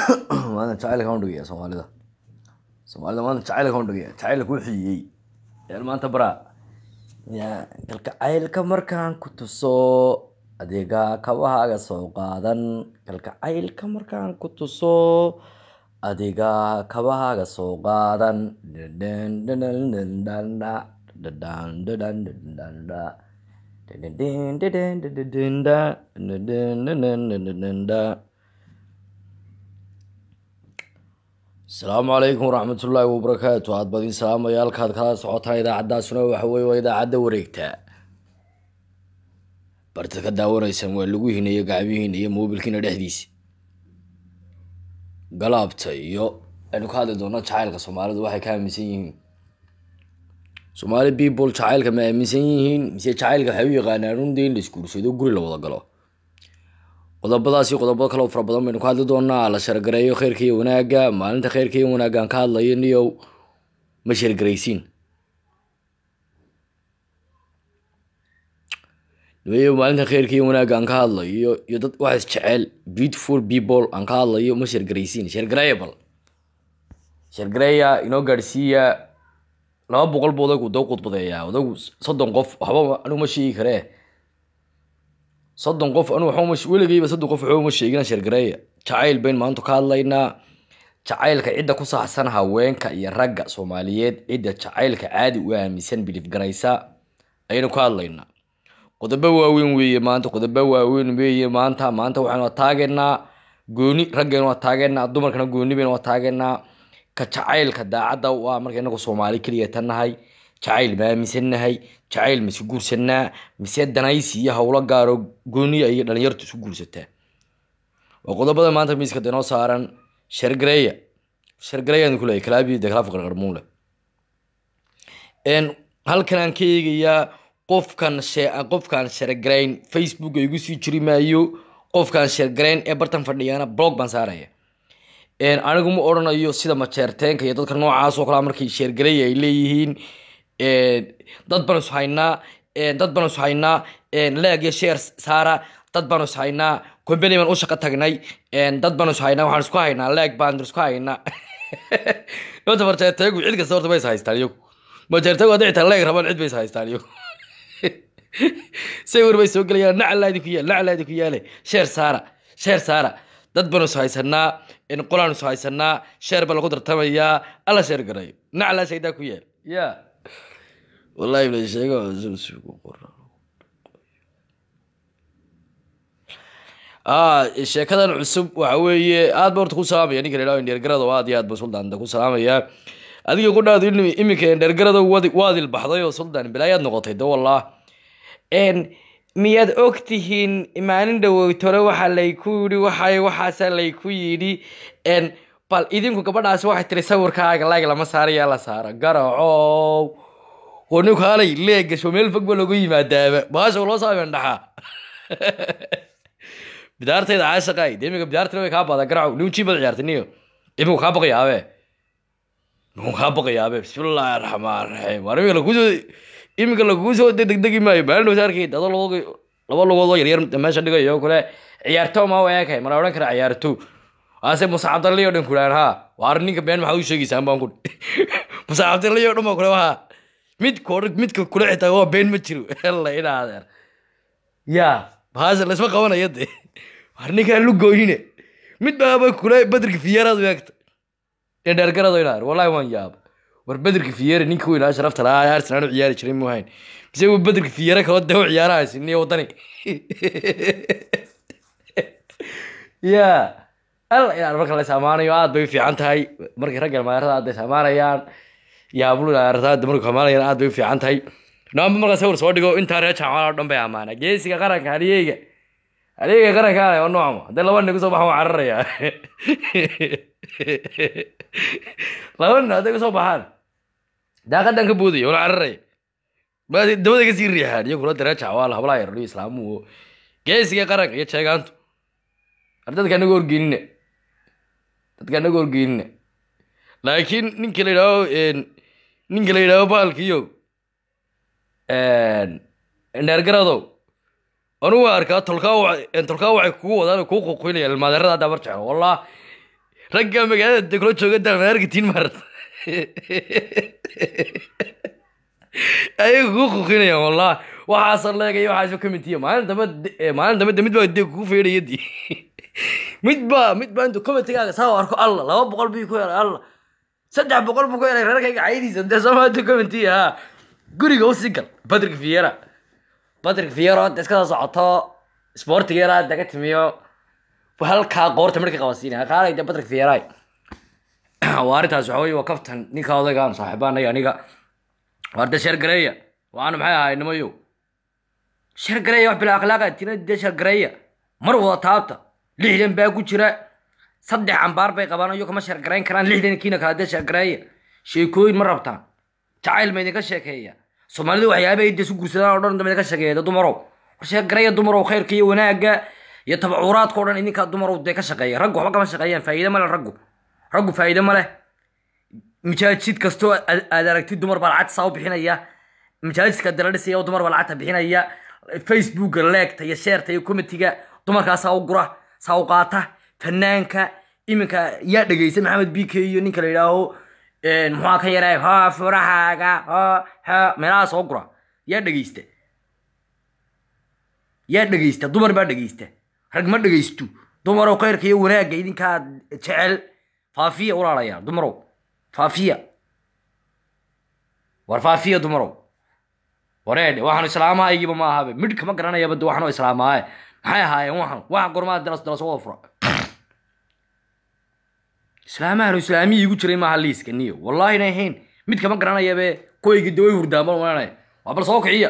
maanta jacaylka aan dhigaya soomaalida soomaalida maanta jacaylka aan dhigaya jacaylka ku xiyey yaan maanta baraa ya kalkacaylka markaan ku tuso adiga kabahaaga soo qaadan kalkacaylka markaan ku tuso adiga kabahaaga soo qaadan asalaamu calaykum waraxmatullaahi wabarakaatu aad badin salaamaya halkaad kala socotaan idaacaddaasuna waxa weye waa idaacadda wareegta bartad ka daawanaysaan waa lagu hineeyo gacmihiina iyo moobilkiina dhexdiisa galaabta iyo aynu ka hadli doona jacaylka soomaalidu waxay ka aaminsan yihiin soomaali people jacaylka ma aaminsan yihiin mise jacaylka waxay u yaqaanaan un dee in la isguursado guri la wada galo qodobadaas iyo qodobo kaleo fara badan baynu ka hadli doonaa la shargareeyo kheyrka iyo wanaagga maalinta kheyrka iyo wanaaggaan ka hadlayo niyow ma shargaraysiin nimayo maalinta kheyrka iyo wanaagga aan ka hadlayo iyo dad waxaas jecel beautiful people aan ka hadlayo ma shargaraysiin shargareeya bal shargareeya inoo gaadhsiiya laba boqol bu odagu doo qudbadeeyaa odagu soddon qof waxba anigu ma sheegi karee soddon qof anu waxba weligayba soddon qof waxba uma sheegina shargareeya jacayl bayn maanta ka hadlaynaa jacaylka cidda ku saxsan haweenka iyo ragga soomaaliyeed cidda jacaylka caadi u aaminsan bilif garaysa ayaynu ka hadlaynaa qodobo waaweyn weeye maanta qodobo waaweyn weeye maanta maanta waxaynu taageynaa gooni raggaynu waa taageynaa dumarkana gooni baynu waa taageynaa ka jacaylka daacadda u ah marka inagu soomaali keliya tan nahay jacayl ma aaminsannahay jacayl ma isu guursanaa mise danaysi iyo howlo gaaro gooniya iyo dhalinyartu isu guursataa waa qodobada maanta miiska danoo saaran shargareeya shargareeyaan ku leeyahy kalaabi de kalaaf qarqarmuun leh halkan aan ka eegayaa qofkan qofkaan shargarayn facebook igu sii jiri maayo qofkaan shargarayn ee bartan fadhiyana blog baan saaraya anigu ma odhanayo sida majeerteenka iyo dadka noocaas oo kalea markay sheergareeya ay leeyihiin dad baan is haynaa dad baan is haynaa leeg iyo sheer saara dad baan is haynaa company baan u shaqo tagnay dad baan is haynaa waxaan isku haynaa leeg baan isku haynaa horta majeerteegu cid kasta horta bay is haystaan iyagu majeerteegu hadday xitaa leeg rabaan cid bay is haystaan iyagu sawir bay soo gelayaan nacalaa idinku yaal nacalaa idinku yaale sheer saara sheer saara dad baanu is haysanaa qolaan is haysanaa sheer baa lagu tartamayaa alla sheer garayo naclaa shaydaa ku yaal ya wallahi la sheego sheekadan cusub waxa weeye aad ba horta ku salaamaya ninka la idhaho dheergarado aad iyo aad ba suldaanta ku salaamaya adiga ku dhaado iminka dheergarado waad ilbaxday oo suldan bilaayaad noqotay de wallah miyaad og tihiin maalin dhaweytore waxaa layku yidhi waxay waxaasa layku yidhi bal idinku gabadhaasi waxay tiri sawirkaaga laag lama saarayaa la saara garacow wanukaalay leegasho meel fog ba lagu yimaadaaba baasha loo saamen dhaxaa bidaartayda caashaqay de iminka bidaartayda way kaa baada garacow nin jii bad ciyaartay niyo iminku kaa baqayaabe iminku kaa baqayaabe bismillaahi raxmaan raxiim war iminka lakusoo iminka lagugu soo degdegi maayo maalin dhowta arkay dado laba laba lugood oo yaryar meesha dhigayo kule ciyaarto ma eekay mala odhan kara ciyaarto ase musa cabdalli o dhan kulaan ha waar ninka been maxaad u sheegaysaan baan ku musa cabdalli o dhan baa kule ha mid koor midka kule xitaa waa been ma jiro hella inaa adeer ya baasha laysma qabanaya de waar ninkaan lugooyine mid baaba kule badrika fiyeeraad u eegta in dheergarado inaa wallahi waan yaaba war bederka fiyere ninka weynaa sharafta lahaa arsenal u ciyaari jiray mu hayn mise uu bederka fiyere kaloo dee u ciyaaraha siniya wadani ya al inaan marka la amaanayo aad bay u fiican tahay markay ragga maarada aad bay amaanayaan yaablu arada markay amaanayaan aad bay u fiican tahay naamba markaa sawir soo dhigo intaa reer jaamaal oo dhan bay amaanaa geesiga qaranka haliyeyga haliyeyga qaranka ale oo noocmo haddii laba nin kusoo baxan waa cararayaa laba nin hadday kusoo baxaan daaqadan ka boodaya wala cararaya dabada kasii riixaan iyo kula dareeja waa la hablaha yarliyo islaamuhu geesiga qaranka iyo jeegaantu ar dadka anaga horgeynina dadka anaga horgeynina laakiin ninka la yidhaaho ninka la yidhaaho baalkiyo dheergaradow anugu waa arkaa tolkaa wa- tolkaa waxay kugu wadaan kuu quqinayaan ilmaadeerada hadda mar jeclo wallah ragga magaalada deglo jooga dalmaarkitiin maarta ayaga kugu kuqinayaan wallahi waxaasa leegaya waxaasoo ka mid tiya maalin dambe maalin dambe mid baa dee kugu feedhaya di mid baa mid baa intuu komitigaaga saa arko alla laba boqol bii ku helay alla saddex boqol buu ku helay reerkayga caydiisa dee soomaalidu comity ha guriga u sii gal patrick viera patrick viera hadda iskada socoto sportigeera hadda ka timiyo halkaa qoorta markii qabasiinaya qaalay dee patrick viera waa arrintaas waxa weye waa kaftan ninka odaygaan saaxiibaanay aniga waa de sheergareeya waana maxay ahay nimayo sheergareeya wax bila akhlaaqa tina dee sheergareeya mar wada taabta lixdan baa ku jira saddex ambaar bay qabaan iyo kama sheergarayn karaan lixdan kiina kala dee sheergareeya sheekooyin ma rabtaan jacayl ma idinka sheekeeya soomaalida waxyaaba ay su guursadaan oo dhan dama idinka sheekeeya dee dumarow war sheergareeya dumarow khayrka iyo wanaagga iyo tabacuuraadka o dhan idinkaa dumarow dee ka shaqeeya raggu waxba kama shaqeeyaan faa'iide ma leh raggu raggu faa'iide ma leh majaajid kastoo aad aragtid dumar baa lacagta saa u bixinaya majaajidka dala dhisaya dumar baa lacagta bixinaya facebooka leegta iyo sheerta iyo comitiga dumarkaa saa u gura saa u qaata fanaanka iminka yaa dhegeysa maxamed b k iyo ninka la yidhaaho muxua ka yaray ho furahaaga ho ho meelaha soo gura yaa dhegeysta yaa dhegeysta dumar baa dhegeysta rag ma dhegeysto dumarow khayrka iyo wanaagga idinkaa jecel faafiya walaalayaal dumarow faafiya war faafiya dumarow wareedhe waxaanu islaamahaygiiba ma ahabe midh kama garanayaba de waxaanu islaamaaye maxay ahaayeen waxan waxa gormaa dalas dalas wada fura islaamahanu islaamiyii igu jiray maaha liiska niyo wallahi na ahayn mid kama garanayabe koygi de way hurdaan bal maranaya waa bal soo kiciya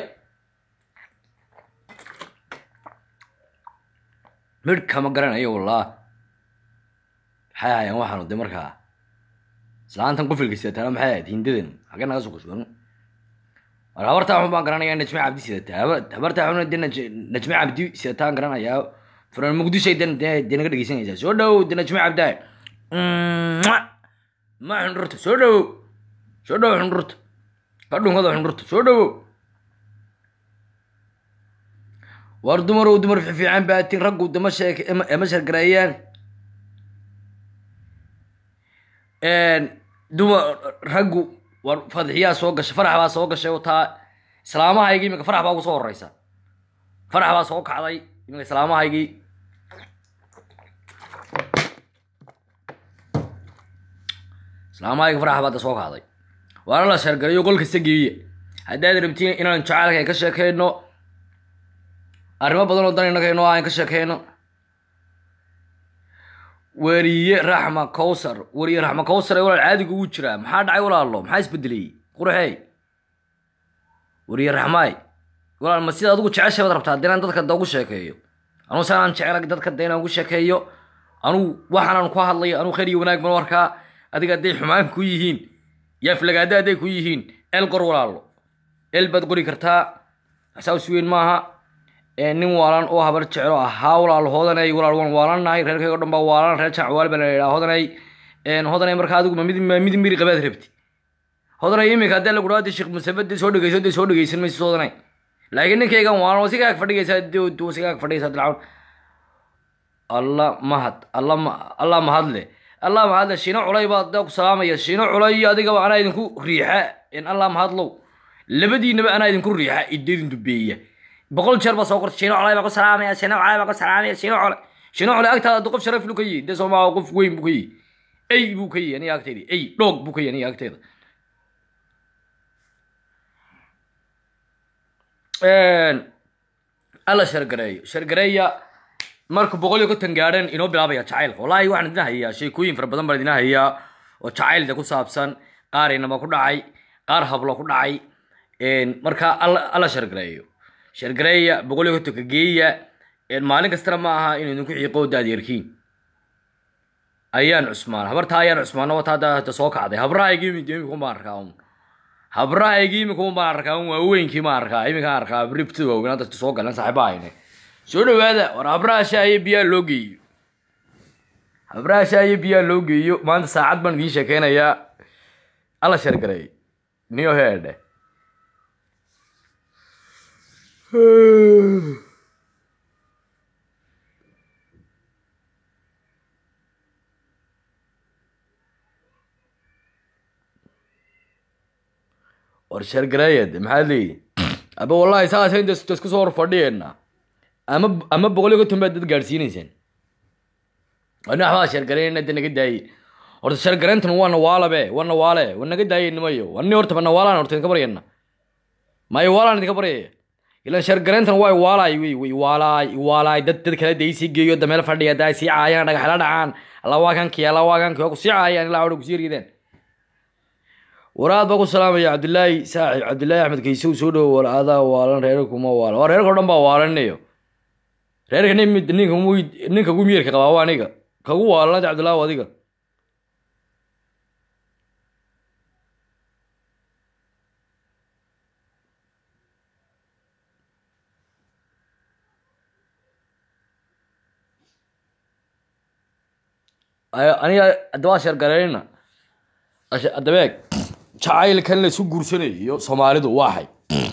midh kama garanayo wallah maxay ahaayeen waxaanu de markaa islaantan qufilka sidataana maxay ahayd hindadan xagee naga soo kushban war habartaa xun baan garanayaa najme cabdi sidataa habartaa xun de najme cabdi sidataan garanayaa furan muqdishay de de naga dhegeysanaysaa soo dhow de najme cabdaay ma xundhurta soo dhowow soo dhowow xundhurta ka dhunkada xundhurta soo dhowow war dumarow dumar fiican baatin raggu dama sheek ema shargareeyaan dumar raggu war fadxiyaa soo gashay farax baa soo gashay oo taa islaamahaygii iminka farax baa ugu soo horeysa farax baa soo kacday iminka islaamahaygii islaamahayga farax baa da soo kacday waana la sheergalayo qol kasta geeye haddaad rabtiin inaan jacaylka ay ka sheekeyno arrimo badan oo dan innaga inoo aan ka sheekeyno weriye raxma cowsar weriye raxma cowsar ee walaal caadiga ugu jiraa maxaa dhacay walaalo maxaa isbedelay qurxey weriye raxmaay walaal ma sida adigu jeceshay baad rabtaa dinaan dadka da ugu sheekeeyo anugu sanaan jecel dadka da inaan ugu sheekeeyo anugu waxaanaan ku hadlayo anugu khayr iyo wanaag ban warkaa adiga hadday xumaan ku yihiin yaaflagaada hadday ku yihiin el qor walaalo el baad qori kartaa saas weyn maaha nin waalan oo habar jeclo ahaa walaal hodanay walaal waan waalannahay reerkayga o dhan baa waalan reer jacwaal baa la yidhaha hodanay hodanay markaa adigu ma mid mid miri qabaad rabti hodanay iminka haddii lagu dhawaada sheekh musabade soo dhegeyso dee soo dhegeysan maysid hodanay laakiin ninkaygan waalan oo sigaag fadhigaysaa dee sigaag fadhigaysaa dilcawn alla mahad alla ma alla mahadle alla mahadle shiino culay baa da ku salaamaya shiino culay iyo adigaba anaa idinku riixa in alla mahadlow labadiinaba anaa idinku riixa idin dubeeya boqol jeer baa soo qortay shiino colay baa ku salaamaya shiino colay baa ku salaamaya shiino colay shiino colay agtaada hadda qof sharaf lu ka yihi dee soomaa qof weyn buu ka yihi ey buu ka yihi aniga agteyda ey dhoog buu ka yihi aniga agteyda alla shargareeyo shargareeya marka boqol iyo konton gaadhan inoo bilaabaya jacaylka wallaahi waxaan idin hayaa sheekooyin fara badan baan idin hayaa oo jacaylda ku saabsan qaar inaba ku dhacay qaar hablo ku dhacay marka alla shargareeyo shargareeya boqol iyo kontonka geeya maalin kastana ma aha inuu idinku xiiqo daad yarkiin ayaan cusmaan habartaa ayaan cusmaano wataa da soo kacday habrahaygi imika baan arkaa un habrahaygi imika un baan arkaa un waaweynkii baan arkaa iminkaan arkaa ribtida waaweynaa dadka soo galan saaxiiba hayne soo dhawaada war habraha shaayo biyaa loo geeyo habraha shaayo biyaa loo geeyo maanta saacad baan idiin sheekeynayaa alla shargareey niyo heedhe war sheergareeyad maxaad leeyihi aba wallahi saasa inta isku soo hor fadhiyeena ama ama boqol iyo konton baad dad gaadhsiinaysaan ani waxbaa sheergareynayna de naga daaye horta sheergareyntan waa nawaalabe waa nawaale waa naga daaye nimayo ani horta ma nawaalaan horta idinka baryana ma iwaalaan idinka baryaya ilan sheergareyntan waa iwaalaay wey way iwaalaay iwaalaay dad dad kale dee sii geeyo da meel fadhiya daa sii caayaan dhagaxla dhacaan alla waa kankii alla waa kankii waa ku sii caayaan ilaa hore kusii riideen waraad baa ku salaamaya cabdilaahi saaxib cabdilaahi axmed kaysow soo dhowo wal adaa waalan reerka kuma waalan waa reerka o dhan baa waalanayo reerka nin mid ninka mu ninka gu miyirka qabaa waa aniga kagu waalanada cabdilaahi waa adiga Ay- aniga haddaba sheergareynna dabeeg jacaylkan la isu guursanayo soomaalidu waaxay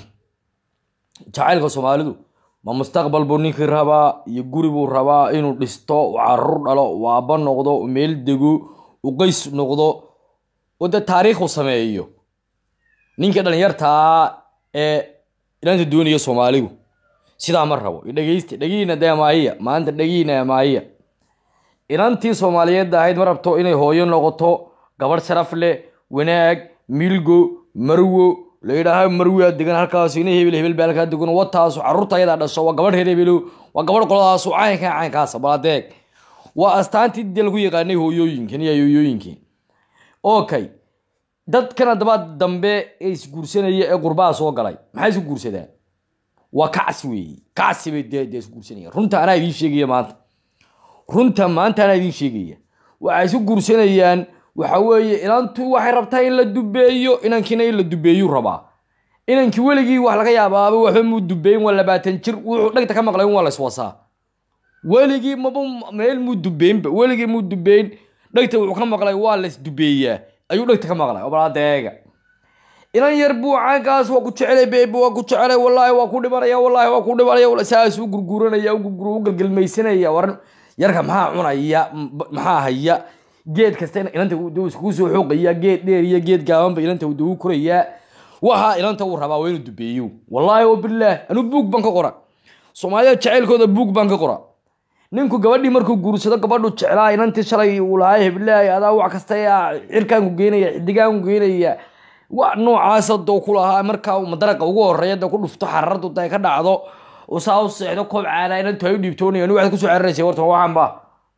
jacaylka soomaalidu ma mustaqbal buu ninkii rabaa iyo guri buu rabaa inuu dhisto uu carruur dhalo uu aabbo noqdo uu meel dego uu qays noqdo oo dee taariikhu sameeyo ninkii dhalinyartaa ee ilaanta doonaya soomaaligu sidaa ma rabo dhegeysta dhegiina dee maaya maanta dhegiina maaya inantii soomaaliyeed ahayd ma rabto inay hooyo noqoto gabadh sharaf leh wanaag milgo marwo la yidhaaha marwiyaa degan halkaas ina hebel hebel baa halkaa degan wataasu carruurta ayadaa dhasho waa gabadh reer hebelo waa gabadh qoladaasu caynka caynkaasa baladeeg waa astaantii dee lagu yaqaanay hooyooyinkan iyo hooyooyinkan okay dadkan haddaba dambe ee isguursanaya ee qurbaha soo galay maxay isu guursadaan waa kacsi weeye kacsi bay dee dee isguursanayaan runta anaa idiin sheegaya maanta runta maanta anaa idiin sheegaya waxay isu guursanayaan waxa weeye inantu waxay rabtaa in la dubeeyo inankiina in la dubeeyuu rabaa inankii weligii wax laga yaabaaba waxba muu dubeyn waa labaatan jir wuxuu dhegta ka maqlay waa layswasaa weligii maba meel muu dubeynba weligii muu dubeyn dhegta wuxuu ka maqlay waa laysdubeeyaa ayuu dhegta ka maqlay obalaadeega inan yar buu caankaas waa ku jecelay beebe waa ku jecelay wallaahi waa ku dhimanaya wallaahi waa ku dhimanaya saas u gurguranaya u gurgur u galgalmaysanaya war yarka maxaa cunaya m- maxaa haya geed kasta ilanta duu iskugu soo xooqaya geed dheer iyo geed gaabanba ilanta duu korayaa waxa ilanta uu rabaa waa inuu dubeeyo wallaahi wabilaah anu buug baan ka qora soomaalida jacaylkooda buug baan ka qora ninku gabadhii markuu guursado gabadhu jeclaa inantii shalay uu lahaa heblaay adaa wax kasta yaa cirkaan ku geynaya xidigaan ku geynaya wax noocaasa doo ku lahaa markaa uu madaraqa ugu horeeya da ku dhufto xararadu da ka dhacdo oo saa u seexdo koob caana inantu ay u dhiibtoonaya anu waxaad kusoo cararaysa horta waxaan ba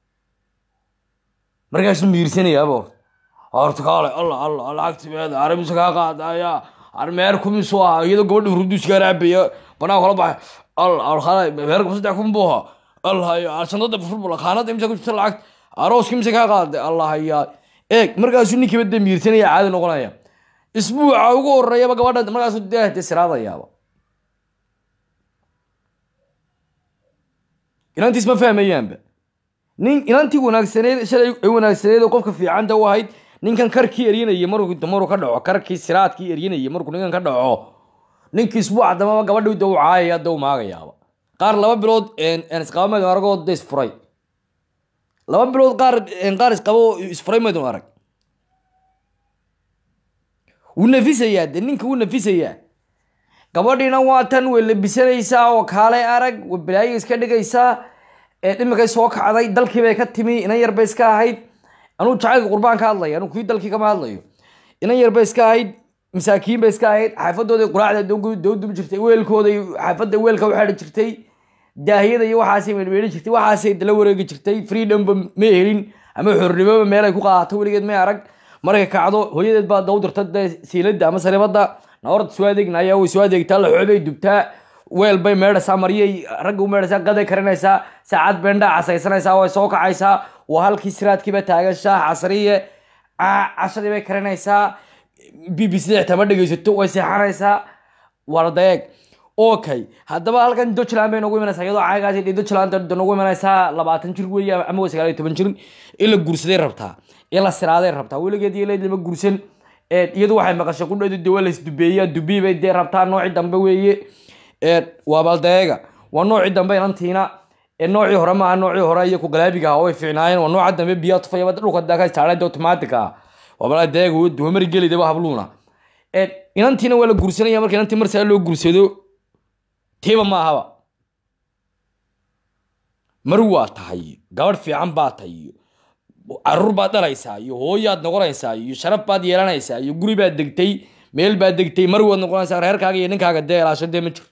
markaasuu miirsanayaaba horta kaale alla alla lacagtimeeda arabisa kaa qaadaya armeer kumisu ah iyadoo gabadha hurduus kaa raabaya banaan kala baxay alla alkhala meerka saddex kun buu ahaa allahayo shandada furbula kaanada imsa ku jirta lacag arooska imsa kaa qaaday allahayaa eeg markaasuu ninkiiba dee miirsanaya caadi noqonaya isbuuca ugu horeeyaba gabadha markaasuu dee dee siraadayaaba inantiis ma fahmayaanba nin inantii wanaagsaneed shalay ay wanaagsaneed oo qofka fiicanta u ahayd ninkan karkii eryanaya markuu damaruu ka dhaco karkii siraadkii eryanaya markuu ninkan ka dhaco ninkii isbuuca dambaba gabadhii da u caayaya da u maagayaaba qaar laba bilood isqabameedu aragoo da isfuray laba bilood qaar qaar isqabo isfuray meedu arag wuu nafisayaa de ninka wuu nafisayaa gabadhiina waa tan way labisanaysaa oo kaale arag way balaayo iska dhigaysaa ee dhimikay soo kacday dalkii bay ka timi inan yar bay iska ahayd anuu jacaylka qurbaan ka hadlaya anuu kii dalkii kama hadlayo inan yar bay iska ahayd masaakiin bay iska ahayd xaafadooda quraacda dowdubi jirtay weelkooday xaafadda weelka u xidhi jirtay daahiyada iyo waxaasay meelmeeli jirtay waxaasay dala wareegi jirtay freedomba ma helin ama xornimoba meel ay ku qaadato weligeed may arag markay kacdo hooyadeed baa daw dirta dee siilada ama saribada naorta soo adeegnaya way soo adeegtaa laxoobay dubtaa weel bay meedhaysaa maryay ragga u meedhaysaa gaday karinaysaa saacad beendhaa casaysanaysaa way soo kacaysaa waa halkii siraadkiiba taagan shaah casriye cashadii bay karinaysaa b b c xitaa ma dhegeysato way seexanaysaa waa daeeg okay haddaba halkan dutchland bay noogu imanaysaa iyadoo caagaas dutchland noogu imanaysaa labaatan jir weeye ama waa sagaal iyo toban jir in la guursaday rabtaa in la siraaday rabtaa weligeed iyo leed lama guursan iyadu waxay maqashay qudheedu de waa laisdubeeyaa dubii bay dee rabtaa noocii dambe weeye waa baldeega waa noocii dambe inantiina noocii hore maaha noocii hore iyo kugalaabiga ah way fiicnaayeen waa nooca dambe biyaa tufaya dhulka daaka istaarada automatic ah waa baldeega wamari gelidaba habluuna Een, inantiina waa la guursanaya marka inantii mar saa loo guursado tiiba ma ahaba mar waa tahay gabadh fiican baa tahay iyo caruur baad dhalaysaa iyo hooyaad noqonaysaa iyo sharaf baad yeelanaysaa iyo guri baad degtay meel baad degtay mar waad noqonaysaa reerkaaga iyo ninkaaga dee ilaasho dee ma jirto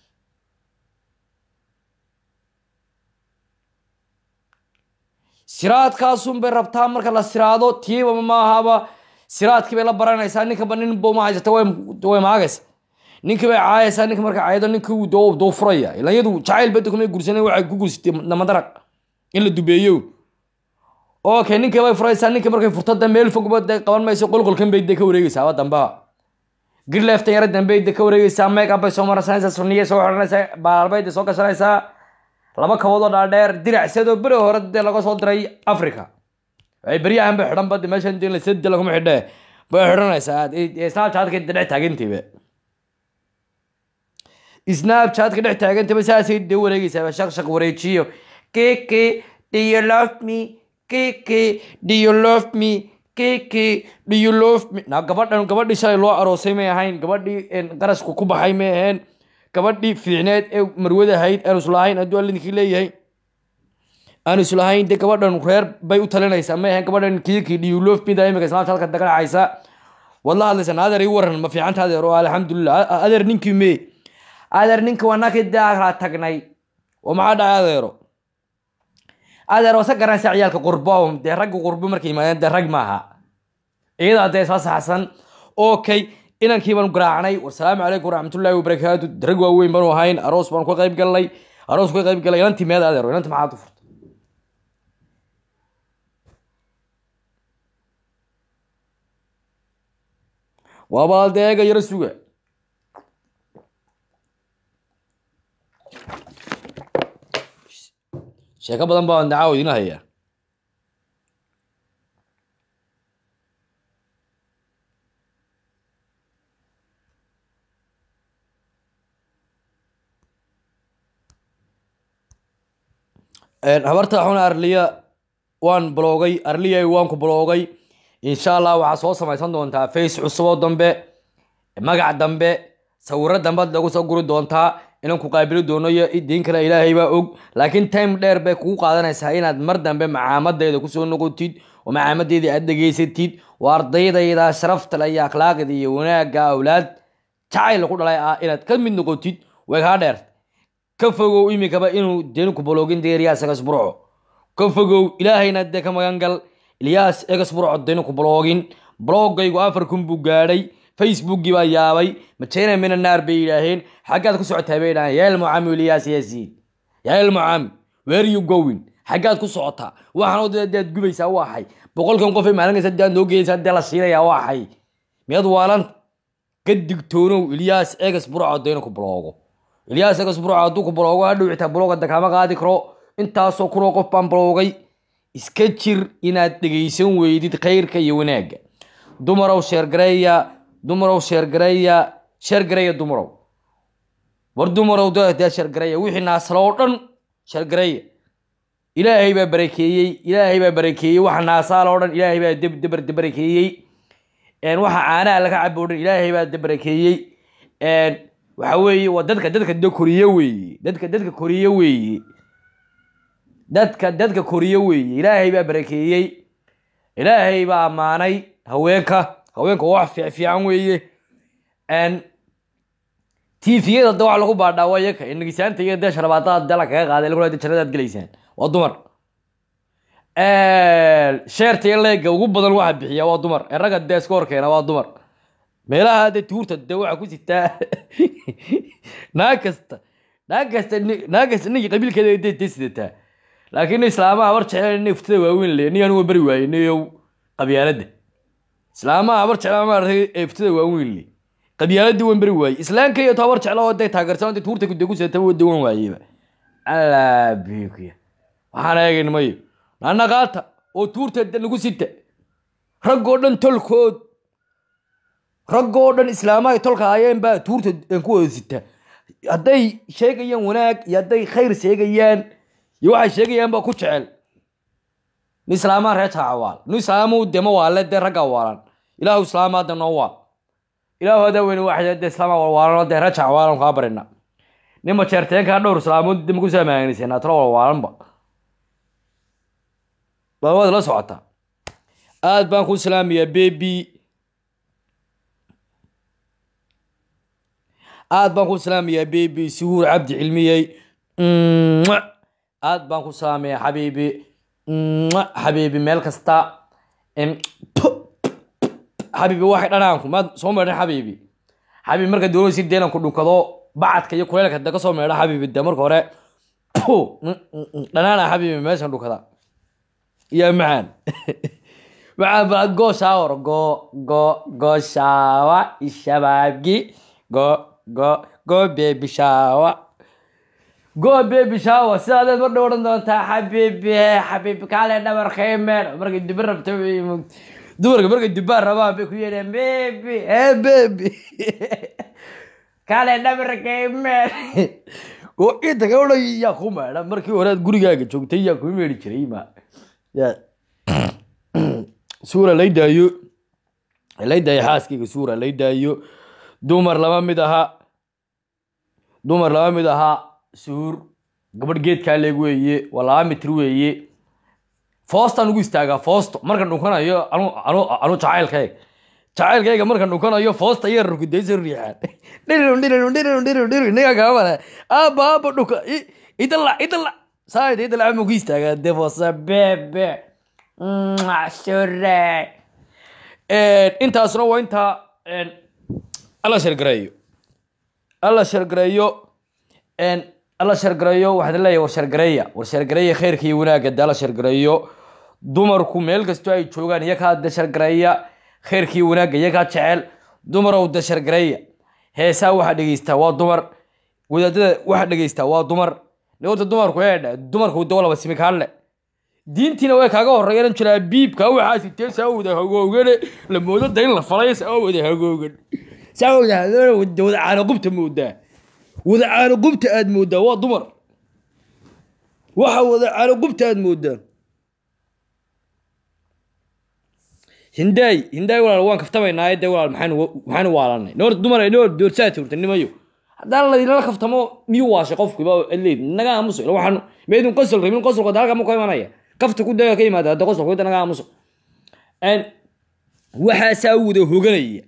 siraadkaasun bay rabtaa marka la siraado tiiba ma ahaba siraadkii bay la baranaysaa ninkaba ninba ma haysata way way maagaysa ninkii bay caayaysaa ninka marka caayado ninkii uu doo doo furaya ilan iyadu jacayl bada kuma guursanay waxay ku guursatay namadaraq in la dubeeyo okay ninkii bay furaysaa ninkii markay furto de meel fogba de qaban mayso qolqolkan bay de ka wareegaysaa wa damba girleefta yara dambe de ka wareegaysaa make up bay soo marsanaysaa sunniye soo xidhanaysaa baalbay de soo gashanaysaa laba kabood oo dhaadheer diracsadoo beri hore dee laga soo diray africa ay beryahan bay xidhan bade meeshan de lasade laguma xidhe bay xidhanaysaa snapchatka dhex taagantiiba snapchatka dhex taagantiiba saasay dee wareegaysaa shaq shaq wareejiyo kiki do you love me kiki do you love me kiki do you love me na gabadhan gabadhii shalay loo aroosay may ahayn gabadhii een, qarashku ku baxay may ahayn gabadhii fiicneed ee marwada ahayd aanu islahayn hadduu allinkii leeyahay aanu islahayn de gabadhan reer bay u talinaysaa may ahayn gabadhan kiki do you love me da imika snapchatka daganacaysa waad la hadlaysaa na adeer ii waran ma fiicanta adeer oo alxamdulilah A- a- adeer ninkii mee adeer ninka waa nakii daakla tagnay oo maxaa dhacay adeero adeer wasa garanaysa ciyaalka qurbo dee ragga qurbo markay yimaadeen dee rag maaha iyadaa dee soo saxsan okay inankii baanu garaacnay wasalaamu calaykum waraxmatullaahi wabarakaatu rag waaweyn baanu ahayn aroos baanu ka qayb galnay aroos ka qayb galnay inantii meed adeero inantii maxaad u furtay waa baldeega yaro suga sheeko badan baa dacaawo idin haya habarta xuna arliya waan bloogay arliya waan ku bloogay insha allah waxaa soo samaysan doontaa face cusuboo dambe magac dambe sawiro dambe ad lagu soo guri doontaa inaan ku qaabili doono iyo diin kale ilaahay baa og laakiin time dheer bay kugu qaadanaysaa inaad mar dambe macaamadeeda kusoo noqotid oo macaamadeedii aad dhegaysatid oo ardaydayda sharafta le iyo akhlaaqda iyo wanaagga awlaad jacayl ku dhalay ah inaad ka mid noqotid way kaa dheer ka fogow imikaba inuu deni ku baloogin deeriyaas egas burco ka fogow ilaahayna dee ka magan gal ilyaas egas burco deni ku baloogin bloogaygu afar kun buu gaadhay facebookgii baa yaabay majena mina naar bay yidhaaheen xaggaad ku socotaa bay yidhaaheen yaa ilmucaami ilyaas yaasiin yaa ilmucaami where you going xaggaad ku socotaa waxaan oo dead gubaysaa waa xay boqolkan qof ay maalinaysa dead noo geysaa dee la siinayaa waa xay miyaad waalan ka digtoonow ilyaas egas burco deni ku baloogo ilyaas egas burco hadduu ku baloogo hadhow xitaa balooga kama qaadi karo intaasoo kunoo qof baan baloogay iska jir inaad dhegaysan weydid khayrka iyo wanaagga dumarow sheergareeya dumarow sheergareeya sheergareeya dumarow war dumarow dee sheergareeya wixii naasalo oo dhan sheergareeya ilaahay baa barakeeyey ilaahay baa barakeeyey waxa naasaal oo dhan ilaahay baa deb debar barakeeyey waxa caanaha laga cabo o dhan ilaahay baa de barakeeyey waxa weeye waa dadka dadka de koriye weeye dadka dadka koriye weeye dadka dadka koriye weeye ilaahay baa barakeeyey ilaahay baa ammaanay haweenka haweenka wax fiic fiican weeye tviyada de wax lagu baadhaa waa yaka inagisaanta iyo dee sharabaadada dee la kaga qaaday lagu de jannadaad gelaysaan waa dumar sheerta iyo leega ugu badan waxa bixiya waa dumar ee ragga dee iska horkeena waa dumar meelaha de tuurta de waxa ku sitaa naag kasta naag kasta naag kasta ninkii qabiilkeeda de de sidataa laakiin islaamaha war jecel ina iftada waaweyn le nigan waa beri waaye niyow qabyaaladda islaamaha habar jeclaa maaragtay ee iftada waaweyn le qabyaaladii waan beri waaye islaamka iyo tabar jecla oo dee taageersan dee tuurta kude ku sidata waa dawan waayeba alaabikiya waxaan eegin mayo nanaqaata oo tuurta de nagu sita raggoo dhan tolkood raggoo dhan islaamahay tolka hayeen baa tuurta ku wada sita hadday sheegayaan wanaag iyo hadday khayr sheegayaan iyo waxay sheegayaan baa ku jecel ni islaamaha reer jaacawaal ni islaamu dema waale dee ragga waalan ilaahu islaamaada noo waal ilaahu hadaa weyne waxay de islaama walwaalano dee rajac waalan kaa barina nima jeerteenkaa dhowr islaamood dib ku saamaanisanaa talo walwaalanba baa waad la socotaa aad baan ku salaamayaa bebi aad baan ku salaamayaa bebi suhuur cabdi cilmiyey aad baan ku salaamayaa xabiibi xabiibi meel kasta xabiibi waxay dhanaanku maad soo meedhan xabiibi xabiibi marka dowlada si deelanku dhunkado bacadka iyo kuleelka de kasoo meedha xabiibi de marka hore dhanaana xabiibi meeshan dhunkada iyo macaan macaan baa go shower go go go shawa ishabaabgi go go go baby shower go baby shower sidaadeed mar dhow odhan doontaa xabiibi xabiibi kaale dhabarkay meedh markay dubi rabto dumarka markay dubaan rabaan bay ku yeedheen baby eh baby kaale dhabarkay meedh oo inta ka odhan yaa ku meedha markii hore aad gurigaaga joogtay yaa ku meedhi jiray ma yaa suura lay daayo lay daayo xaaskayga suura lay daayo dumar lama mid aha dumar lama mid ahaa suur gabadh geedkaa leeg weeye waa laba mitir weeye foostaan ugu istaagaa foosto markan dhunkanayo anu anu anu jacaylkayga jacaylkayga markan dhunkanayo foosta iyo rukudaysa riixaan dhiriru dhiriru dhiriru dhiriru dhiriru inaga kaamale aaba aaba dhunka idala idala saayid idala ama ugu istaagaa de foosa bebe sure intaasna waa intaa alla shargareeyo alla shargareeyo alla shargareeyo waxaan leeyahay war shargareeya war shargareeya khayrka iyo wanaagga de alla shargareeyo dumarku meel kastoo ay joogaan iyakaa de shargareeya khayrka iyo wanaagga iyakaa jecel dumarow de shargareeya heesaa waxaa dhegeystaa waa dumar wadaadada waxaa dhegeystaa waa dumar horta dumarku eedha dumarku de walaba simikaanle diintiina way kaaga horeeyaan jiraa biibka waxaa sitee saa wada hagoogane la moodo da in la falay saa wada hagoogan saa wada wada caano qubta moodaa wada caano qubta aad moodaa waa dumar waxa wada caano qubta aad moodaa hindaay hindaay walaal waan kaftamaynaa de walaal maxaan maxaan waalanay noor dumar noor doorsaa turta nimayo haddaan laydinala kaftamo miyuu waashay qofkiba leyd naga aamuso waxaan meydun qosol rabin qosolka halka ma ku imanaya kafta ku daga ka yimaada hadda qosolka wada naga aamuso waxaasaa wada hoganaya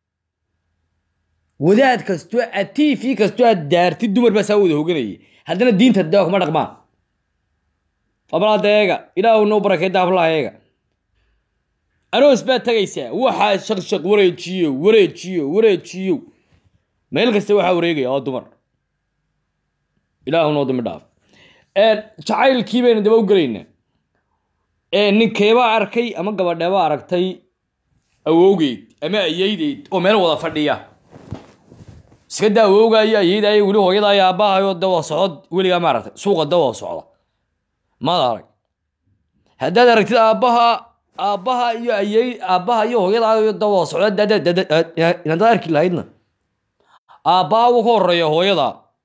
wadaad kastoo aad t v kastoo aad daartid dumar baa saa wada hoganaya haddana diinta daa kuma dhaqmaan abladeega ilaahu noo barakeeda hablaheega aroos baad tagaysaa waxaa shaqshaq wareejiyo wareejiyo wareejiyo meel kasta waxaa wareegaya waa dumar ilaahu noo dambi dhaaf jacaylkii baynu daba u gelaynaa ninkeebaa arkay ama gabadheebaa aragtay awowgeed ama ayeydeed oo meel wada fadhiya iska daa awowgaayo ayeydayo weli hooyadaayo aabbahayo dawa socod weligaa ma aragtay suuqa dawa socda maad arag haddaad aragtid aabbaha aabbaha iyo ayey aabbaha iyo hooyadaayo dawa socda inaad arki lahaydna aabbaha wuu ka horeeya hooyada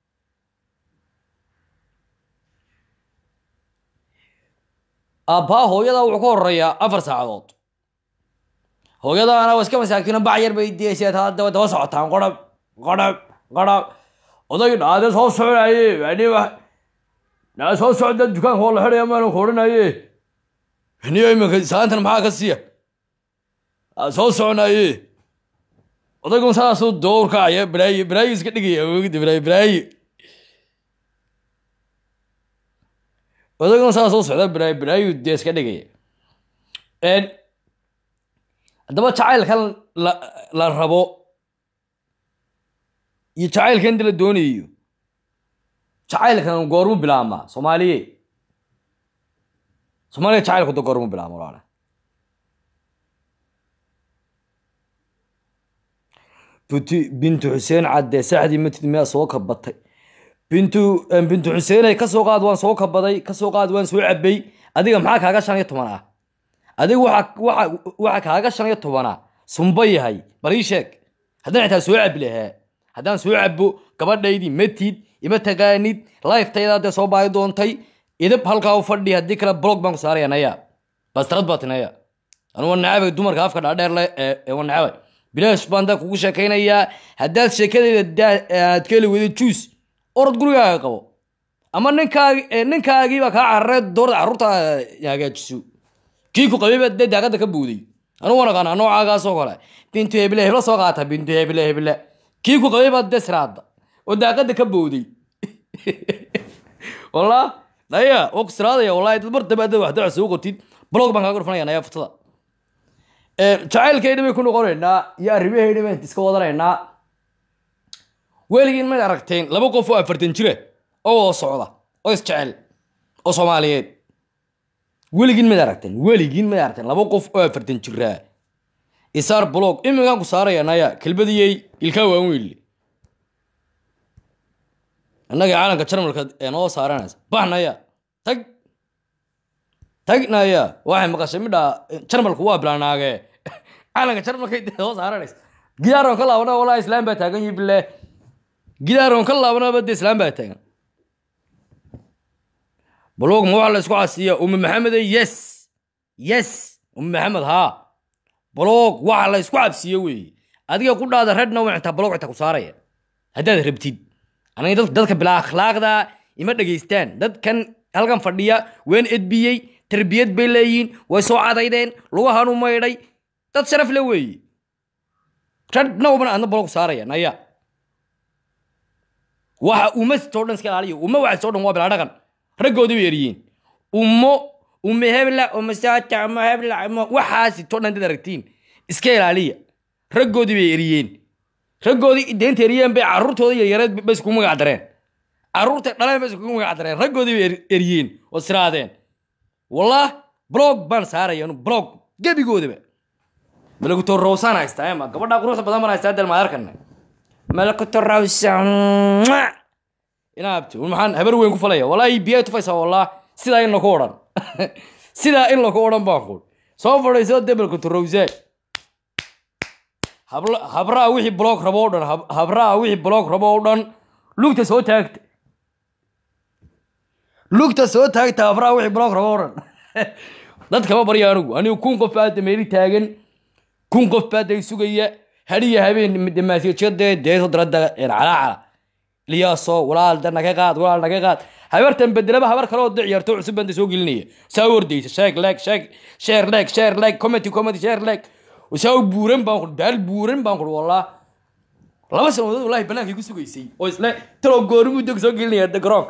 aabbaha hooyada wuxuu ka horeeyaa afar saacadood hooyadaana waa iska masaakiino bac yar bay diyaysaa taa daba daba socotaan qorab qorab qorab oday dhaade soo soconaye aniba naa soo socda dukaanka oo la xidhaya maalan ku odhanaye aniyo iminka saantan maxaa ka siiya soo soconaye odaygun saasuu dowrkacaya balaayi balaayi iska dhigaya awogida balaayi balaayi odaygun saasuu socda balaayi balaayi dee iska dhigaya haddaba jacaylkan la la rabo iyo jacaylkan inta la doonayo jacaylkan goormu bilaabmaa soomaaliye soomaaliya jacaylku da goormu bilaabma walaala bintu bintu xuseen cadde saxdii matid miyaa soo kabatay bintu bintu xuseenay kasoo qaad waan soo kabaday kasoo qaad waan soo cabay adiga maxaa kaaga shan iyo toban ah adiga waxa waxa waxa kaaga shan iyo toban ah sumba yahay bal ii sheeg haddaan xitaa soo cabi lahaa haddaan soo cabo gabadhaydii matid ima taqaanid lifetaydaa dee soo baahi doontay idab halkaa u fadhi haddii kale blog baan ku saaraya naya bastarad baa tinaya anu waa nacabay dumarka afka dhaadheer le ee waa nacabay bilaash baan daa kugu sheekaynayaa haddaad sheekadayda daa- aad ka heli weydo juus orod gurigaaga qabo ama ninkaagi eh, ninkaagiibaa kaa cararay doorda carruurta hagaajiso kii ku qabay baa dee daaqada ka buuday anugu waan aqaanaa noocaagaasoo kale bintu heble hebla soo qaata bintu heble heble kii ku qabay baa dee siraada oo daaqada ka booday wallah naya oo ku siraadaya wallahi dad mar dambe hadda wax daca soo qortid blog baan kaaga dhufanaya naya futada jacaylkayna bay ku noqonaynaa iyo arrimahayna bayn iska wadanaynaa weligiin may aragteen laba qof oo afartan jira oo wada socda oo isjecel oo soomaaliyeed weligiin mad aragteen weligiin mad aragteen laba qof oo afartan jiraa isaar blog iminkaan ku saaraya naya kelbadiyey ilkaa waan weyle innaga caalamka jarmalka ee noo saaranaysa bax naya tag tag naya waxay maqashay midha jarmalku waa bilaanaage caalamka jarmalka noo saaranaysa gidaaroon ka laabana walaa islaam baa taagan yi bile gidaaroon ka laabanaba de islaam baa taagan blog ma waxa la isku casiya ume maxamede yes yes ume maxamed haa blog waxa la isku cabsiye weeye adiga ku dhaada redna waa intaa blog inta ku saaraya haddaad rabtid aniga dad- dadka bilaa akhlaaqda ima dhegaystaan dadkan halkan fadhiya waan edbiyey tarbiyad bay leeyihiin way soo cadaydeen lugahan u maydhay dad sharaf le weeye redna uban adna blog saaraya naya waxa uma soo dhan iska ilaaliyo uma waxa soo dhan waa bilaa dhaqan raggoodii bay eryihiin ummo umme hebla umme saata umme hebla umme waxaasi too dhan dad aragtiin iska ilaaliya raggoodii bay eriyeen raggoodii deenta eriyeen bay carruurtooda yaryareed bay iskugu magac dareen carruurta dhaleen bay iskugu magac dareen raggoodii bay er- eriyeen oo siraadeen wallah blog baan saaraya anu blog gebigoodaba malakuto rawsaan haystaa ema gabadha quruxda badan baan haystaa del maadarkana malakuto rawsaan inaabti maxaan habar weyn ku falaya walaahi biyaa tufaysaa wallah sidaa in laku odhan sidaa in laku odhan baan kuul soo fadhiiso de malakuto rawsaan habla habraha wixii blog rabo o dhan hab- habraha wixii blog rabo o dhan lugta soo taagta lugta soo taagta habraha wixii blog rabo o dhan dadkama barya anigu anigu kun qof baa dameeri taagan kun qof baa day sugaya hadiya habeen damaasiyajade deeso darada calaacala liyaaso walaal da naga qaad walaal naga qaad habartan bedelaba habar kale oo da ciyaarto cusub baan da soo gelinaya saa u ordaysa sheeg leeg sheeg sheer leeg sheer leeg comedy comedy sheer leeg saa u buuran baan kuri baal buuran baan kuri wallah laba sanadood wallahi banaankay ku sugaysay oo isle taloo goormuu dog soo gelinaya da garoonka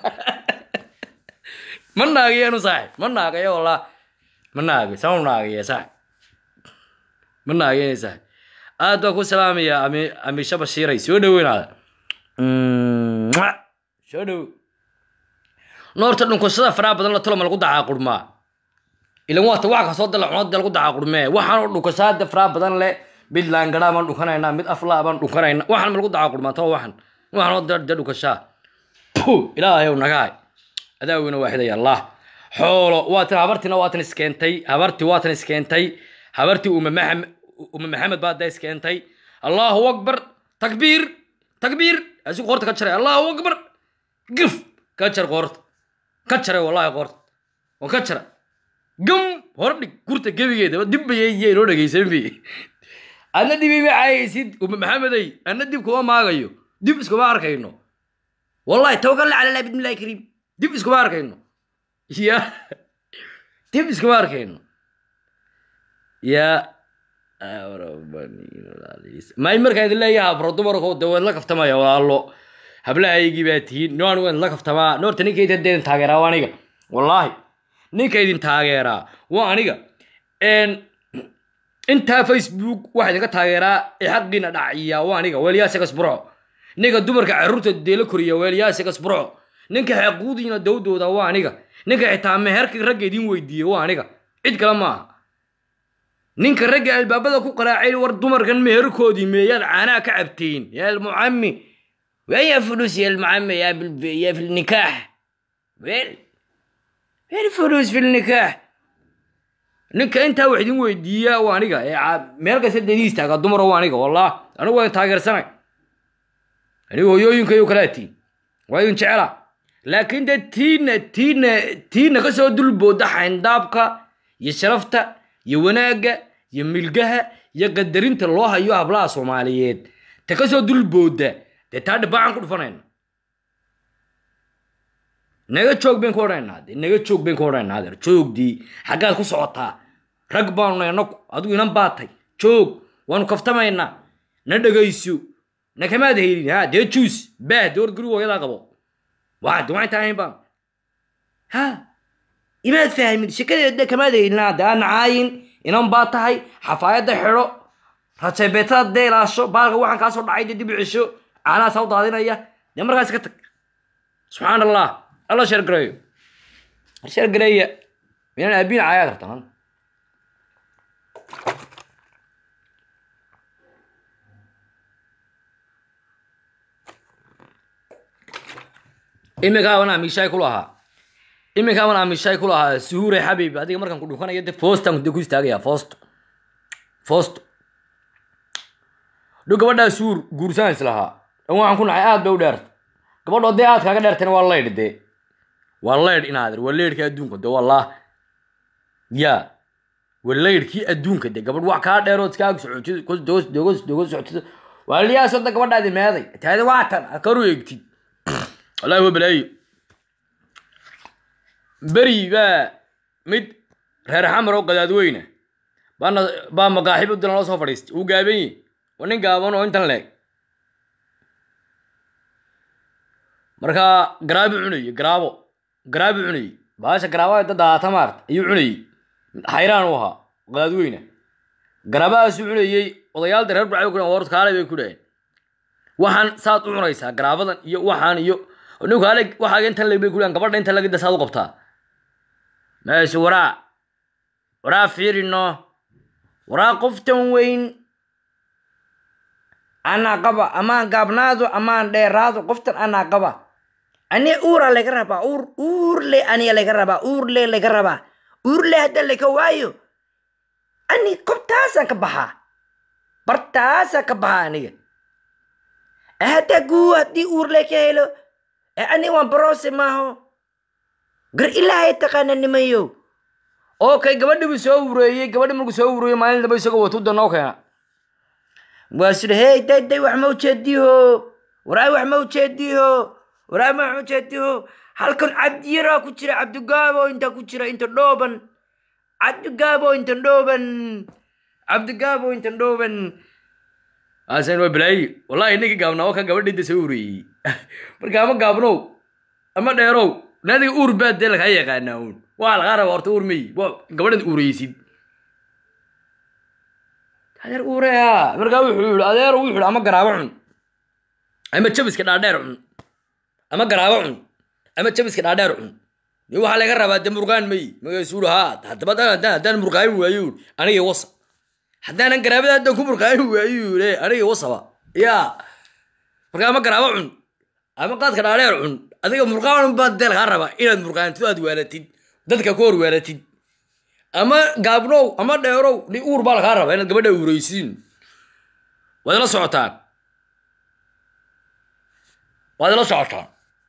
ma naagayeenu saaxib ma naagayo wallah ma naagayo saa u naagaya saaxib ma naagayna saaxib aad baan ku salaamaya ami amisha bashiiray soo dhoweynaada Mwah! soo dhow noorta dhunkashada faraha badan la toloma lagu dacaa qurmaa ilan waata wax kasoo dala cunada lagu dacaa qurmee waxaan oo dhunkashada faraha badan leh mid laangadhaa baan dhunkanaynaa mid aflaa baan dhunkanaynaa waxaan ma lagu dacaa qurmaa too waxan waxaan oo dee dhunkashaa Puh, ilaahayow nagahay adaawina waaxidaya allah xoolo waatan habartina waatan iskeentay habarti waatan iskeentay habartii uma maxam uma maxamed baa da iskeentay allahu akbar takbiir takbiir asigu qoorta ka jaray allahu akbar gif ka jar qoorta ka jaray wallahi qoorta waan ka jara gam hor dhig gurta gebigeeda dib bayay inoo dhegaysan bi adna dib ima caayaysid uma maxamedey adna dib kuma maagayo dib iskuma arkayno والله توكلنا على الله باذن الله كريم دب اسكو باركينو يا دب اسكو باركينو يا ما يمرك هذا الله يا برو دمركو دوين لك افتما يا والله hablaha aygii baa tihiin noan waan la kaftamaa noorta ninka idin idin taageeraa waa aniga wallaahi ninka idin taageeraa waa aniga intaa facebook waxaa idinka taageeraa ee xaqiina dhaciyaa waa aniga weeliyaasagas burco ninka dumarka carruurta deela koriya weeliyaasagas burco ninka xaquudiina dowdooda waa aniga ninka xitaa meherka ragga idin weydiiye waa aniga cid kale maaha ninka ragga albaabada ku qaraacay war dumarkan meherkoodii meeyaad caanaha ka cabteen yaa almucami وين فلوس يا المعمي يا بال... يا في النكاح وين وين الفلوس في النكاح ninka intaa wax idin weydiiya waa aniga meel kasta dadiis taaga dumar waa aniga wallah anigu waa taageersanay anigu hooyooyinkayo kalaatiin waa idin jecela laakiin de tiina tiina tiina kasoo dulbooda xayndaabka iyo sharafta iyo wanaagga iyo milgaha iyo qadarinta loo hayo hablaha soomaaliyeed ta kasoo dulbooda dee taa dhibaacan ku dhufanayna naga joog bayn ku odhanaynaa dee naga joog bayn ku odhanaynaa adeer joogdii xaggaad ku socotaa rag baanu nay anagu adigu inan baatay joog waanu kaftamaynaa na dhegayso na kamaad haylin ha dee juus baah dee war guriga hooyadaa qabo waa de waxay tahayn baan ha imaad fahmin shekadeeda kamaad haylin ha dee aan caayin inan baa tahay xafaayadda xidho rajebeetada dee ilaasho baalka waxaan kaa soo dhacay dee dib u cesho caanaha saa u daadinaya dee markaas ka tag subxaan allah alla sheergareeyo sheergareeya minaan aabiin caayaa kartaan iminkaabana amishaay ku lahaa iminkaabana amishaay ku lahaa suhure xabib adiga markaan ku dhunkanayo de foostan de ku istaagaya foosto foosto dho gabadhaa suur guursan islahaa dhan waxaan ku nacay aad bay u dheerta gabadhoo dee aad kaaga dheertana waa laydh dee waa laydh inaadir waa laydhkii adduunka de wallah ya waa laydhkii adduunka de gabadh wax kaa dheerood iskaag socotid kos doos dogos dogos socotid waa liyaasoo da gabadhaadi meeday taada waa tan karu eegtid wallahi waa balaayo beri baa mid reer xamar oo qadaadweyne baana baa maqaaxib u dilan loo soo fadhiistay uu gaaban yahi waa nin gaaban oo intan leeg markaa garaabu cunayey garaabo garaabu cunayey baasha garaabada dad daata maarta ayuu cunayey xayraan u ahaa qadaadweyne garaabahaasuu cunayey odayaalda reer burcay ku warta kaalay bay ku dhaheen waxaan saad u cunaysaa garaabadan iyo waxaan iyo ninku aleg waxaaga intan leg bay ku dhahan gabadha intan legida saad u qabtaa meesha waraa waraa fiirino waraa qoftan weyn anaa qaba amaan gaabnaado amaan dheeraado qoftan anaa qaba ani uura laga rabaa uur uurle aniga laga rabaa uurle laga rabaa uurle hadda laga waayo ani kobtaasaan ka baxaa bartaasaan ka baxaa aniga hadda guu haddii uurle ka helo ani waan barose maaho gar ilaahay taqaana nimayo okay gabadhi buu soo wureeyey gabadhi markuu soo wureeyey maalin damba isagoo watu danoo keena waa sida hey day day wax ma ujeediho waraay wax ma ujeediho waraay ma wax ujeediho halkan cabdiyaraa ku jira cabdigaabo inta ku jira inta dhooban cabdigaabo inta dhooban cabdigaabo inta dhooban asan waa balaayi wallahi ninkii gaabnaa waa ka gabadhiinta soo wureeyey marka ama gaabnow ama dheerow naadiga uur baa dee lagaa yaqaanaa uun waa lagaa raba horta uur meyi waa gabadhaad uureysid adeer uureya markaa wuxuu yihi adeer wuxuu yihi ama garaabo cun ama jabiska dhaadheer cun ama garaabo cun ama jabiska dhaadheer cun ni waxaa laga rabaa de murqaan meyi magaasuu yihi haa haddaba haddaan haddaan murqaayin waayo yihi aniga wasa haddaanan garaabada haddaan ku murqaayin waayo yihi aniga wasaba ya marka ama garaabo cun ama qaadka dhaadheer cun adiga murqaan baa dee lagaa rabaa inaad murqaantido aad waalatid dadka ku hor waalatid ama gaabnow ama dheerow ni uur baa lagaa rabaa inaad gabadha uureysiin waad ila socotaan waad ila socotaan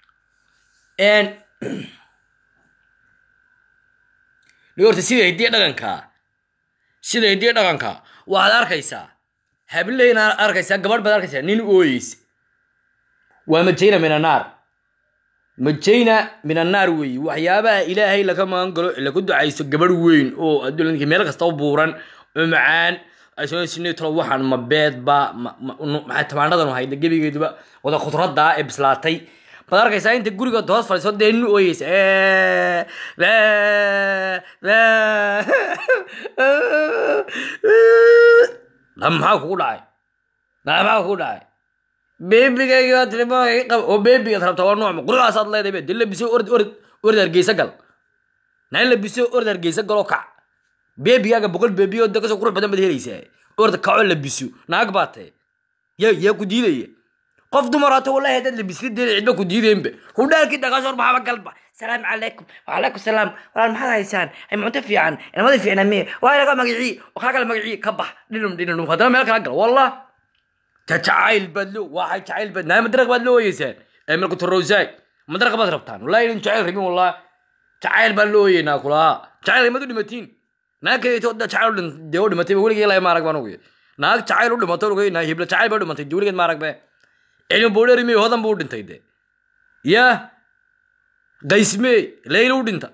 ni horta sida hidiya dhaqankaa sida hidiya dhaqanka waxaad arkaysaa hableyna arkaysaa gabadh baad arkaysaa nin ooyeysa waa majayna min annaar majayna min annaar weeye waxyaabaha ilaahay laga magan galo lagu ducayso gabadh weyn oo adduunka meel kasta u buuran oo macaan asoosinatolo waxaan ma beedba maxaa tamaandhadan hayda gebigeeduba wada khudradda ee bislaatay baad arkaysaa inta guriga hoos fadhiiso dee nin ooyeysa maxaa kugu dhacay maxaa kugu dhacay beebigayga tilmaamay qab oo beebigaad rabtaa waa nooc quruxaasaad leedahay be de labiso ord ord ord hargeysa gal naan labiso ord hargeysa galoo kac beebigaaga boqol beebiyo de kasoo qurux badan baad helaysaa orda kacoo labiso naag baa tahay yaa yaa ku diidaya qof dumar hata wallahi haddaad labisla deen cidba ku diideenba hudhaalkii dhaqasoor maxaba galba salaamu calaykum wacalaykum salaam walaal maxaad haysaan ay cunto fiican ilmada fiicna miye waa laga magacii oo kaa kale magacii ka bax dhinum dhinum haddana meel kala gal wallah jacayl baad lo waxay jacayl baad naa madaraq baad loo ooyeysaan ee marka torowsaay madaraq baad rabtaan wallahi idin jacayl rabin wallah jacayl baan loo ooyeynaa kulaa jacayl imad u dhimatiin naa kadeeto da jacayl dee u dhimatay weligii ilaa ma arag baan ogeey naag jacayl u dhimatay lugayna hibla jacayl bay u dhimantay duuligeed ma arag be cilmi boodheri miyo hodan buu u dhintay de ya qaysmee leyla u dhinta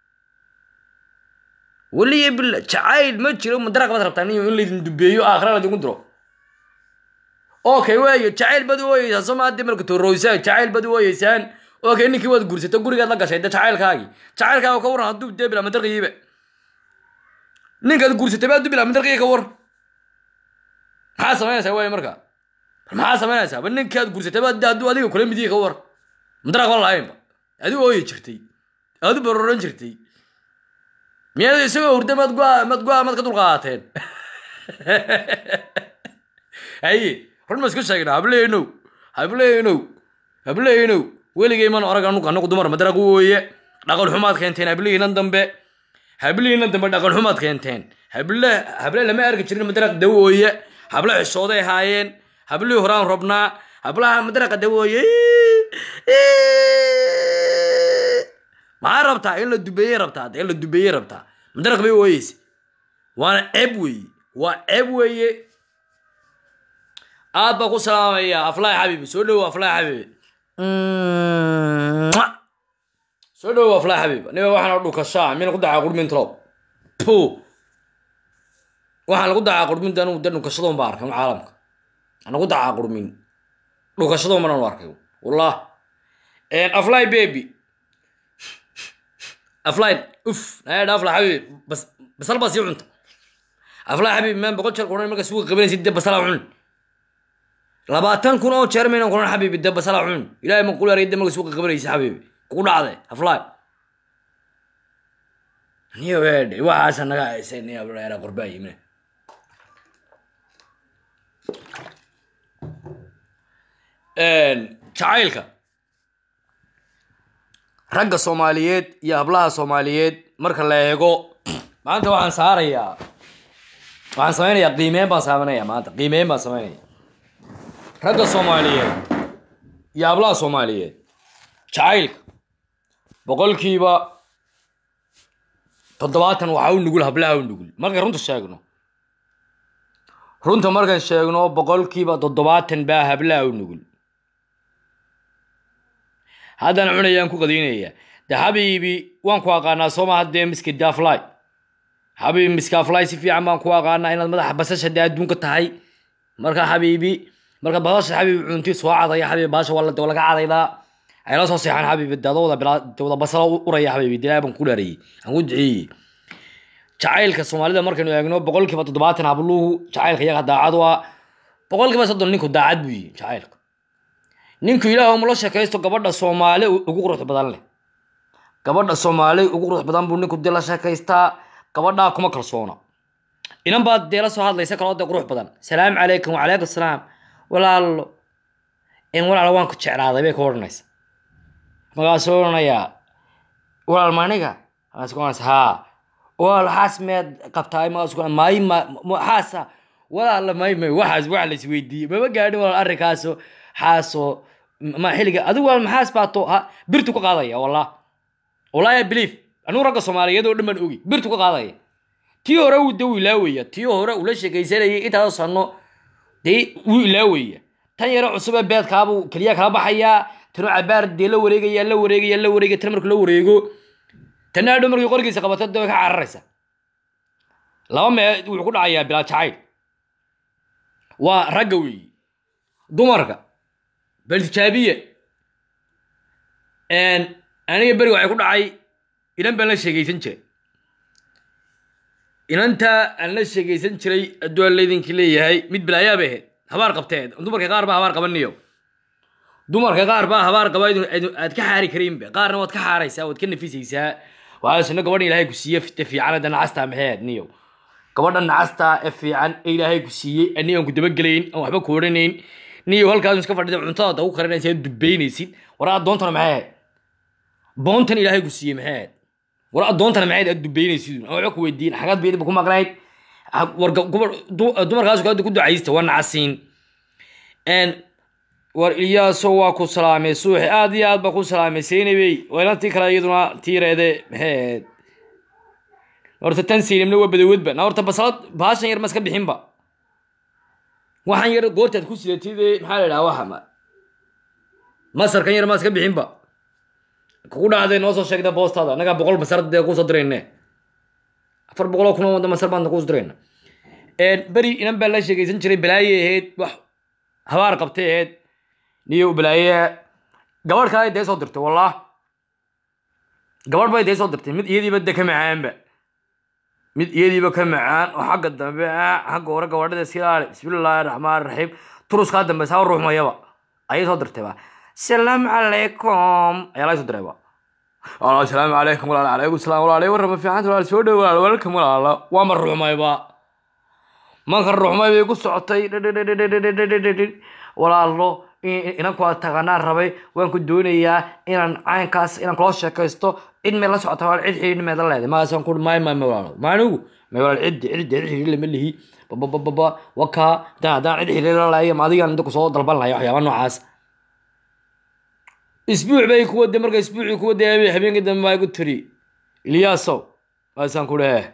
weliya bila jacayl ma jiro madaraq baad rabtaa nin in laydin dubeeyo aakhira laydinku diro okay waayo jacayl baad u ooyeysaan soo maadii marka toroysaan jacayl baad u ooyeysaan okay ninkii waad guursatay gurigaad la gashay de jacaylkaagii jacaylkaaga ka waran hadduu dee bilaa madarqiyiba ninkaad guursatay baad bilaa madarqiyi ka war maxaa samaynaysaa waayo marka maxaa samaynaysaa ba ninkaad guursatay baad de hadduu adiga kula midiyi ka war madaraq ba lahaynba adi ooyi jirtay aad u baroran jirtay miyaad isagoo hurda mad go mad go mad ka dulqaateen haye run ma isku sheegna hableynow hableynow hableynow weligay man orag anugu anagu dumar madaraq wooye dhaqan xumaad keenteen hablihiinan dambe hablihiinan dambe dhaqan xumaad keenteen hable hable lama arki jirin madaraq dawooye hable xishooday haayeen hablihii horaan robnaa hablaha madaraqa dawooye maxaa rabtaa in la dubeeyey rabtaa in la dubeeyey rabtaa madaraq bay ooyeysa waana ceeb weeye waa ceeb weeye aad baa ku salaamaya aflaay xabiibi soo dhowo aflaay xabiibi soo dhowo aflaay xabiib niba waxaan dhukashaa mina ku dacaa qurmintrob pu waxaan lagu dacaa qurmin anu de dhukashadoon baa arkay caalamka ana ku dacaa qurmin dhukashadoon baan anu arkay wallah aflaay baby aflayn uf naadha aflay xabiib bas basal baa sii cunta aflay xabiib maan boqol jeer kuran marka suuqa qabanaysid de basala cun labaatan kun oo jeer maynan kuran xabiibi de basala cun ilahay ma kuleeray de marka suuqa qabanaysid xabiibi kugu dhacday aflay niyo weedhe waxaasa naga haysay ni ableera qorbaa yimine jacaylka ragga soomaaliyeed iyo hablaha soomaaliyeed marka la eego maanta waxaan saarayaa waxaan samaynayaa qiimeyn baan samaynaya maanta qiimeyn baan samaynaya ragga soomaaliyeed iyo hablaha soomaaliyeed jacaylka boqolkiiba toddobaatan waxaa u nugul hablaha u nugul markaan runta sheegno runta markaan sheegno boqolkiiba toddobaatan baa hablaha u nugul haddana cunayaan ku qadiynaya de xabiibi waan ku aqaanaa sooma haddee miski dafly xabiibi miskafly si fiican baan ku aqaanaa inaad madaxa basasha dee adduunka tahay marka xabiibi marka basasha xabiibi cunti soo cadaya xabiibi baasha waa laga cadaydaa ayla soo seexaan xabiibi dada wada wada basalo uraya xabiibi dilaa baan ku dhaariyey aan ku duceeyey jacaylka soomaalida markaynu eegno boqolkiiba toddobaatan habluhu jacaylka iyaga daacad waa boqolkiiba soddon ninku daacad buu yihi jacaylka ninku ilaah mula sheekaysto gabadha soomaali ugu qurux badan leh gabadha soomaali ugu qurux badan buu ninku dee la sheekaystaa gabadhaa kuma kalsoona inan baad dee la soo hadlaysa kaloo dee qurux badan salaamu calaykum wacalaykum asalaam walaalo in walaalo waan ku jeclaaday bay ka odhanaysa markaasuu odhanayaa walaal maniga markaas ku odhanaysa haa walaal xaas miyaad qabtaa markaas ku maayi ma xaasa walaala may may waxaas wax la isweydiiyey mama gaadhin walaal arrinkaaso xaaso ma xilliga adigu walaal maxaas baato ha birtu ka qaadaya wallah wallahi i believe anuu ragga soomaaliyeed oo dhan baan ogi birtu ka qaadaya tii hore wuu de wuu ilaawaya tii hore ula sheekaysanayay intaas sano dee wuu ilaawaya tan yaro cusub ee beedkaabuu keliya kala baxayaa tanoo cabaar dee la wareegaya la wareegaya la wareegaya tan markuu la wareego tanna adhow markii qorgiisa qabato dee way ka cararaysa laba mee wuxuu ku dhacayaa bilaa jacayl waa ragga weeyi dumarka bal tijaabiya aniga beriga waxay ku dhacay inan baan la sheegaysan jiray inantaa aan la sheegaysan jiray adduu aan laydinkii leeyahay mid balaayaa bay ahayd habaar qabtee dumarka qaar baa habaar qabaniyo dumarka qaar baa habaar qaba aad ka xaari karinba qaarna waad ka xaaraysaa waad ka nafisaysaa waxaasna gabadhan ilaahay ku siiye fita fiican hadda nacastaa maxeed niyo gabadha nacastaa ee fiican ee ilaahay ku siiyey ani aan ku dabagelayn aan waxba ku odhanayn niyo halkaas iska fadhida cuntada ugu karinaysa aad dubaynaysid war addoontana maxay ahayd boontan ilaahay ku siiyey maxay ahayd war addoontana maxay aad dubaynaysid aan waxba ku weydiin xagaad baydiba ku maqnayd war dumarkaas ku ducaysta waa nacasiin war ilyaaso waa ku salaamay suuxi aad iyo aad baa ku salaamay seynabey weelantii kale iyaduna tiireede maxay ahayd horta tan siinimna waa badawedba na horta basalad baashan yar ma iska bixinba waxaan yar goortaad ku sidatid ee maxaa la idhaha waxa ma masarkan yar maas ka bixinba kugu dhacday noo soo sheegda boostaada annagaa boqol masar dee kusoo dirayne afar boqoloo kun oo wada masar baan kusoo dirayna beri inan baa la sheegaysan jiray balaaye ahayd wax habaar qabtay ahayd niyo balaaye gabadh kale dee soo dirtay wallah gabadh bay dee soo dirtay mid iyadiiba de ka macaanba mid iyadiiba ka macaan oo xagga dambe ah xagga hore gabadhada iska ilaali bismillaahi raxmaan raxiim turuskaa dambe saa ruuxmayaba ayay soo dirtayba salaamu calaykum ayaa laga soo dirayba asalaamu calaykum walaal calaykum salaam walaal warrama fiicanta walaal soo dhowaal welcome walaala waa ma ruuxmayba manka ruuxmay bay ku socotay walaalo inanku aad taganaan rabay waan ku doonayaa inaan caynkaas inaan kula sheekaysto cid meel la socota walaal cid xidhiidh meeda leedahay magaasaan ku maay maay walaalo maanigu may walaal ciddi ciddi cid xidhiidh lama lihi babababa wakaa haddaan haddaan cid xidhiidh la lahayo ma adigaan inta kusoo dalban lahayo waxyaaba noocaas isbuuc bay ku waday marka isbuucii ku waday habeenkii dambe baa igu tiri ilyaasow maasaan ku dhehe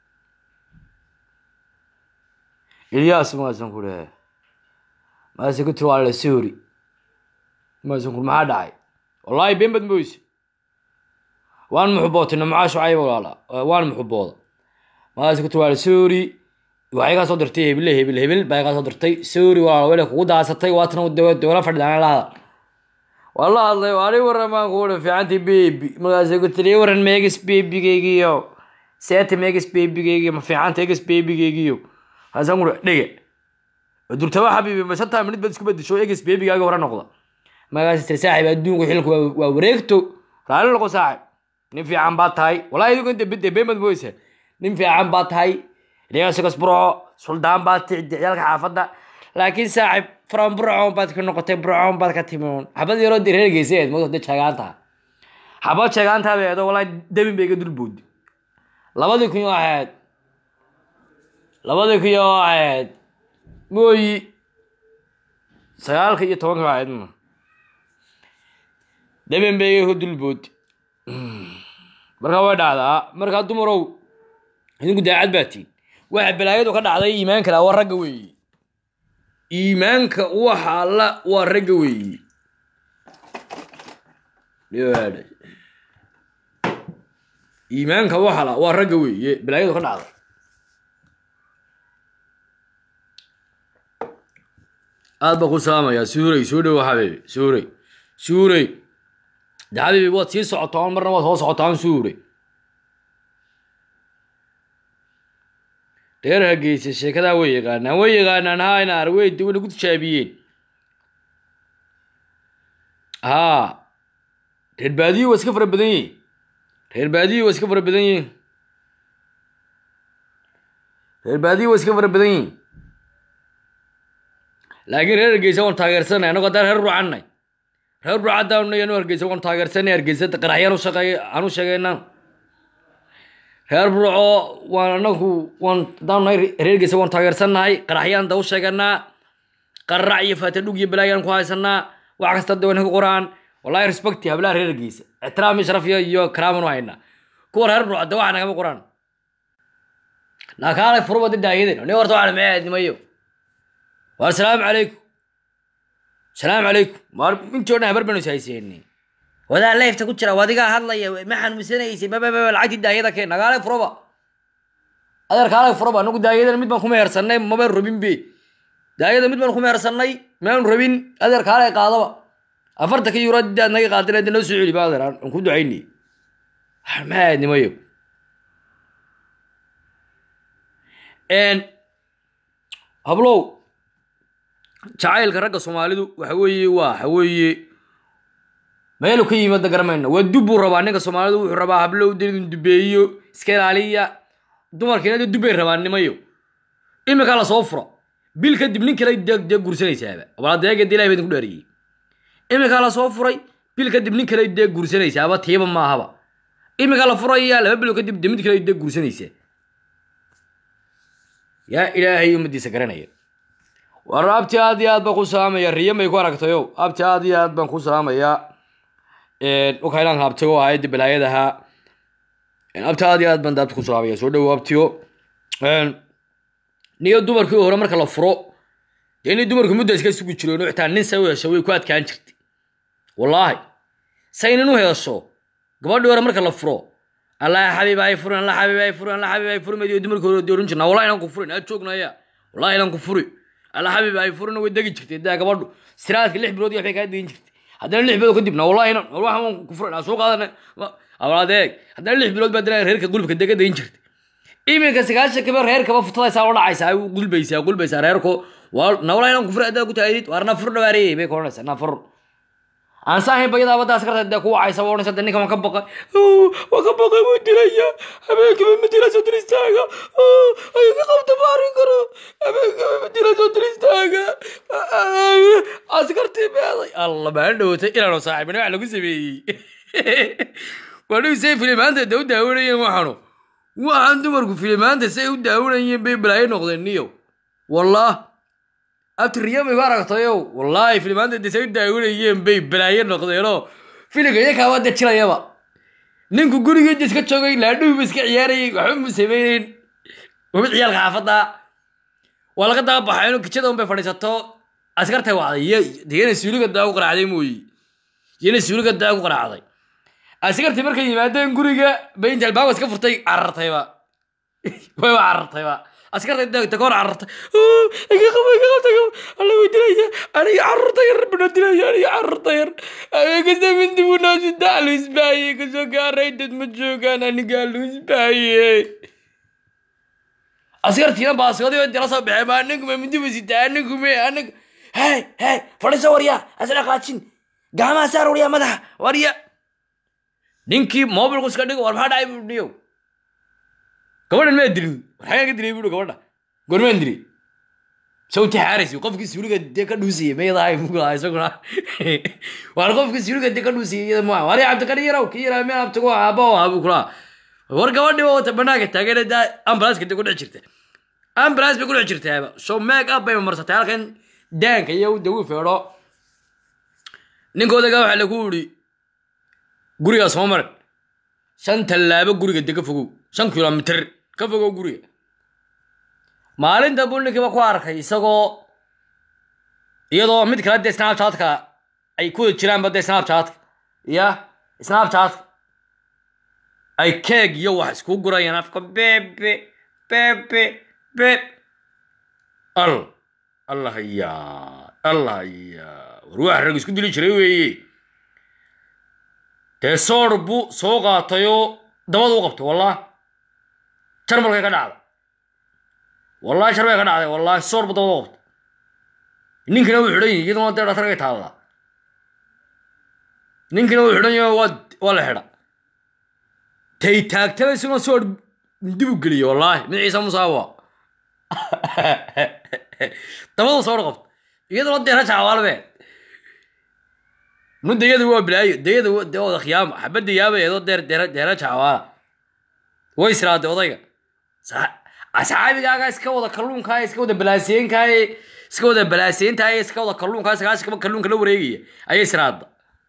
ilyaas maasaan ku dhehe maase ku tiri waa la soori maasaan ku maxaa dhacay wallaahi been bad moyse waan muxubootay namcaa shucayb walaala waan muxubooda maase ku tiri waa la soori waxay kaa soo dirtay hebile hebel hebel baa kaa soo dirtay soori walaala wele kugu daasatay waatana dowla fadhidaan la hadal waa la hadlay waani waramaan kuuhi fiicantii bebi markaasay ku tiri waran meegis bebigeygiyo seeta meegis bebigeygiyo ma fiicanta egis bebigeygiyo haasaan kuuhi dhege durtaba xabiibi ma shantaa minid baad isku bedesho egis bebigaaga hore noqda markaas tiri saaxib adduunku xilku waa wareegto raali noqo saaxib nin fiican baa tahay wallahi idigu inta bidde beemad mooysa nin fiican baa tahay dhigaasigas burco suldaan baa tici ciyaalka xaafadda laakiin saaxib from burcoon baad ka noqotay burcoon baad ka timoon xabad yaroo de reer geysaeed mood de jeegaantaa xabad jeegaantaa bay eedo wallahi dabin bay iga dulboodi labadii kun yoo ahayd labadii kun yoo ahayd mooyi sagaalka iyo tobanka ahayd ma dabin bay iga dulboodi marka way dhacdaa markaa dumarow idinku daacad baa tiin waxa balaayadu ka dhacday iimaanka la waa ragga weeyi iimaanka waxa alla waa ragga weeyi iimaanka waxa la waa ragga weeye balaayadu ka dhacday aad baa ku salaamayaa suurey soo dhowo xabiibi suurey suurey de xabiibi waad sii socotaan marna waad soo socotaan suurey reer hageysa sheekadaa way yaqaanaan way yaqaanaan haa inaar wey de wayna ku tijaabiyeen haa reer baadiyi waa iska fara badan yihin reer baadiyi waa iska fara badan yihin reer baadiyi waa iska fara badan yihin laakiin reer hargeysa waan taageersanay annago haddaan reer ruucanay reer ruucaddaanay anu hargeysa waan taageersanay hargeysa qaraxyaan u shaqeey aan u sheegaynaa reer burco waan anagu waan haddaan nahay reergeysa waan taageersannahay qaraxyaan da u sheeganaa qararac iyo faatadhug iyo balaayaan ku haysanaa wax kasta de wana ka qoraan wallahi respecti hablaha reergeysa ixtiraam iyo sharaf iyo karaaman u haynaa kuwa reer burco de waxa nagama qoraan laakaale furuba de daayadeen ni horta waxaan maxay nimayo waar salaamu calaykum salaamu calaykum waar intii o dhan habar banu is hayseeni wadaa leefta ku jira wadigaa hadlaya ma xanuunsanaysay bababa lacagtii daayada keen nagaale furoba adeer kaale furoba anagu daayadana mid baan kuma heersanay maba rabin be daayada mid baan kuma heersanay maanu rabin adeer kaale qaadaba afartanka euro daad naga qaadina de noo soo celi ba adeer aan ku ducaynay maxaa nimayo hablow jacaylka ragga soomaalidu waxa weeye waa waxa weeye meelu ka yimaada garamayna waa dub buu rabaa ninka soomaalidu wuxuu rabaa hablow dinu dubeeyo iska ilaaliya dumarkiina de dubbay rabaa nimayo iminkaa lasoo furo bil kadib nin kale dee dee gursanaysaaba abaladeegada ilahi baa idinku dhaariyey iminkaa lasoo furay bil kadib nin kale dee gursanaysaaba tiiba maahaba iminkaa la furaya laba bilo kadib de mid kale dee gursanaysaa yaa ilaahay ummadiisa garanaya war abti aad iyo aad baan ku salaamaya riya may ku aragtayo abti aad iyo aad baan ku salaamayaa ukaylaan habtigo ahayd balaayadaha abti aad iyo aad baan daabta ku salaamaya soo dhowo abtiyo niyo dumarkii hore marka la furo dee inay dumarku mudda iska sugi jireen oo xitaa nin say u hesho way ku adkaan jirtay wallaahi say nin u hesho gabadhii hore marka la furo allah xabiib ay furin allah xabiib ay furin allah xabiib ay furin madiyo dumarka hore doorin jirnaa wallahi inaan ku furin aad joognaya wallahi inaan ku furi allah xabiib ay furin way degi jirtay daa gabadhu siraadka lix bilood iyo waxbay kaa degin jirtay haddana lix bilood kadibna wallahi inaan waxaan waan ku furin aan soo qaadana awlaadeeg haddana lix bilood baa dana reerka gulubka dega degin jirtay iminka sagaashan kaba reerkaba futadaysaa oo dhacaysaa ay gulbaysaa gulbaysaa reerku waa nawla inaan ku furi haddaa ku taagid waar nafur dhawaariyey bay ka odhanaysaa nafur aan saahayn bayadaa badda askarta dee ku wacaysa waa odhanaysa dee ninkan waan ka baqay waan ka baqay wuu dilaya habeenkaba ma dila soo diristaaga ay ka qabta ma arrin karo habeenkaba ma dila soo diristaaga askartii beeday alla maan dhowatay inaanu saaxiibina wax lagu sameeyey waa dhihi say filimaanta dee u daawanayeen waxaanu waxaan dumarku filimaanta say u daawanayeen bay balaayo noqdeen niyo wallah abtiriya bay ku aragtayow wallaahi filimaanta dee say u daawanayeen bay balaayo noqdeenoo filimka iyakaaba dee jilayaba ninku gurigeeda iska joogay laadhuhuba iska ciyaarayay waxba mu samayneyn wamid ciyaalka xaafadda waa laga daba baxay inuu kijada unbay fadhiisato askartay wacday diyana suuliga daa ku qaraacday mooyi diyana suuliga daa ku qaraacday askartii markay yimaadeen guriga bay inta albaabka iska furtay carartayba wayba carartayba askartay degta kahor carartay iga qabo iga qabta alla way dilaya aniga carruurta yar bana dilaya aniga carruurta yar habeenkasta mindi buu noosi daa lu isbaayey kasoo gaaray dad ma joogaan anigaa lu isbaayey askartiina baaskoodii bay dila soo baxeen ma anigu ma mindi ba sitaa anigu me anigu hey hey fadhiso warya asna qaajin gacmaha saar warya madaxa warya ninkii mobilku iska dhigo war maxaa dhacay buu dhiyow gabadhan maa dilin war xagaan ka dilay buu gabadha goormaan dilay sawti xaaraysi qofkii suuliga dee ka dhuusiyey mayadahay muglaha isaguna waar qofkii suuliga dee ka dhuusiyey iyada ma war cabdikari yarow kii yaraa meel abtigu aaba oo abu kulaha war gabadhii waa wata banaanka taageera daa ambulanska dee ku dhici jirta ambulance bay ku dhici jirtaaba so make up bay marsatay halkan daanka iyo dagu feedho ninkoodaga waxaa lagu yidhi gurigaa soo maran shan tallaabo guriga de ka fogow shan kilomitr ka fogow guriga maalinta buu ninkiiba ku arkay isagoo iyadoo mid kale dee snapchatka ay ku wada jiraanba dee snapchatka ya snapchatka ay keeg iyo wax isku gurayaan afka bebe bebe beb al allah ya allah ya war wax rag isku dili jiray weeye dee soor buu soo qaatayoo dabada u qabtay wallah jarmalkay ka dhacday wallahi sharbay ka dhacday wallahi soor buu dabada u qabtay ninkina wuu xidhan yahay iyaduna dee dhatargay taallaa ninkina wuu xidhan yahay waa waa la xidha tay taagtaba isaguna soor dib u geliyey wallahi mid ciise musaawa dabadu soor qabtay iyaduna dee rajaca waalbe nu dayada waa bilaayo dayada de wada khiyaamo xabadda yaabaeedoo deer deera deera jacawaala way israaday odayga asxaabigaaga iska wada kalluunkaa iska wada balaaseenkaay iska wada balaaseyntaay iska wada kalluunkaa sagaashan kalluunka la wareegaya ayay israada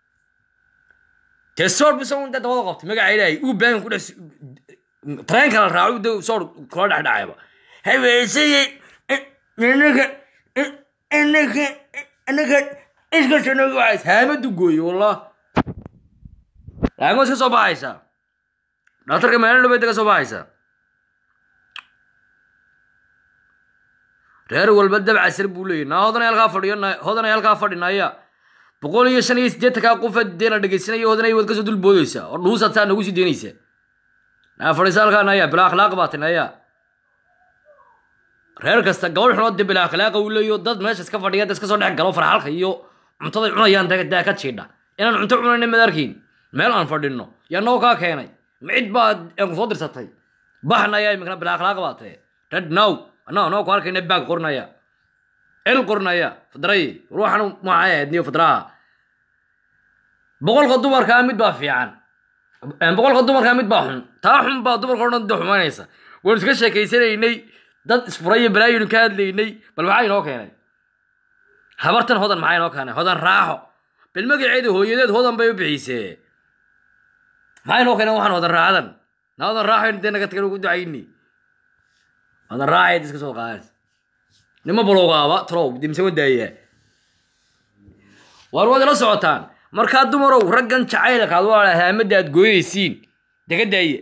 dee soor bisan dee dabada qabtay magaca ilaahay uu baahan ku dhex tareenka la raaco de soor kula dhex dhacayba habeeseye inaka inaka inaka iskashanagaas haamadu gooye wallah laakin waa iska soo baxaysaa dhaktarka maalin dhabeed ka soo baxaysaa reer walba dabcasir buu leeyahy naa hodanay halkaa fadhiyo hodanay halkaa fadhinaya boqol iyo shan iyo siddeetankaa qofa deena dhegaysanaya hodanay waad kasoo dulboodaysaa oo dhuusaad saa nagu sii deynaysaa naa fadhiisa halkaa naya bilaa akhlaaq baatay naya reer kasta gabadh xunood dee bilaa akhlaaqa uu leeyo dad meesha iska fadhiya dad iska soo dhex galo farxalka iyo cuntaday cunayaan daa ka jiidha inaan cunto cunayna mad arkiin meel aan fadhinno yaa noo kaa keenay micid baa aan kusoo dirsatay baxnaya iminkana bilaa akhlaaq baa tahe red now anaa anoo ku arkayna baag qorinaya el qorinaya fadray ruuxan maxay ahayd niyo fadraha boqolka dumarkaa mid baa fiican boqolka dumarkaa mid baa xun taa xun baa dumarka o dhan de xumaynaysa waynu iska sheekaysanaynay dad isfuraya balaayinu ka hadlaynay bal maxaa inoo keenay habartan hodan maxaa inoo keenay hodan raaxo bal magaceeda hooyadeed hodan bay u bixisee maxaa inoo keenay waxaan hodan raaxadan na hodan raaxo dee naga tagan ugu ducayni hodan raaxayd iska soo qaadaysa nima baloogaaba talow dimse wadaaya waar waad ila socotaan markaa dumarow raggan jacaylkaad waa haamada aad gooyeysiin dega daaya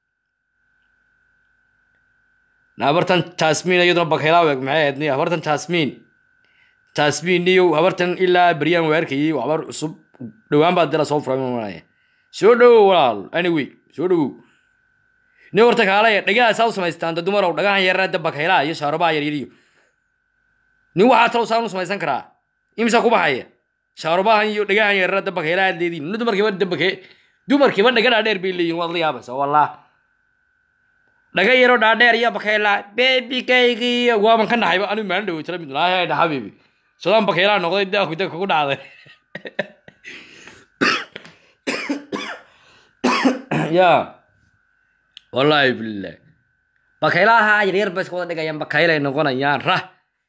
habartan jasmin iyaduna bakayla weg maxay ahayd niyo habartan jasmin jasmin niyo habartan ilaa beryaan waa arkayay waa habar cusub dhowaan baa dila soo furay malaya soo dhowow walaal anyway soo dhowow nin horta kaalaya dhagaha saa u samaystaan da dumarow dhagahan yarna da bakaylaha iyo shaarubaha yaryariyo nin waxaa talow saan u samaysan karaa imisa ku baxaya shaarubahan iyo dhagahan yarna da bakaylaha aad leediin nin dumarkiiba da bake dumarkiiba dhaga dhaadheer bay leeyihin waad la yaabaysa wallah dhaga yaro dhaadheer iyo bakayla bebikaygiiyo waaban ka naxayba anigu maalin dhawo tala mid laahay dha xabiibi sodaan bakaylaha noqday daaku da kugu dhacday ya wallaahi bilah bakaylaha yaryar bay iska wada dhigayaan bakaylay noqonayaan rah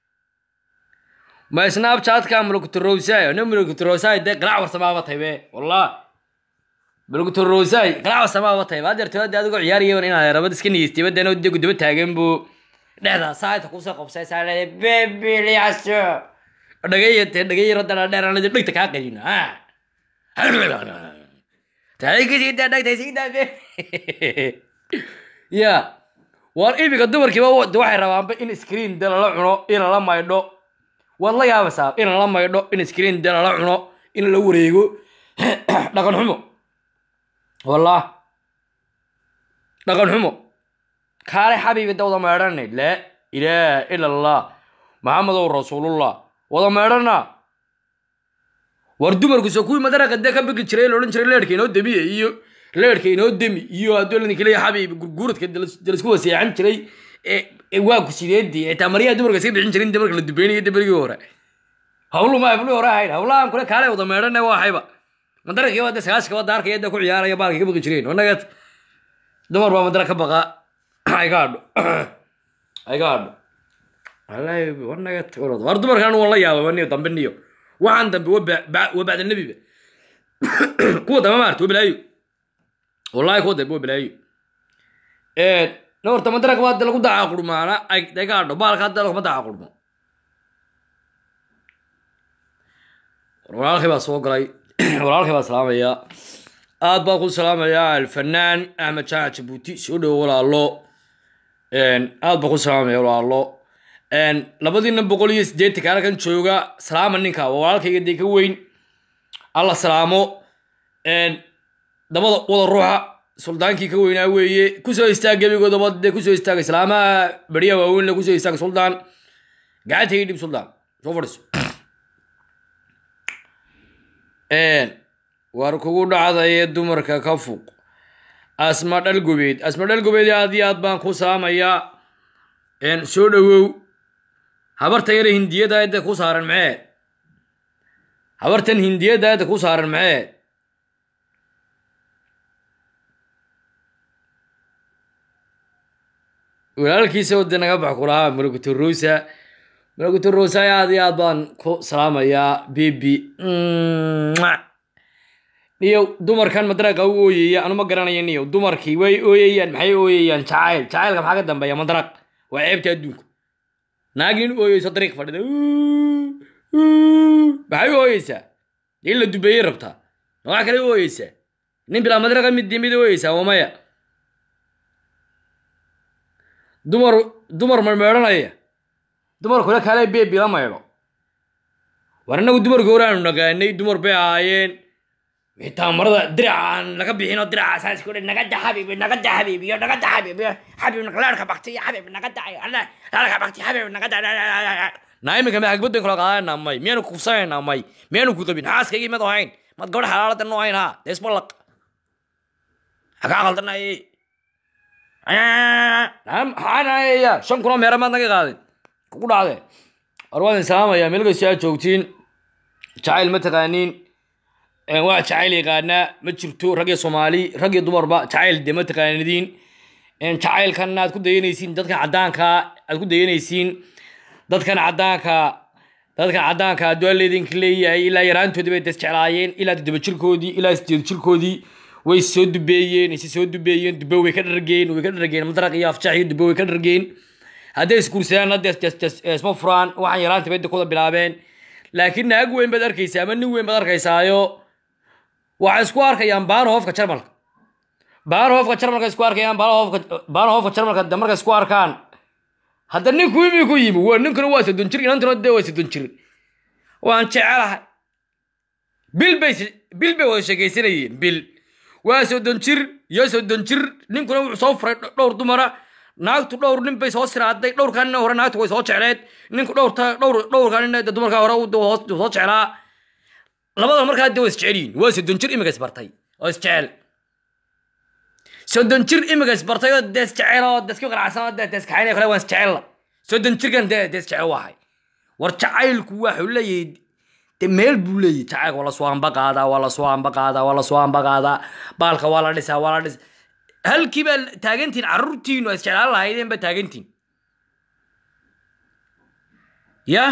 ma snapchatka mulkuturowsay ne mulkuturowsay dee qalac warsamaaba taybe wallah mulkuturowsay qalac warsamaaba taybe had yartoo de adigoo ciyaariyaban inaad rabad iska nigeystay badeeno de gudaba taagan buu dhexda saayta kusoo qabsay saa leeday bebiliyaso dhagayate dhagayaro dheer aan dhegta kaa qayina taagisiida dhagtaysiida ya waar iminka dumarkiiba waxay rabaanba in screen de lala cuno in lala maydho waad la yaabaysaa in lala maydho in screen de lala cuno in la wareego dhaqan xumo wallah dhaqan xumo kaale xabiibi da wada meedhane laa ilaaha ila allah maxamedow rasuulullah wada meedhana war dumarkuso kuwii madaraqa dee ka begi jiray laodhan jiray leerhka inoo demiye iyo leerhka inoo demi iyo hadduu ladinka leeya xabiib gurguuradka dalasku waseexan jiray waa ku sideedii xitaa maryaha dumarka iska bixin jirin marka la dubeynaya de berigii hore hawlu ma hablu hore ahayd hawlahan kule kaale wada meedhane waa hayba madaraqii waa de sagaashka wada arkaya de ku ciyaaraya baalka ka baqi jireen wanagat dumar baa madara ka baqa ay ka hadho ay ka hadho wallahi wanagat war dumarkan waan la yaababa niyo dambe niyo waxaan dambe waa bacda nebiba kuwa dambe maarta waa balaayo wallahi kuwa dambe waa balaayo na horta madaraka waa de lagu daca qurmaana ay ay ka hadho baalka hadda laguma daca qurmo walaalkii baa soo galay walaalkii baa salaamaya aad baa ku salaamayaa alfanaan axmed jaac jabuuti soo dhowo walaalo aad baa ku salaamaya walaalo labadiina boqol iyo siddeetanka halkan jooga salaama ninka waa walaalkayga dee ka weyn alla salaamo dabada wada ruuxa suldaankii ka weynaa weeye kusoo istaag gebigoodaba dee kusoo istaaga islaamaha beriya waaweynle kusoo istaaga suldaan gacantayga dhib suldaan soo fadhiso war kugu dhacdaye dumarka ka fuq asma dhalgobeed asma dhalgobeed aad iyo aad baan ku salaamayaa soo dhowow habartan yare hindiyada hadda ku saaran maxee habartan hindiyada hadda ku saaran maxee walaalkiisa wade naga bax kulahaa malakuturusa malakuturusa aad iyo aad baan ku salaamayaa bibi niyo dumarkan madraqa u ooyaya anu ma garanaya niyo dumarkii way ooyayaan maxay ooyayaan jacayl jacaylka maxaa ka dambeeya madraq waa ceebta adduunka naagin ooyeyso dariiq fadhida maxay u ooyeysaa in la dubeeyey rabtaa waxaa kale u ooyeysaa nin bilaa madraqa mid mid ooyeysaa waa maya dumar dumar ma meedhanaya dumar kule kale beebi la maydho war innagu dumarka hore aanu nagaanay dumar bay ahaayeen xitaa marada diracaan laga bixinoo diraca saas ku naga da xabiibi naga da xabiibi iyo naga da xabiibi xabiib leerka bakti iyo xabiib naga da leerka bakti xabiib naga da naa iminka maxagbaddan kala qaadana may miyaanu kufsanayna may miyaanu ku qabin xaaskaygii mad ahayn mad gabadha xalaalada noo hayn ha deesbalaq hakaa qaldanayay xaanaya shan kunoo meera maad naga qaadin kugu dhacde war waan salaamaya meel kastoo aad joogtiin jacayl ma taqaaniin waa jacayl yaqaanaa ma jirto rag iyo soomaali rag iyo dumarba jacayl de ma taqaanidiin jacaylkan aad ku dayanaysiin dadkan caddaanka aad ku dayanaysiin dadkan caddaanka dadkan caddaanka adduaa leedinka leeyahay ilaa yaraantoodii bay desjeclaayeen ilaa toddoba jirkoodii ilaa sideed jirkoodii way soo dubeeyeen isi soo dubeeyeen dube way ka dhargeen way ka dhargeen madaraq iyo afjax iyo dube way ka dhargeen hadday isguursadaan hadda is- is- is- isma furaan waxaan yaraanta bay kuda bilaabeen laakiin naag weyn baad arkaysaa ama nin weyn baad arkaysaayo waxay isku arkayaan baanhofka jarmalka baanhofka jarmalka isku arkayaan baanhofka baanhofka jarmalka de markay isku arkaan hadda ninku imi ku yimi waa ninkuna waa soddon jir inantuna dee waa soddon jir waan jecelahay bil bay bil bay wada sheekaysanayeen bil waa soddon jir iyo soddon jir ninkuna wuxuu soo furay dhowr dumara naagtu dhowr nin bay soo siraaday dhowrkaa nin hore naagtu way soo jecleed ninku dhowrta dhowr dhowrkaa nin de dumarkaa hore uu hoos soo jeclaa labada markaa de waa isjecel yihiin waa soddon jir imika isbartay oo isjecel soddon jir imika isbartay oo de isjecel oo de isku qanacsan oo de de iskaxaynaya kale waan isjecella soddon jirkan de de isjecel waahay war jacaylku waxuu leeyahay de meel buu leeyahay jacaylka waa lasoo amba qaadaa waa lasoo amba qaadaa waa lasoo amba qaadaa baalka waa la dhisaa waa la dhis halkii baa taagantiin carruurtiinu ay isjeclaan lahaydeen baa taagantiin ya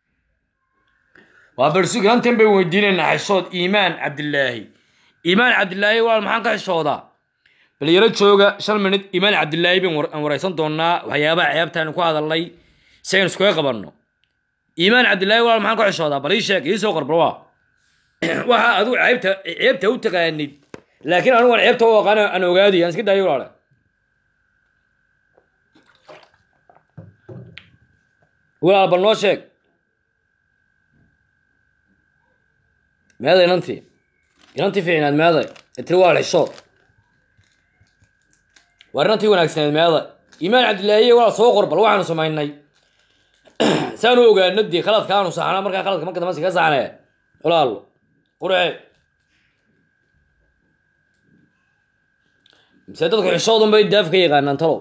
waa barsugi hantan bay weydiinaynaa xishood iimaan cabdilaahi iimaan cabdilaahi walaal maxaan ka xishoodaa bal yaro jooga shan minut iimaan cabdilaahi baan war- aan wareysan doonaa waxyaabaha ceebtaanu ku hadalnay si aynu iskaga qabanno iimaan cabdilaahi walaal maxaan ka xishoodaa bal ii sheeg ii soo qorbar waa waxa adigu ceebta ceebta u taqaanid laakiin anigu aan ceebta u aqaan aan ogaadi aan iska daayo walaale walaal bal noo sheeg meeday inantii inantii fiicnaad meeday ee tiri walaal xishood waa inantii wanaagsaneed meeday iimaan cabdilaahiye walaal soo qor bal waxaanu samaynay saanu ogaano dee khaladka aanu saxnaa markaa khaladka marka dambe ka saxnee walaalo qurxe mise dadku xishoodun bay daaf ka yaqaanaan talow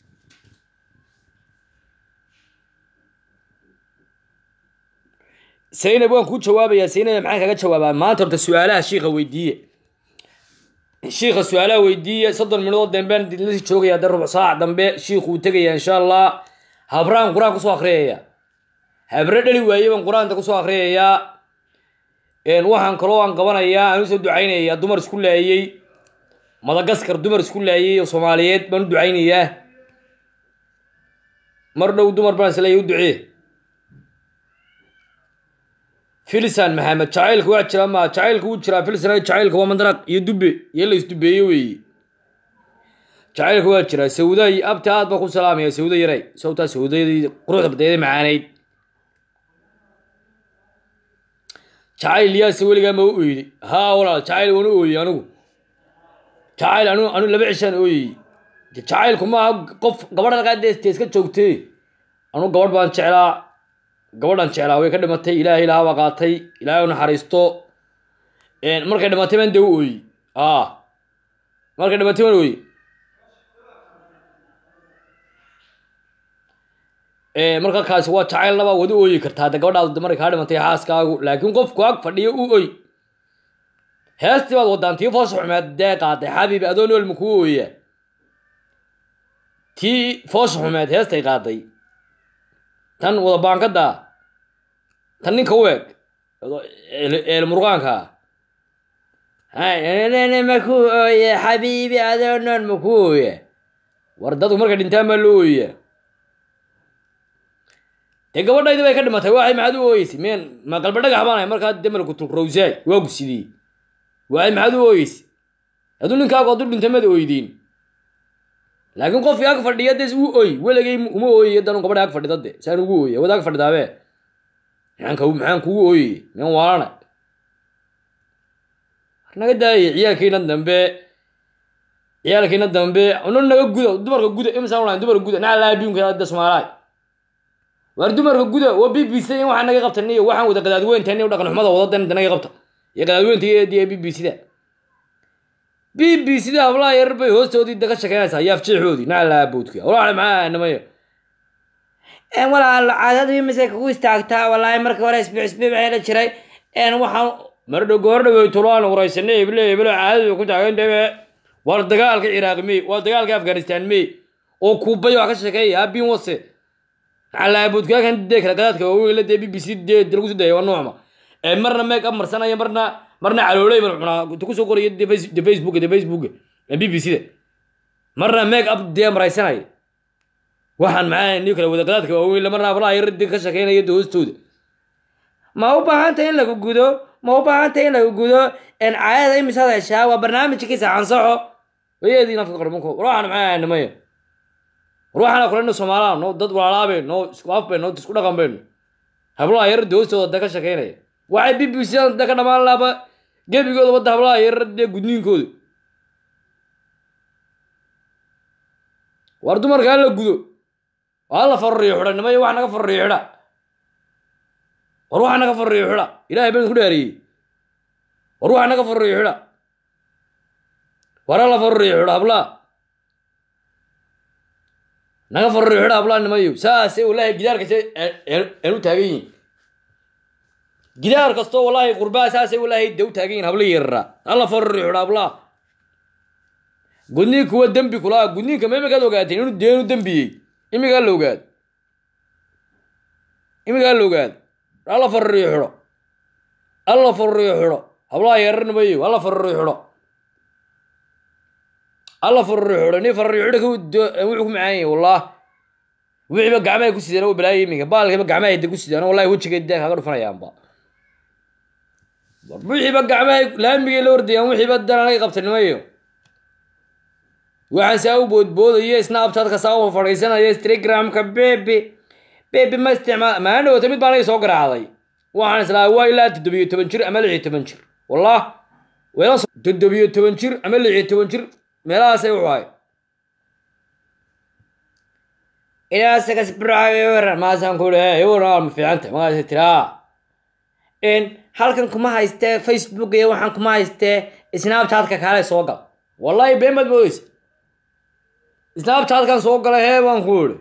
saynab waan kuu jawaabayaa saynab maxaan kaga jawaabaa maanta horta su-aalaha shiika weydiiye shiika su-aalaha weydiiye soddon minuudood dambeen lasii joogaya de rubuc saac dambe shiiku uu tegaya insha allah habraan qur-aan kusoo akriyaya habre dhali waaye baan qur-aanta kusoo akriyayaa waxaan kaloo aan qabanayaa aan usoo ducaynayaa dumar isku laayey madagaskar dumar isku laayey oo soomaaliyeed baan u ducaynayaa mar dhow dumar baan isleeyahy u ducee filisan maxamed jacaylka waa jira ma jacaylka wuu jiraa filisan jacaylka waa mandaraq iyo dube iyo la isdubeeye weeye jacaylka waa jiraa sawday abta aad baa ku salaamaya sawda yaray sawtaa sawdadii quruxda badeeda macaaneyd jacayl yaase weligaa ma u oyday haa walaal jacayl waan u ooyey anigu jacayl anu anu laba cishaan ooyey jacaylku maaha qof gabadha laqaadee iska joogtee anu gabadh baan jeclaa gabadhan jeclaa way ka dhimatay ilaahay ilaha baa qaatay ilaahay u naxariisto markay dhimatay baan dee u ooyey a markay dhimatay baan ooyey marka kaasi waa jacayl laba wad u ooyi kartaa hadda gabadhaadu markay kaa dhimatay xaaskaagu laakiin qofku ag fadhiyo u oy heestii baad wadaan tii foosha xumeed dee qaaday xabiibi adoo nool ma kuu ooya tii foosha xumeed heestay qaaday tan wada baankada tan ninka u eg eel murqaanka makuu ooye xabiibi adoo nool ma kuu ooya war dadku markay dhintaan baa loo ooya dee gabadhaydi bay ka dhimatay waxay maxaad u ooyeysay meen ma qalba dhagax baan ahay markaa demalku tulrowsaay waa gusidiyey waxay maxaad u ooyeysay hadduu ninkaagu hadduu dhintay mad ooydiin laakiin qofkii ag fadhiya des uu oy weligay uma ooyey danu gabadha ag fadhida de saan ugu ooyey wada ag fadhidaabe maxaan ka maxaan kugu ooyey meen waalana naga daayay ciyaalkiina dambe ciyaalkiina dambe no naga guda dumarka guda imisaan ulahayn dumarka guda naa laa adduunka da soomaalaay waar dumarka guda waa b b c in waxaa naga qabta niyo waxaan wada qadaadweyntan iyo dhaqan xumada wadadan naga qabta iyo qadaadweynta iyo b b c da b b c da hablaha yarar bay hoostoodii daga shekeynaysaa yaaf jeexoodii naclaa boodka walaal maxaa namayo walaal caadadu imise kugu istaagtaa walaahi markii hore isbiic isbiic waxaa la jiray waxaan mardho goordhaweey tulaan waraysanay heblo heblo caadadu ku taagan dhabe waa dagaalka ciraaq mey waa dagaalka afghanistan mey oo kuubay wax ka sheekeeya abin wase calaabudkaakan dee kala qadaadka waaweyn dee b b c dee lagu soo dayay waa noocma ee marna meeg up marsanaya marna marna calooley mar cunaa inta kusoo qoraya de facebook de facebook b b c da marna meeg up dee maraysanaya waxaan maxaa ni kale wadaqadaadka waaweyn lama raablaha yaradi ka shaqeynaya de hoostooda ma u baahantay in lagu gudo ma u baahantay in lagu gudo en caadada imisaad heshaa waa barnaamijkiisa ansaxo wayeediin afka qarmanko war waxaan maxaa ahay nimaya war waxaan kulena soomaaliya no dad walaalaaben no isku af ben no isku dhaqan ben hablaha yarada hoostooda da ka shaqeynaya waxay b b c da ka dhamaan laaba gebigooda wadda hablaha yarada gudniinkooda war dumarka hala gudo hala farriyo xidha nimayo wax naga farriyo xidha war wax naga farriyo xidha ilahay baan ku dhaariyey war wax naga farriyo xidha war hala farriyo xidha hablaa naga farriyo xidha hablaa nimayo saasay wallahi gidaar kasta aan u taagan yihin gidaar kastoo wallahi qurbaa saasay wallahi de u taagan yihin habla yarara hala farriyo xidha hablaa gudniinka waa dembi kulaa gudniinka ma imikaad ogaateen inuu deenu dembiyey imigaa la ogaad imigaa la ogaad alla farriyo xidho alla farriyo xidho hablaha yararnimayo alla farriyo xidho alla farriyo xidho ni farriyo xidho wuxuu ku macaan yahay wallah wixiiba gacmahay ku sidaan waa balaayo iminka baalkiiba gacmahay de ku sidaan wallahi wejigeed dee kaga dhufanayaanba wixiiba gacmahay laamigay la ordayaan wixiiba dananay qabtanimayo waxaan saa u boodboodaya snapchatka saa u fadhiisanaya instagramka bebi bebi ma isticmaal maalin dhawata mid baan anaga soo garaacday waxaan islaa waa ilaa toddobiyo toban jir ama lixiyo toban jir wallah weela toddobiyo toban jir ama lixiyo toban jir meelahaasay wuxu ahay ilaasagas braweran maasaan ku lehe waran ma fiicanta magaasa tiraa n halkan kuma haystee facebook iyo waxaan kuma haystee snapchatka kaale soo gal wallahi been baad moodeysa snapchatkan soo galay hee baan ku idhi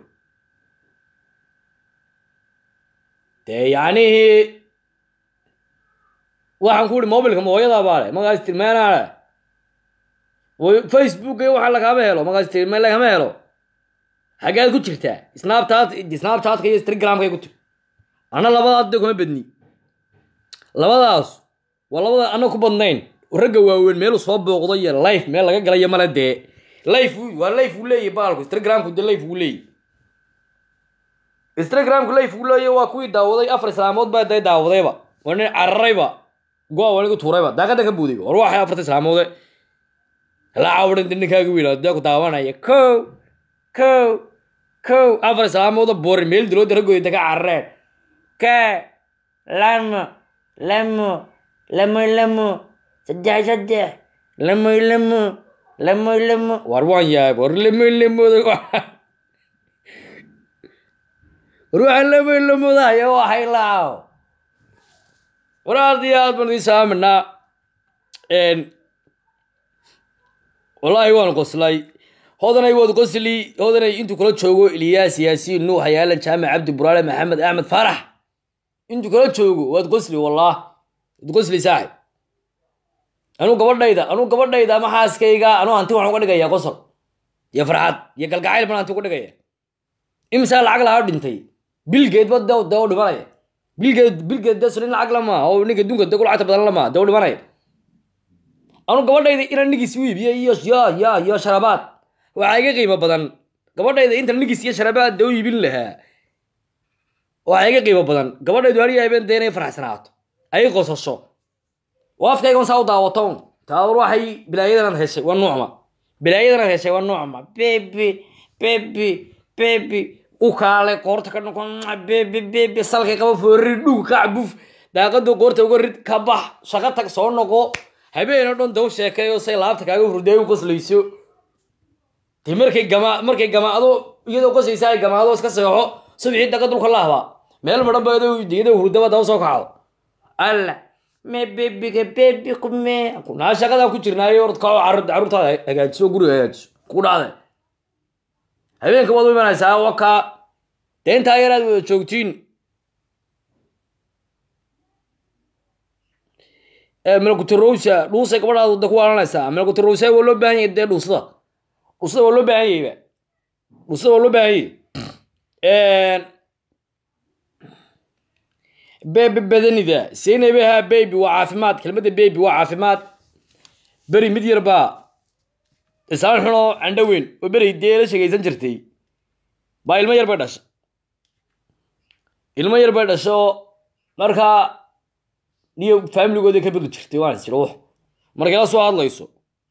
dee yacnihii waxaan ku idhi mobilka mooyadaa baa le magaas tilmaanaa le facebook iyo waxa lagama helo magaas tilmaan lagama helo xaggeed ku jirtaa snapchat snapchatka iyo instagramkay ku jir anna labadaas de kuma bedni labadaas waa labada anna ku badnayn ragga waaweyn meelu soo booqdo iyo life meel laga galayo male dee life waa life uu leeyahy baalku instagramku de life uu leeyahy instagramku life uu leeyahy waa kuwii daawaday afar islaamood baa day daawadayba waa nin cararayba go-a waa nigu tuurayba daaqada ka buudayba war waxay afarta islaamoode la cawdhan de ninkaaga wiila dee ku daawanaya ko ko ko afar islaamooda boori meel dilooda raggooda ka carareen ka lamo lamo lamo lamo saddex saddex lamo lamo lamo lamo war waan yahay war lamo lamooda war waxaan lamo lamoodahayo waxay laaw war aad iyo aad baan idin saaminaa wallaahi waan qoslay hodanay waad qosli hodanay intuu kula joogo ilyaas yaasiin nuux hayaalan jaamac cabdi buraale maxamed axmed faarax intuu kala joogo waad qosli wallah waad qosli saaxib anuu gabadhayda anuu gabadhayda ama xaaskayga anuu hanti waxaan uga dhigayaa qosol iyo farxad iyo galgacayl baan hanti uga dhigaya imisaa lacag lahaa dhintay bilgeed ba de u dhimanaya bilgeed bilgeed de sulin lacag lama oo ninka dunka de ku lacagta badan lama de u dhimanaya anuu gabadhayda inaan nigis u iibiyo iyo yo yo iyo sharabaad waxaa iga qiimo badan gabadhayda intan nigis iyo sharabaad de u iibin lahaa waxaa iga qiimo badan gabadhaydu hariya habeen de inay faraxsanaato ay qosasho oo afkaygan saa u daawato un taawar waxay bilaayadan heshay waa nuucma bilaayadan heshay waa nuucma bebi bebi bebi u kaalay qoorta ka noqon bebi bebi salkay qaba foorri dhug kac buf daaqadu qoorta uga rid ka bax shaqo tag soo noqo habeen oo dhan daw sheekayo say laabta kaaga hurday u qoslayso dee markay gama markay gamaado iyadoo qosaysa ay gamaado iska seexo subxii daqa dulka lahba meel madhan ba iyadoo hurdaba daw soo kacdo alla me bebiga bebi kume naa shaqadaa ku jirnaayo orad kao carruurtaada hagaajiso guriga hagaajiso ku dhacday habeenka waad u imanaysaa wakaa dee intaa yaraad wada joogtiin melkutirowsa dhuusay gabadhaad wada ku waalanaysaa melkutirowsa waa loo baahan yahay dee dhuusada dhuusada waa loo baahan yahayba dhuusada waa loo baahan yahay bebi badanida seynabaha bebi waa caafimaad kelmadda bebi waa caafimaad beri mid yar baa isaan xunoo candho weyn oo beri dee la sheegaysan jirtay baa ilmo yar bay dhashay ilmo yar bay dhasho markaa niyo faamiligooda ka begi jirtay waan is jira wux markay la soo hadlayso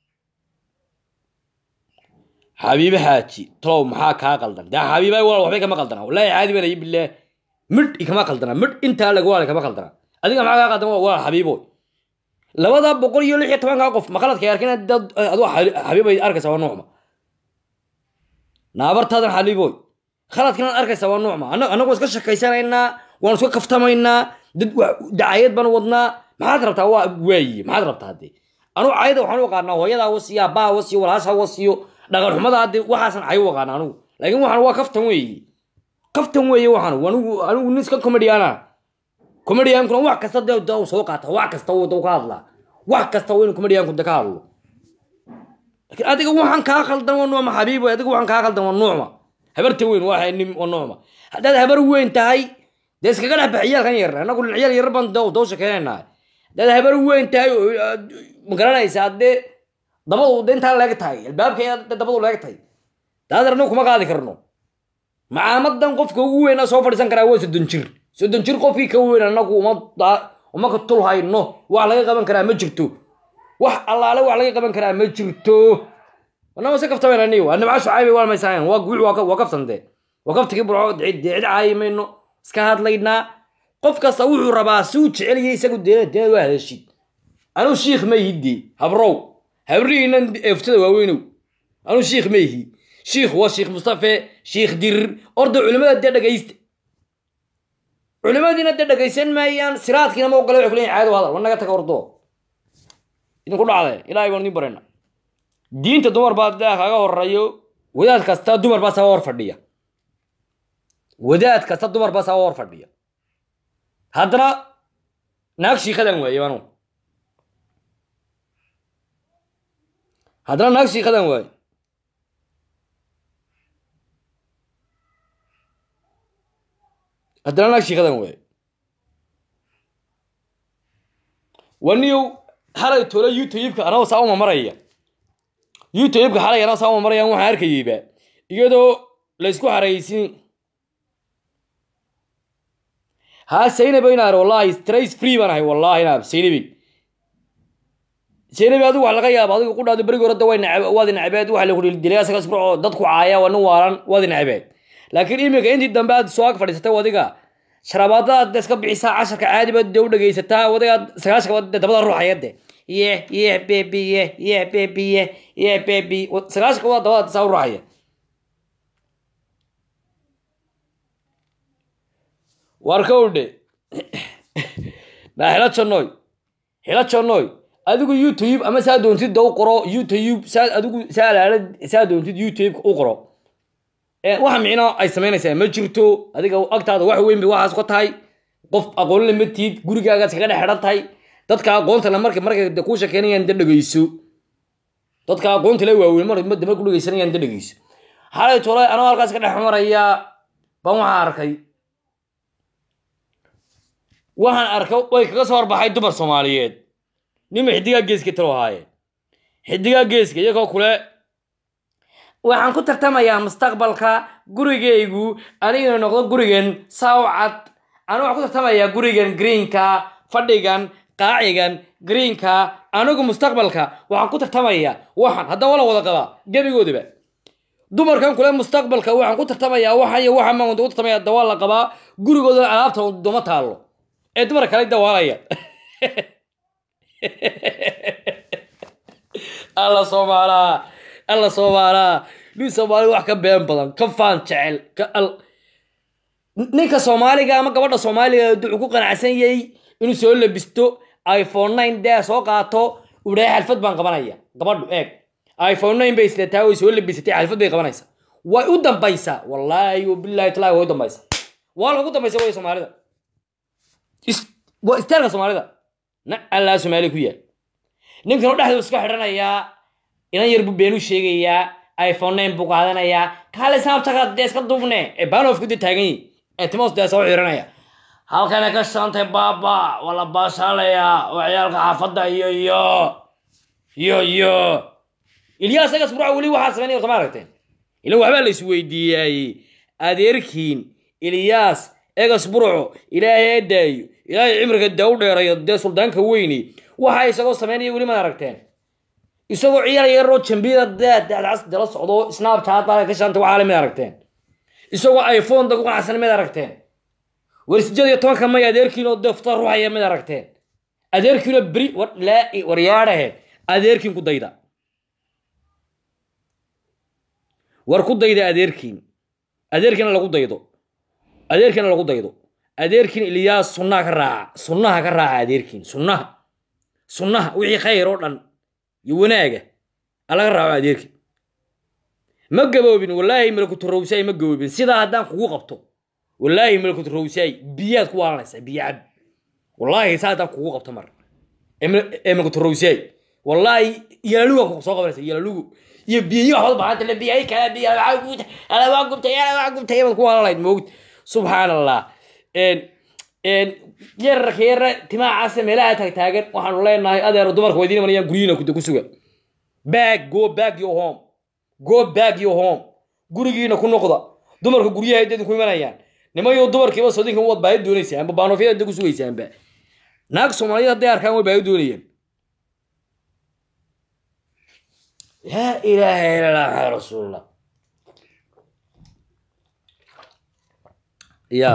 xabiibe xaaji talow maxaa kaa qaldan dee xabiiba walaal waxbay kama qaldana wallaahi caadi baan ayi bilaah midh ikama qaldana midh intaa lag walaal kama qaldana adiga maxaa kaa qaldan walaal xabiibo labada boqol iyo lix iyo tobankaa qof maqaladka arkin dad aduu xabiibay arkaysa waa nuucma naabartaadan xabiiboy khaladkinaad arkaysa waa nuucma annagu iska shakaysanaynaa waan iska kaftamaynaa dad dacayad baan wadnaa maxaad rabtaa waa waaye maxaad rabtaa haddee anugu cayada waxaan u aqaanaa hooyadaa wasiyo abbaa wasiyo walaasha wasiyo dhaqan xumada haddee waxaasan cay u aqaana anugu laakiin waxaan waa kaftan weeye kaftan weeye waxaan anigu anigu nin iska comediana comediankuna wax kasta dee da soo qaata wax kasta uu ka hadlaa wax kasta waa inuu comedianku de ka hadlo laakiin adiga waxaan kaa khaldan waa nuucma xabiibo adiga waxaan kaa khaldan waa nuucma habarta weyn waa nim waa nuucma haddaad habar weyn tahay dee iskaga dhex bax ciyaalkan yar annagu ciyaal yar baan doo sheekeynaynaa haddaad habar weyn tahay ma garanaysa haddee dabadu de intaa leeg tahay albaabka dabadu leeg tahay daadar anagu kuma qaadi karno macaamadan qofka ugu weyn soo fadhiisan karaa waa soddon jir soddon jir qofkii ka weyn anagu uma uma ka tul hayno wax laga qaban karaa ma jirto wax allaale wax laga qaban karaa ma jirto wanama se kaftamayna waa nimca shucaybe waa maysahayn waa guuc waa kaftante waa kaftigii burco deecid caayi mayno iska hadlaynaa qof kasta wuxuu rabaa si uu jeceliyay isagu deena deena waa hadashid anuu shiikh ma yihide habrow habrihiinan eftada waaweynow anuu shiikh ma yihi shiikh waa shiikh mustafe shiikh dirir orda culimada dee dhegaysta culimadiina dee dhegaysan maayaan siraadkiina ma ogole waxay kuleeyihin caado hadal war naga taga ordo idinku dhacde ilaahay baan idin barayna diinta dumar baa daa kaga horeeyo wadaad kasta dumar baa saba hor fadhiya wadaad kasta dumar baa saba hor fadhiya haddana naag shiikadan waaye anu haddana naag shiikadan waaye haddana naag shiikadan waaye waniyow xalay tole youtubeka anagoo saa uma maraya youtubeka xalay anagoo saa uma marayaan waxaan arkayeyba iyadoo laysku xaraysin haa saynabe inaar wallahi strays free baan ahay wallahi inaab saynabe saynabe adigu wax laga yaaba adigu ku dhahdo berigi hore da way nacab waadi nacabeed waxa lagu dilay asaga isburco dadku caaya waa nin waalan waadi nacabeed laakiin iminka intii dambe aad soo ag fadhiisatay wadiga sharabaadada iska bixisaa casharka caadi baad de u dhegaysataa wadiga sagaashka dabada ruuxaya de ye ye bebi ye ye bebi ye ye bebi sagaashka waa dabada saa u ruuxaya war kowdhe naa xila jannoy xila jannoy adigu youtube ama saa doontid da u qoro youtube saa adigu saa alaala saa doontid youtube u qoro waxa micno ay samaynaysaa ma jirto adiga agtaada wax weyn bay waxaas ka tahay qof aqoonle ma tiid gurigaagaas kaga dhex xidhan tahay dadka aqoonta le marka markay de kuu shekeynayaan de dhegeyso dadka aqoonta le waaweyn mar de marku dhegeysanayaan de dhegeyso xalay tole anoo halkaas ka dhex maraya baan waxaan arkay waxaan arkay way kaga soo horbaxay dumar soomaaliyeed nima xidigaa geeska talo ahaaye xidigaa geeska iyagoo kule waxaan ku tartamayaa mustaqbalka gurigaygu anigana noqdo gurigan sawcad anu waxaan ku tartamayaa gurigan greenka fadhigan qaacigan greenka anigu mustaqbalka waxaan ku tartamayaa waxaan haddaba la wada qabaa gebigoodaba dumarkan kule mustaqbalka waxaan ku tartamayaa waxan iyo waxan baan ku tartamaya dawaa la qabaa gurigooda alaabta doma taallo ee dumar kale dawaalaya alla soomaalaa alla soomaalaa nin soomaali wax ka been badan ka faan jecel ka al ninka soomaaliga ama gabadha soomaaliga wuxuu ku qanacsan yahay inuu soo labisto iphone nine dee soo qaato udhahay xalfad baan qabanaya gabadhu eeg iphone nine bay isleetaa way soo labisatay xalfad bay qabanaysaa way u dambaysaa wallaahi wabillahi talaahi way u dambaysaa waa lagu dambaysa way soomaalida waa istaarka soomaalida na allaa soomaali ku yaal ninkan u dhexdu iska xidhanayaa inan yar buu beenu sheegayaa iphone nine buu qaadanayaa kaale saabtaka dee iska duubne ee baanof ku dee taagan yihi ee timos dee soo xiranaya halkana ka shantay baaba waa la baashaalayaa oo ciyaalka xaafadda iyo iyo iyo iyo ilyaas agas burca weli waxaa samaynaya soma aragteen ilan waxbaa la isweydiiyay adeerkiin ilyaas egas burco ilaahay adaayo ilaahay cimriga daa u dheerayo dee suldaanka weyni waxa isagoo samaynaya weli maad aragteen isagoo ciyaar yaroo jambiyada daadacas dala socdo snapchat baa ka shanta waxaa le mid aragteen isagoo iphone dagu qanacsan mid aragteen war sideed iyo tobanka may adeerkiinoo defta ruuxaya mid aragteen adeerkiinoo beri war laa waryaadhahe adeerkiin ku dayda war ku dayda adeerkiin adeerkiina lagu daydo adeerkiina lagu daydo adeerkiin ilyaas sunnaha ka raaca sunnaha ka raaca adeerkiin sunnaha sunnaha wixii khayr oo dhan iyo wanaaga alaga raaco adeerkiin ma gaboobin wallaahi malakuturowsaay ma gaboobin sidaa haddaan kugu qabto wallaahi malakuturowsaay biyaad ku waalanaysaa biyo cab wallaahi saa haddaan kugu qabto mar ee malakuturowsaay wallaahi yalaluga ku soo qabanaysa yalalugu iyo biyo waxbaad baxanta la biyay kala biyo waxaa gubta ala waa gubtay ala waa gubtay baad ku walalayd moogta subxaan allah yararka yara timaha casa meelaha taagtaagan waxaanu leenahay adeero dumarka waydiin imanayaan guryihiina ku suga back go back your home go back your home gurigiina ku noqda dumarka guryaha ay ku imanayaan nimayo dumarkiiba sodinka waad baahi doonaysaanba baanofyada ku sugaysaanba naag soomaaliyad hadday arkaan way baahi doonayaan لا إله إلا الله محمد رسول الله يا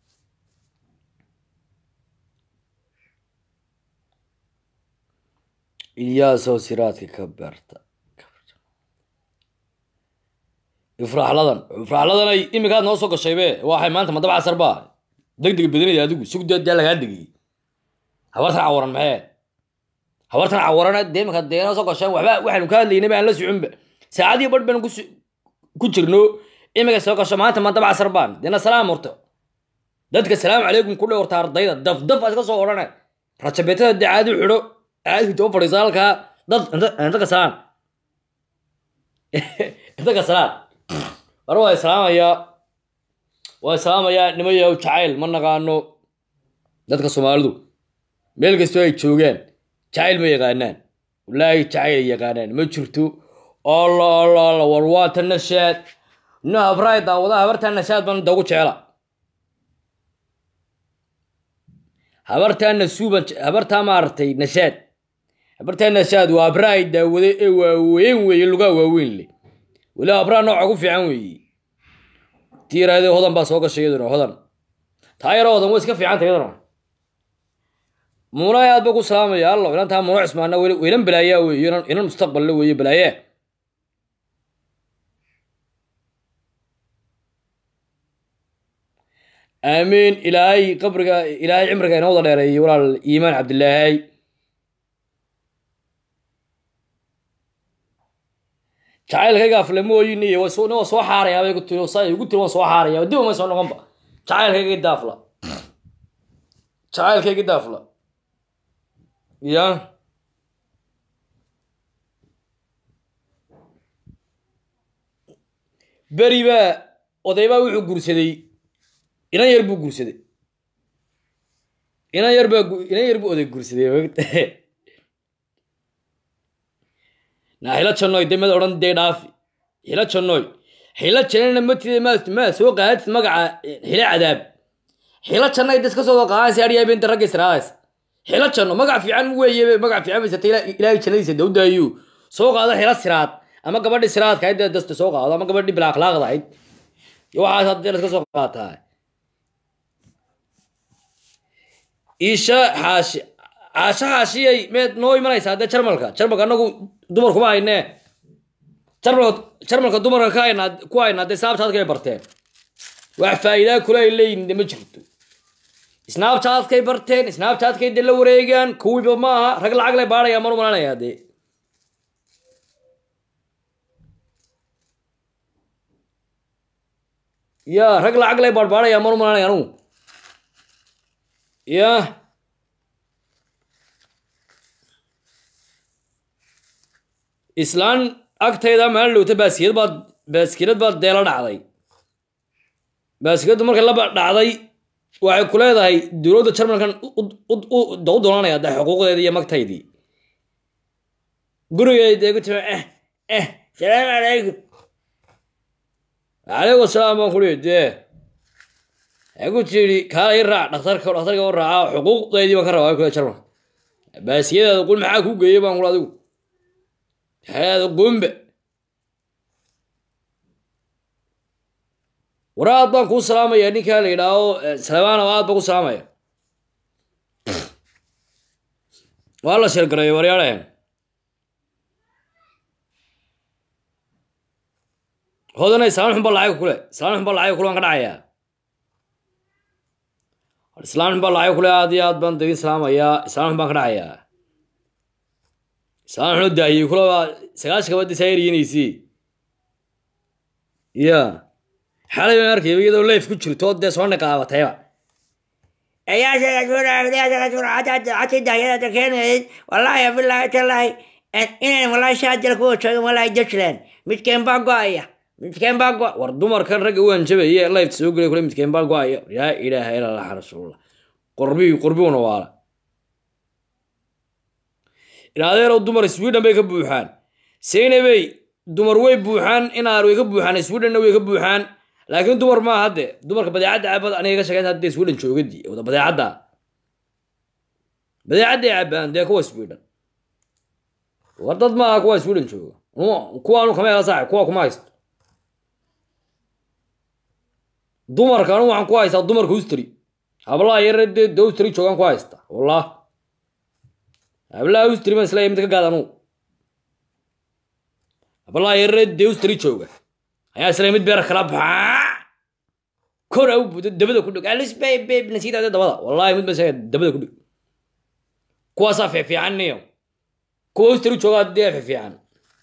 إلياس سيراتك كبرت ifraax ladan ifraax ladan ay imikaad noo soo gashay be waxay maanta madaba casar baa degdeg badanaya adigu sugdeedaa lagaa degiyey habartan cawaran maxee habartan cawarana dee imika dee noo soo gasheen waxba waxaanu ka hadlaynay baan la soconba saacadii badh baan ku jirno imika soo gasho maanta madaba casar baan deena salaam horto dadka salaamu calaykum ku dhowrta ardayda daf daf iska soo odhane rajabeetada dee caadi xidho caadi too fadhiisa halkaa dad inta kasalaan inta kasalaan war waa islaamayaa waa islaamayaa nimayaw jacayl ma naqaano dadka soomaalidu meel kastoo ay joogaan jacayl ma yaqaanaan wallaahi jacayl ay yaqaanaan ma jirto alla alla alla war waa ta nashaad no habraay daawada habartaa nashaad baan dagu jecla habartaa nasuuban habartaa maaragtay nashaad habartaa nashaad waa habraay daawade ee waaweyn weeye lugaa waaweyn le weli habraa nooca ku fiican weeye tii yaraadee hodan baa soo gashay iyaduna hodan taa yaro hodan way iska fiicanta iyaduna muuna aad ba ku salaamaya allo inantaa muuna cismaana weynan balaayaa weeye inan mustaqballe weeye balaaye aamiin ilaahay qabriga ilaahay cimriga inoo wada dheereeyey walaal iimaan cabdilaahay jacaylkayga aflamooyin iyo nin waa soo xaarayaa bay ku tiri saa igu tiri waan soo xaaraya dib uma soo noqonba jacaylkayga daafla jacaylkayga daafla ya beri baa odaybaa wuxuu guursaday inan yar buu guursaday inan yar baa inan yar buu oday guursaday na xilo jannoy de mad odhan dee dhaafi xilo jannoy xilo jannana matida ma ma soo qaadid magaca xilo cadaab xilo jannay das ka soo qaadaysa adhiyaa beenta ragga israadays xilo janno magac fiican weeye magac fiican baysata ilaahay jannadiisa dawdaayu soo qaado xilo siraad ama gabadhi siraadka ahayd dasta soo qaado ama gabadhi bila akhlaaqda ahayd waxaas haddii iska soo qaataa isha xaashi caasho xaashiyay meed noo imanaysaa dee jarmalka jarmalka anagu dumar kuma haynee jarmalka jarmalka dumarka ka haynaa ku haynaa dee snaabchatkay barteen wax faa'iidaa kule ay leeyihin de ma jirto snaabchatkay barteen snaabchatkay dee la wareegaan kuwiiba ma aha rag lacag lay baadhaya manu malanaya dee ya rag lacag lay baadhbaadhaya manu malanaya anugu ya islaan agtayda maalin dhowta baaskilad baad baaskilad baad deela dhacday baaskiladdu markay laba dhacday waxay ku leedahay dowladda jarmalkan u doonanaya de xuquuqdeedii iyo magtaydii gurigeeda dee ku timi eh eh salaamu calaykum calaykum asalaam baan kuli dee waxay ku tidhi kaala i raac dhakhtarka dhakhtarka u raaca xuquuqdeydii baan ka rabaa kule jarmal baasiyadaada qul maxaa kuu geeyey baan kula adigu xeeda qumbe war aad baan kuu salaamaya ninkaa la yidhaaho salamaana aad baan ku salaamaya waa la sheergareeyo waryaadheen hodanay islaan xun baa lacag kule islaan xun baa lacag kule waan ka dhacayaa islaan xun baa lacag kule aad iyo aad baan dagin salaamayaa islaan xun baan ka dhacayaa islaan xun oo daahiyey kule baa sagaashan kabadii saa eryeynaysi ya xalay baan arkay iyadoo leif ku jirto dee soo niqaabatayba ayaa dahyada keenayd wallaahi bilaahi tallaahi inaan wallaahi shaajal kuwa joogan wallaahi dajland midkeen baa go-aya midkeen baa go war dumarkan ragga u hanjabaye lifta soo gelay kule midkeen baa go-aya yaa ilaaha ila allah rasuulullah qorbi qorbiguna waala inadeerow dumar sweden bay ka buuxaan seynabey dumar way buuxaan inaar way ka buuxaan swedenna way ka buuxaan laakiin dumar maaha hadde dumarka badeecadda cabad aniga ka shaqeyn hadde sweden joogadi wada badeecadda badeecadday cabaan dee kuwa sweden war dad maaha kuwa sweden jooga kuwaanu kama hela saaxib kuwa kuma haysto dumarka anu waxaan ku haystaa dumarka ustri hablaha yare dee de ustri joogaan ku haysta wallah hablaha ustri baan isleeyahay mid ka gaad anugu hablaha yare dee ustri jooga ayaa isleeyahay mid beer kala baxaa kor au budo dabada ku dhig alisbabab nasiidaade dabada wallahi mid baan isleeyahay dabada ku dhig kuwaasaa fiifiican niyo kuwa ustri joogaa dee fiifiican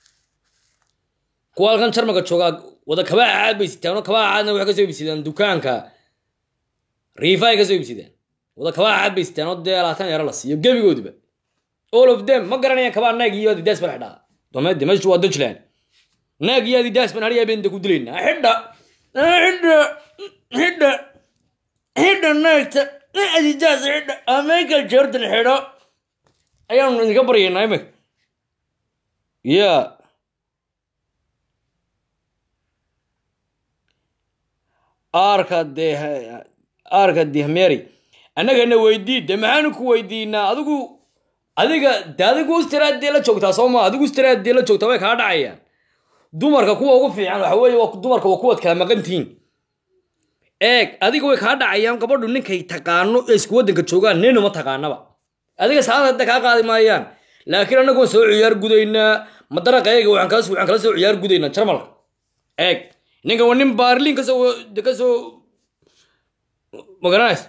kuwa halkan jarmalka joogaa wada kabaa caad bay sitaan oo kabaa caadna waxay kasoo ibsidaan dukaanka riifa ay kasoo ibsidaan wada kabaa caad bay sitaan oo dee labaatan yaro la siiyo gebigoodiba all of them ma garanayaan kabaa naag iyo adidaas baa xidhaa domeede meeshu waa dutchland naag iyo adidaas baan hariyaa been ku dilaynaa xidha xidha xidha xidha naagta adidaas xidha michael jordan xidho ayaanu idinka baryaynaa imika ya aarka dee aarka dihmeri annagana weydii de maxaanu ku weydiinaa adigu adiga de adigu ustaraadee la joogtaa soo maa adigu ustaraadee la joogtaa way kaa dhacayaan dumarka kuwa ugu fiican waxa weeye waa dumarka waa kuwaad kala maqantihiin eeg adiga way kaa dhacayaan gabadhu ninkay taqaano ee isku waddanka joogaan nina ma taqaanaba adiga saada hadda kaa qaadi maayaan laakiin annagu waan soo ciyaar gudaynaa madaraqayga waxaan kala waxaan kala soo ciyaar gudaynaa jarmalka eeg ninkan waa nin baarliin kasoo kasoo magaranaysa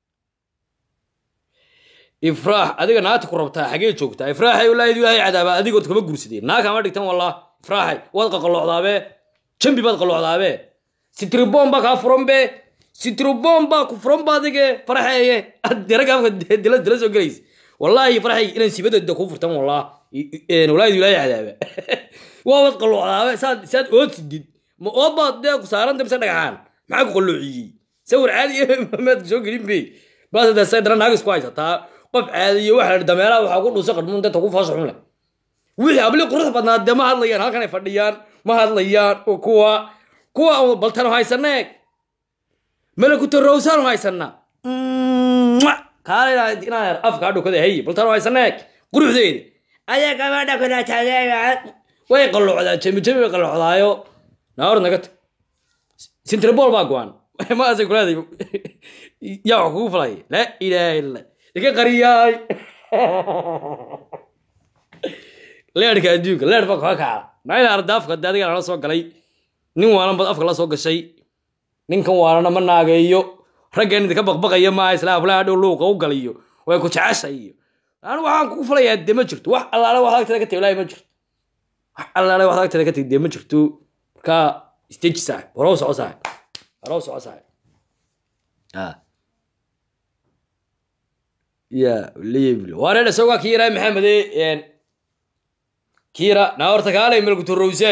ifraax adiga naagta ku rabtaa xagee joogtaa ifraaxay wallaahi ilaahay cadaaba adigood kama gursadeen naag kama dhigtan wallah ifraaxay waad qaqaloocdaabe jambi baad qaloocdaabe sitribon baa kaa furan be sitribon baa ku furan ba adige farxeeye diragaafka dila dila soo gelaysa wallaahi farxay inaan sibadada kuu furtan wallah wallaahi ilaahay cadaaba waabad qaloocdaabe saad saad ood sidid ma ood baad dee ku saaranta mise dhagaxaan maxaa ku qalloociyey sawir caadi maad soo gelin be baasadaasay dana naag isku haysataa qof caadiyo waxa la dameeraha waxaa ku dhuusa qadhmuun dadka ku faasha xun leh wixii habli qurux badnaa dee ma hadlayaan halkan ay fadhiyaan ma hadlayaan oo kuwa kuwa baltanu haysana eeg malakuta rowsaanu haysana kaala inaan afka adhukada hay baltanu haysana eeg quruxdeeda ayaa gabadha kula taageera way qalloocdaa jemi jemi bay qalloocdaayo naor naga tag sintrabol baa go-an maasay kulaaday yaa wax kugu falay laa ilaaha illa iga qariyaay leerhka adduunka leer baa kaga kaca naina ardaafka de adiga nala soo galay nin waalan bad afka la soo gashay ninkan waalana ma naageeyo raggan idinka baqbaqaya maaha isla aflaha dhow luuqa u galiyo way ku jeceshay iyo anu waxaan kugu falayaa de ma jirto wax allaale wax agteeda ka tegi ilaahi ma jirto wax allaale wax agteeda ka tegi de ma jirto markaa stage saaxib horow soco saaxib horow soco saaxib ya leebil wareer isagaa kiira maxamede kiira naa horta kaalay melkutorowsaay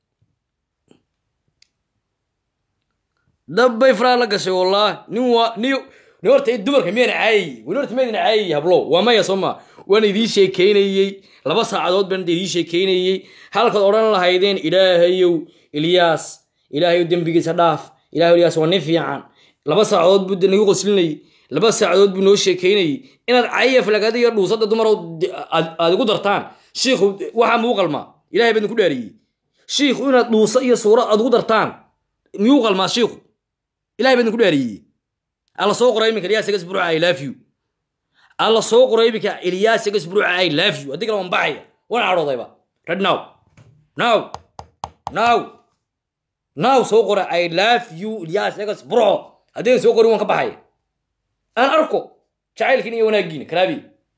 dabbay faraa la gashay wallah nin waa ni ni horta dumarka miyana caayay weli horta miyadina caayay hablo waa maya soo ma waan idiin sheekeynayey laba saacadood baan idiin sheekeynayey halkaad odhan lahaydeen ilaahayow ilyaas ilaahay dembigiisa dhaaf ilahay ilyaas waa nin fiican laba saacadood buu de nagu qoslinayay laba saacadood buu noo sheekeynayay inaad cayaf lagada iyo dhuusada dumarow aad igu dartaan shiikhu waxaa muu qalmaa ilahay baa idinku dhaariyey shiikhu inaad dhuusa iyo suura aad ugu dartaan miyuu qalmaa shiikhu ilahay baa idinku dhaariyey alla soo qoray iminka ilyaas egas buruca i love you alla soo qoray iminka ilyaas egas buruca i love you haddii kale waan baxaya waan cadhoodayba red now now now now soo qora i love you ilyaas egas burco haddii soo qorin waan ka baxaya aan arko jacaylkiin iyo wanaaggiina kalaabi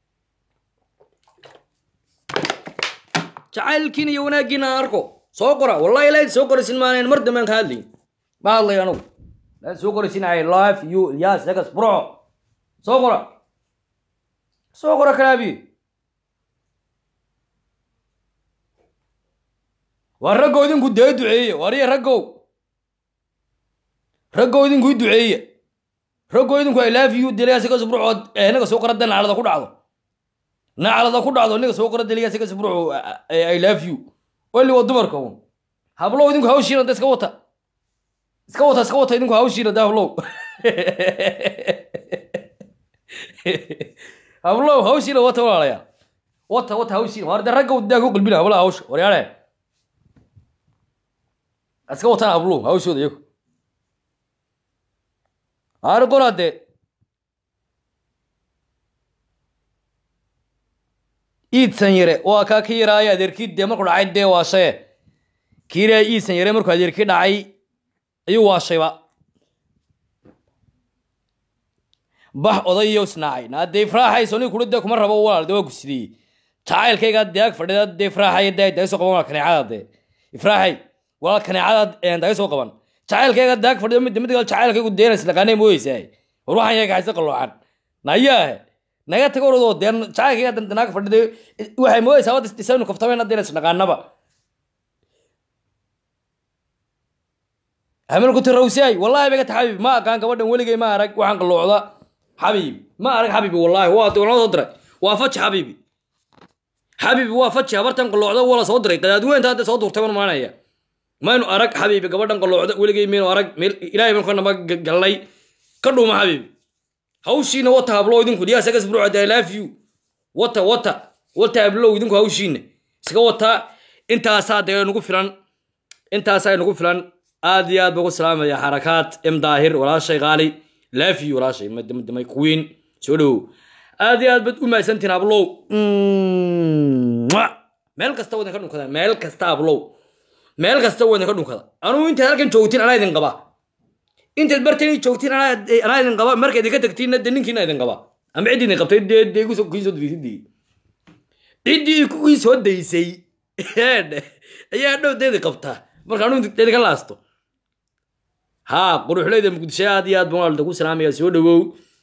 jacaylkiin iyo wanaaggiina aan arko soo qora wallahi ilayd soo qoraysin maanayn mar dambe aan ka hadlayn ma hadlay anugu ilayd soo qoraysin i love you ilyas egas burco soo qora soo qora kalaabi waa raggow idinku dee duceeye wariya raggow raggow idinku i duceeye raggow idinku i love you deliyaasiga subrucood naga soo qorada naclada ku dhacdo naclada ku dhacdo niga soo qora deliyaasiga subruco i love you weli waa dumarka un hablow idinku hawshiina da iska wata iska wata iska wata idinku hawshiina da hablow hablow hawshiina wata walaalaya wata wata hawshiina waar de raggow daa ku qalbina hablaha hawsha waryaale iska wataan habluhu hawshooda iyagu aari qoraade iidsan yare waa kaa ka yaraaya adeerkii dee markuu dhacay dee waashaye kiiraa iidsan yare markuu adeerkii dhacay ayuu waashayba bax odayo isnaacay naadee ifraaxayso nin kuri dee kuma rabo walaal dee waa gusidiyey jacaylkaygaa dee ag fadhida dee ifraaxaya dee daga soo qaban waa kaneecada dee ifraaxay walaal kaneecada daga soo qaban jacaylkayga daag fadhido mid mid kale jacaylkaygu deenays dhaqaanay mooyeysaa war waxaan yaga hayse qalloocan nayaahe naga tago orodoo dee jacaylkayga dandanaaga fadhiday waxay mooyeysaa wad isdhisaynu kaftameyna deenays dhaqaanaba hamilku tirawsiyaay wallahi bay ka tahay xabiib ma aqaan gabadhan weligay ma arag waxaan qalloocda xabiib ma arag xabiibi wallahi waa noo soo diray waa faji xabiibi xabiibi waa faji habartan qalloocda waa la soo diray qadaadweynta hadda soo durtay baan maanaya maynu arag xabiibi gabadhan qalloocda weligay maynu arag meel ilaahay baan kanaba gallay ka dhuuma xabiibi hawshiina wata hablow idinku diyaas agas brucad i love you wata wata wata hablow idinku hawshiina iska wataa intaasaa dee nagu filan intaasaa nagu filan aad iyo aad baan ku salaamaya xarakaad m daahir walaashay qaali love you walaashay madamay queen soo dhowow aad iyo aad baad u mahadsantihin hablow meel kasta wadan ka dhunkada meel kasta hablow meel kasta wadan ka dhunkada anugu intaad halkan joogtiin anaa idin qaba intaad bartani joogtiin anaa idin qaba marka idinka tagtiinna de ninkiina idin qaba ama ciddii idin qabtay dee dee kusoo kii soo daysidii ciddii kuwii soo daysay ayaa dhow deedi qabtaa marka anugu idinka laasto haa quruxleyda muqdisho aad iyo aad baan waalda ku salaamaya soo dhowow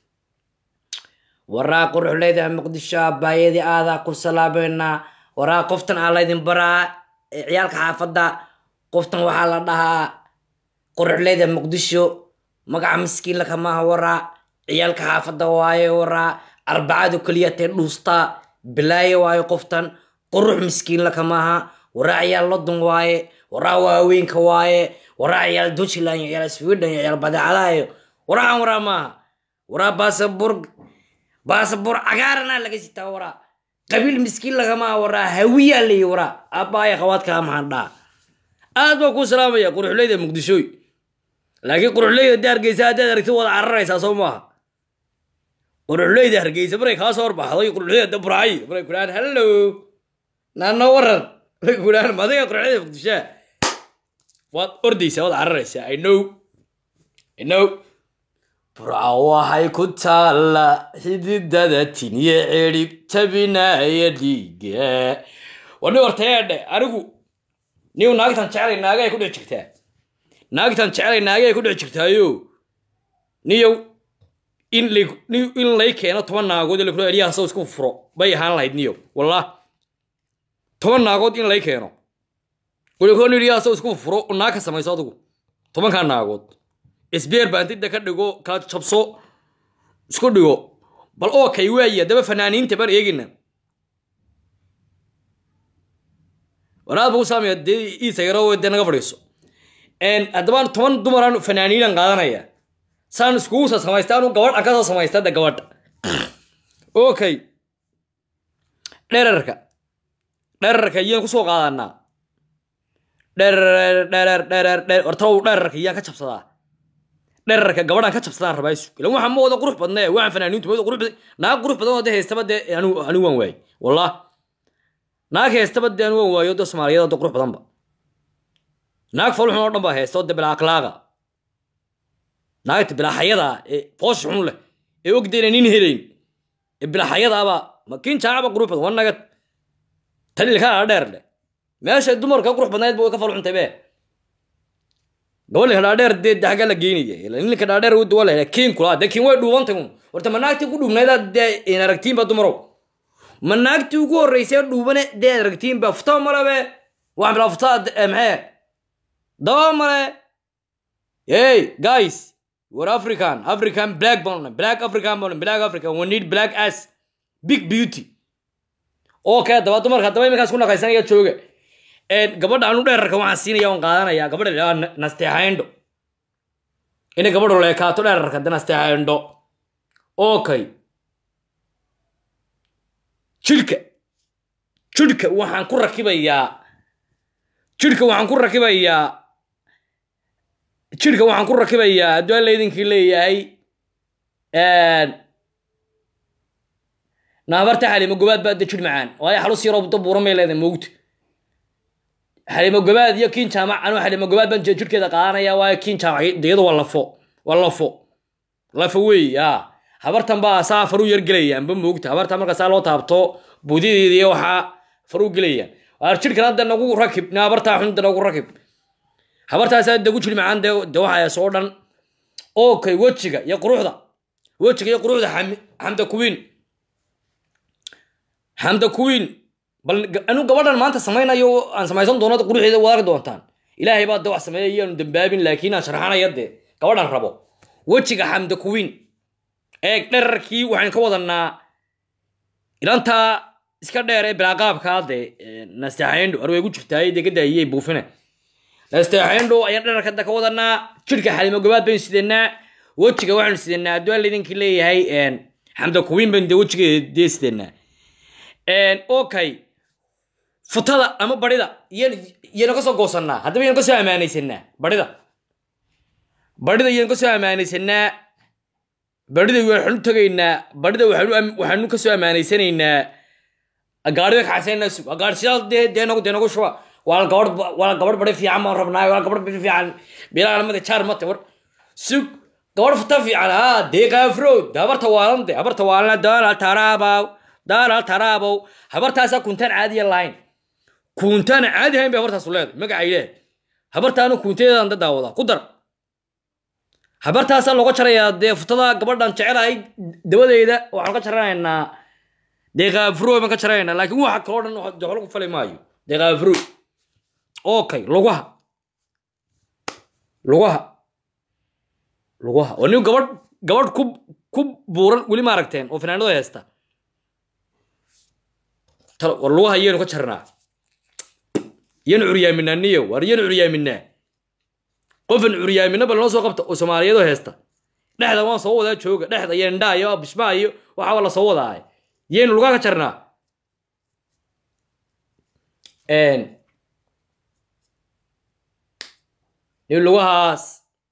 waraa quruxleyda muqdisho abaayadii aadaa ku salaameynaa waraa qoftan aa laydin baraa ciyaalka xaafadda qoftan waxaa la dhahaa quruxleyda muqdisho magaca miskiin lakamaaha waraa ciyaalka xaafadda waaye waraa arbacadu keliyatee dhuustaa bilaaye waaye qoftan qurux miskiin lakamaaha waraa ciyaal lodon waaye waraa waaweenka waaye waraa ciyaal dutchland iyo ciyaal sweden iyo ciyaal badeecadahayo waraan waraa maaha waraa baasabur baasabur cagaarana laga sitaa waraa qabiil miskiin lagamaa waraa hawiyaa layi waraa abbaaya qawaadkaa maxaan dhaa aad baa kuu salaamaya quruxleyda muqdishooy laakiin quruxleyda dee hargeysa haddaad aragtid wada cararaysaa soo maaha quruxleyda hargeysa maray kaa soo horbaxday quruxleyda dabraay maray kudhahaan hallo naano waran maray kudhahaan madiga quruxleyda muqdishaa waad ordaysaa waad cararaysaa i know i know burca waxay ku taalla xididada tinye cirib tabinaya dhiiga wani hortayeedhe anigu niw naagtan jecelay naagay ku dhex jirtaa naagtan jecelay naagay ku dhex jirtaayo niyow in lay in lay keeno toban naagood ee lakula eliyaha saw isku furo bay ahaan lahayd niyow wallah toban naagood in lay keeno walakoon eliyaha saw isku furo naag ka samayso adigu tobankaa naagood isbeer baantida ka dhigo ka jabso isku dhigo bal oo kay waaya daba fanaaniinta baan eegina waraad buu saamaya dee iisa yaro dee naga fadhiiso haddaba toban dumaraan fanaaniinan qaadanaya saan iskugu soo samaysta anu gabadh an kasoo samaysta de gabadha okay dherarka dherarka iyaan kusoo qaadanaa dherer dherer dherer dherer horta uu dherarka iyaan ka jabsadaa dherarka gabadhaan ka jabsadaan rabaa isu ilan waxaan ma wada qurux badnee waxaan fanaaniintu ma wada qurux badan naag qurux badan oo de haystaba dee anigu anigu waan waayey wallah naag haystaba dee anigu waan waayo de soomaaliyada de qurux badanba naag folxun oo dhan baa haysta oo de bilaa akhlaaqa naagta bilaaxayada ee foos xun leh ee ogdayna nin helayn ee bilaaxayadaaba ma kin jaacaba qurux badan waa nagad tan ilkaa dheer leh meesha dumarka qurux badnayd ba way ka folxuntay be gabadha dhaadheer dee daga la geynaya ninka dhaadheer u duwa la kiin kula de kiin way dhuubantay un horta ma naagtii ku dhuubnayda dee in aragtiinba dumarow ma naagtii ugu horreysay dhuubane dee aragtiinba futaa malabe waxaan bilaa futaa maxee daba male hey guys we're african african black bone black african bone black african we need black ass big beauty okay daba dumarka daba iminkaas ku naqaysanaya jooga gabadha anu dheerarka waxaan siinaya on qaadanaya gabadha la nasteexayndho inay gabadhu leekaato dheerarka de nasteexayndho okay jidhka jidhka waxaan ku rakibayaa jidhka waxaan ku rakibayaa jidhka waxaan ku rakibayaa hadduu alla idinkii leeyahay naabarta xalimo gobaad baa de jidh macaan waayo xalus yaroo da buuran bay leedahay moogta xalimo gobaad iyo kiin jaamac anuu xalimo gobaad baan jidhkeeda qaadanaya waayo kiin jaamac iyadu waa lafo waa lafo lafo weey ya habartan baa saa faru yar gelayaan ba moogta habartan marka saa loo taabto buudideeda iyo waxaa faru gelayaan waar jidhkan hadda nagu rakib na habartaa xun da nagu rakib habartaasaa dagu jiri macaan de de waxaa soo dhan okay wejiga iyo quruxda wejiga iyo quruxda xamda kuwiin xamda kuwiin bal anu gabadhan maanta samaynayo aan samaysan doono quruxeeda waad arki doontaan ilaahay baa de wax sameeya iyaanu dambaabin laakiin aan sharxanaya dee gabadhan rabo wejiga xamda kuwiin eeg dherarkii waxaan ka wadanaa ilantaa iska dheer ee bilaaqaabkaa dee nasteexayndho ar way gu jirtaay dee ka daayiyey buufine nasteexayndho ayaan dherarka da ka wadanaa jidhka xalimo gobaad baynu sidanaa wejiga waxaanu sidanaa hadduu alla idinkii leeyahay xamda kuwiin baynu dee wejigeeda dee sidanaa okay futada ama barida iyaynu kasoo goosanaa haddaba iyanu kasoo ammaanaysanaa barida barida iyanu kasoo ammaanaysanaa barida waxaanu tagaynaa barida waxaanu kasoo ammaanaysanaynaa gaari bay kaxaysanayna sug gaari sidaas dee dee nagu dee nagu shuba waa gabadh waa gabadh bari fiican baan rabnaa waa gabadh bari fiican bilaa lamada jaar mate war sug gabadh futa fiican ha dee qaafrood habarta waalan de habarta waalan daala taraabaw daala taraabow habartaasaa kuntaan caadiya lahayn kuntaan caadi hayn bay habartaasu leedahay magacay leedahay habartaanu kuntadeedan da daawada ku dar habartaasaa looga jarayaa dee futada gabadhan jecelahay dabadeeda waxaan ka jaranaynaa dee kaafro baan ka jaranaynaa laakiin waxa kaloo dhan joxlo ku fali maayo dee kaafro okay lugaha lugaha lugaha oo nin gabadh gabadh ku ku buuran weli ma aragteen oo fanaanado haysta war lugaha iyaynu ka jarnaa iyanu curyaaminaa niyo war iyanu curyaaminaa qofan curyaamina bal noo soo qabta oo soomaaliyadoo heesta dhexda waan soo wadaa jooga dhexda iyo indhaa iyo bishmaa iyo waxaaba la soo wadaa iyaynu lugaha ka jarnaa ni lugahaas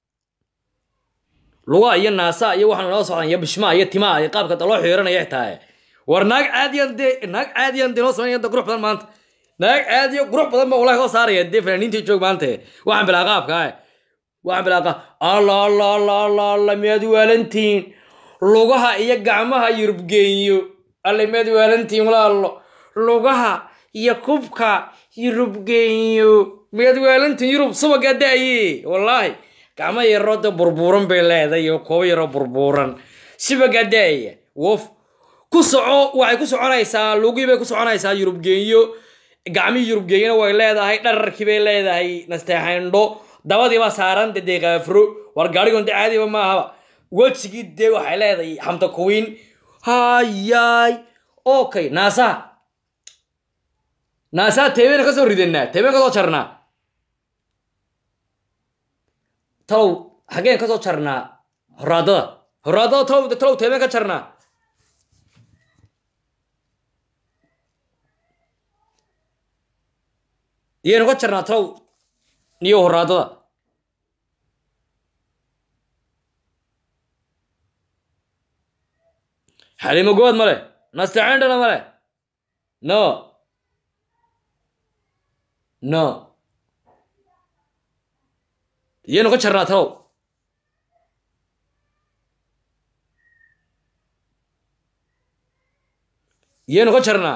lugaha iyo naasa iyo waxaanu nala socdaan iyo bishmaa iyo timaa iyo qaabka daloo xiiranaya xitaa war naag caadiyan dee naag caadiyan dee noo sameynaya qurux badan maanta naag caadiyo qurux badan baa walahi koo saaraya dee fanaaniintii joog maanta waxaan bilaa qaabka ah waxaan bilaa qaab alla alla alla alla alla miyaad waalantihiin lugaha iyo gacmaha yurubgeeyo alle miyaad waalantihiin walaalo lugaha iyo kubka yurubgeeyo miyaad waalantihiin yurub subagaa da'aye wallaahi gacmo yaroo de burbuuran bay leedahay iyo koobo yaroo burbuuran subagaa da'aya wof ku soco waxay ku soconaysaa lugii bay ku soconaysaa yurubgeeyo gacmihii yurubgeeyana way leedahay dhararkii bay leedahay nasteexayndho dabadii baa saaran de dee kaafro war gaarigon de caadiba maahaba wejigii dee waxay leedahay xamta kuwiin hayaay okay naasaha naasaha teebeyna kasoo ridanaa teebeyna kasoo jarnaa talow xaggeen ka soo jarnaa horaadada horaadada talow talow teemeen ka jarnaa iyaynu ka jarnaa talow niyo horaadada xalimo good male nastaciindhana male no no iyaynu ka jarnaa talow iyaynu ka jarnaa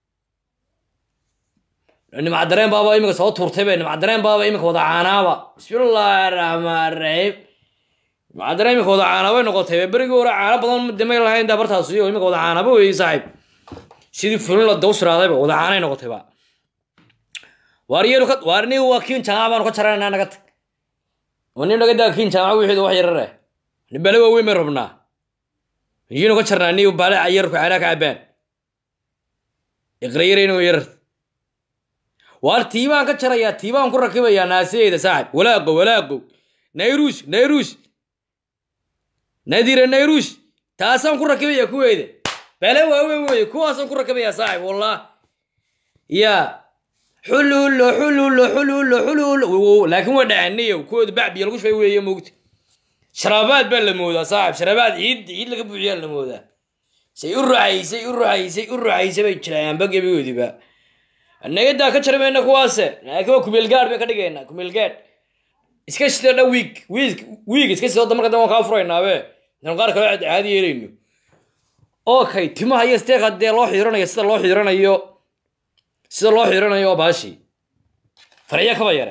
nimcadareen baaba iminka soo tuurtay be nimcadareen baaba iminka wada caanaaba bismillaahi raxmaan raxiim nimcadareen iminka wada caanaabay noqotay be berigii hore caano badan damay lahayn daa bartaas iyo iminka wada caanaaba weeye saaxiib sidii fulin la dawsiraadayba wada caanay noqotayba waar iyaynu ka waar ni waa kiin jaamaca baanu ka jaranaynaa naga tag oo nin naga daa kiin jaamaca wixiida wax yarare ni bale waaweyn bay rabnaa iyaynu ka jarnaa ni bale yarku caanaa ka cabaan iqrayarayno yarar waar tiibaan ka jarayaa tiibaan ku rakibayaa naasiyeyda saaxib walaaqo walaaqo nayruus nayruus nadira nayruus taasaan ku rakibaya kuweyda bale waaweyn weye kuwaasaan ku rakibayaa saaxib wallah ya xululo xululo xululo xululo laakiin waa dhacaniyo kuwooda bacbiya lagu shubay weeye moogta sharaabaad baa la moodaa saaxib sharaabaad ciid ciid laga buuxiyaa la moodaa say u ruxaysay u ruxaysay u ruxaysay bay jirayaanba gebigoodiba nagadaa ka jari mayna kuwaase laakiin waa kumeelgaad bay ka dhigaynaa kumeelgaad iska sidoo dhan wiig wiig wiig iska sidoo marka dambe waan kaa furaynaabe dan qaar kale caadi yeelayno okay timaha iyo steeka dee loo xiiranayo sida loo xiiranayo sida loo xiiranayo oo baashi farciya kaba yare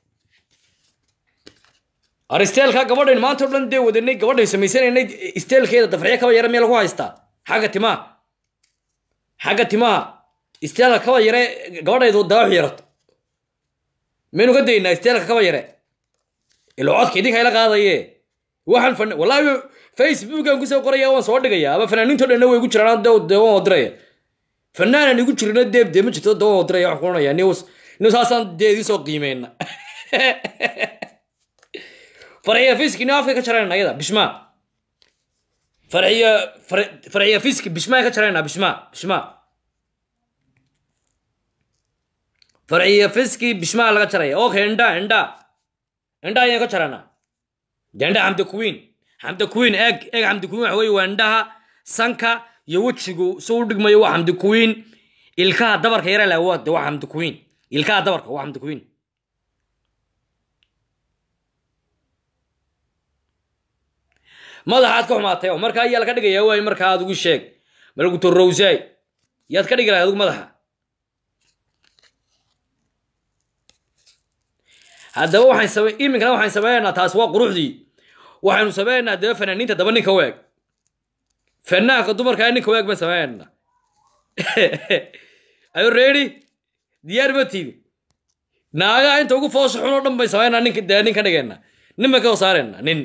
aristeelka gabadhayn maanta o dhan dee wadanay gabadhayn samaysanaynay isteelkeeda dafarciya kaba yare meel lagu haystaa xagga timaha xagga timaha isteelka kaba yare gabadhaydu daawax yarato maynu ka daynaa isteelka kaba yare ilo codka idinka ila qaadaye waxaan fan wallaahi facebookan kusoo qoraya waan soo dhigaya ama fanaaniinto dhanna way igu jiraan de de waan wadiraya fanaanan igu jirina deeb dee ma jirto de waan wadiraya waxaan kuranaya news news saasaan dee idin soo qiimeyna farxiya fiski ni afka ka jarayna ayada bishma farxiya farxiya fiski bishmaa ka jarayna bishma bishma farciya fiski bishmaa laga jaraya okay indha indha indha ayaan ka jarana indha xamda queen xamda queen eeg eeg xamda queen waxa weeye waa indhaha sanka iyo wejigu si u dhigmayo waa xamda queen ilkaha dabarka yara leh waa de waa xamda queen ilkaha dabarka waa xamda queen madaxaad ka xumaatay oo markaa ayaa laga dhigayaa waay markaa aad ugu sheeg malaguto rowsay yaad ka dhigi lahay adigu madaxa haddaba waxaan same iminkana waxaan samaynaynaa taas waa quruxdii waxaynu samaynaynaa haddaba fanaaniinta daba ninka weeg fanaanka dumarkaa ninka weeg baan samaynaynaa ayo ready diyaar ma tiidi naagaha inta ugu foosha xun oo dhan bay samaynaa ninka dee nin ka dhigaynaa nin baan ka soo saaraynaa nin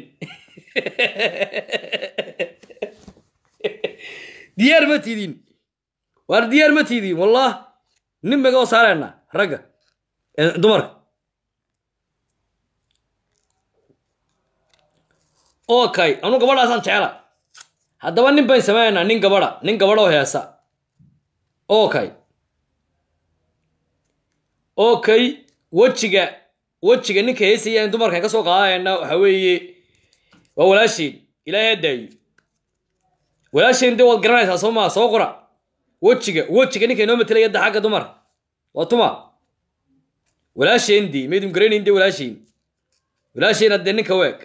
diyaar ma tiidin waar diyaar ma tiidin wallah nin baan ka soo saaraynaa ragga dumarka okay anu gabadhaasaan jecela haddaba nin bayn samaynaynaa nin gabadha nin gabadha oo heesa okay okay wejiga wejiga ninka heesaya in dumarkan ka soo qaadayna waxa weeye waa walaasheen ilaahay hadaayo walaasheen dee waad garanaysaa soo maa soo qora wejiga wejiga ninka inoo matelaya da xagga dumar waa tuma walaasheen dii maydun garanayn dee walaasheen walaasheen haddee ninka weeg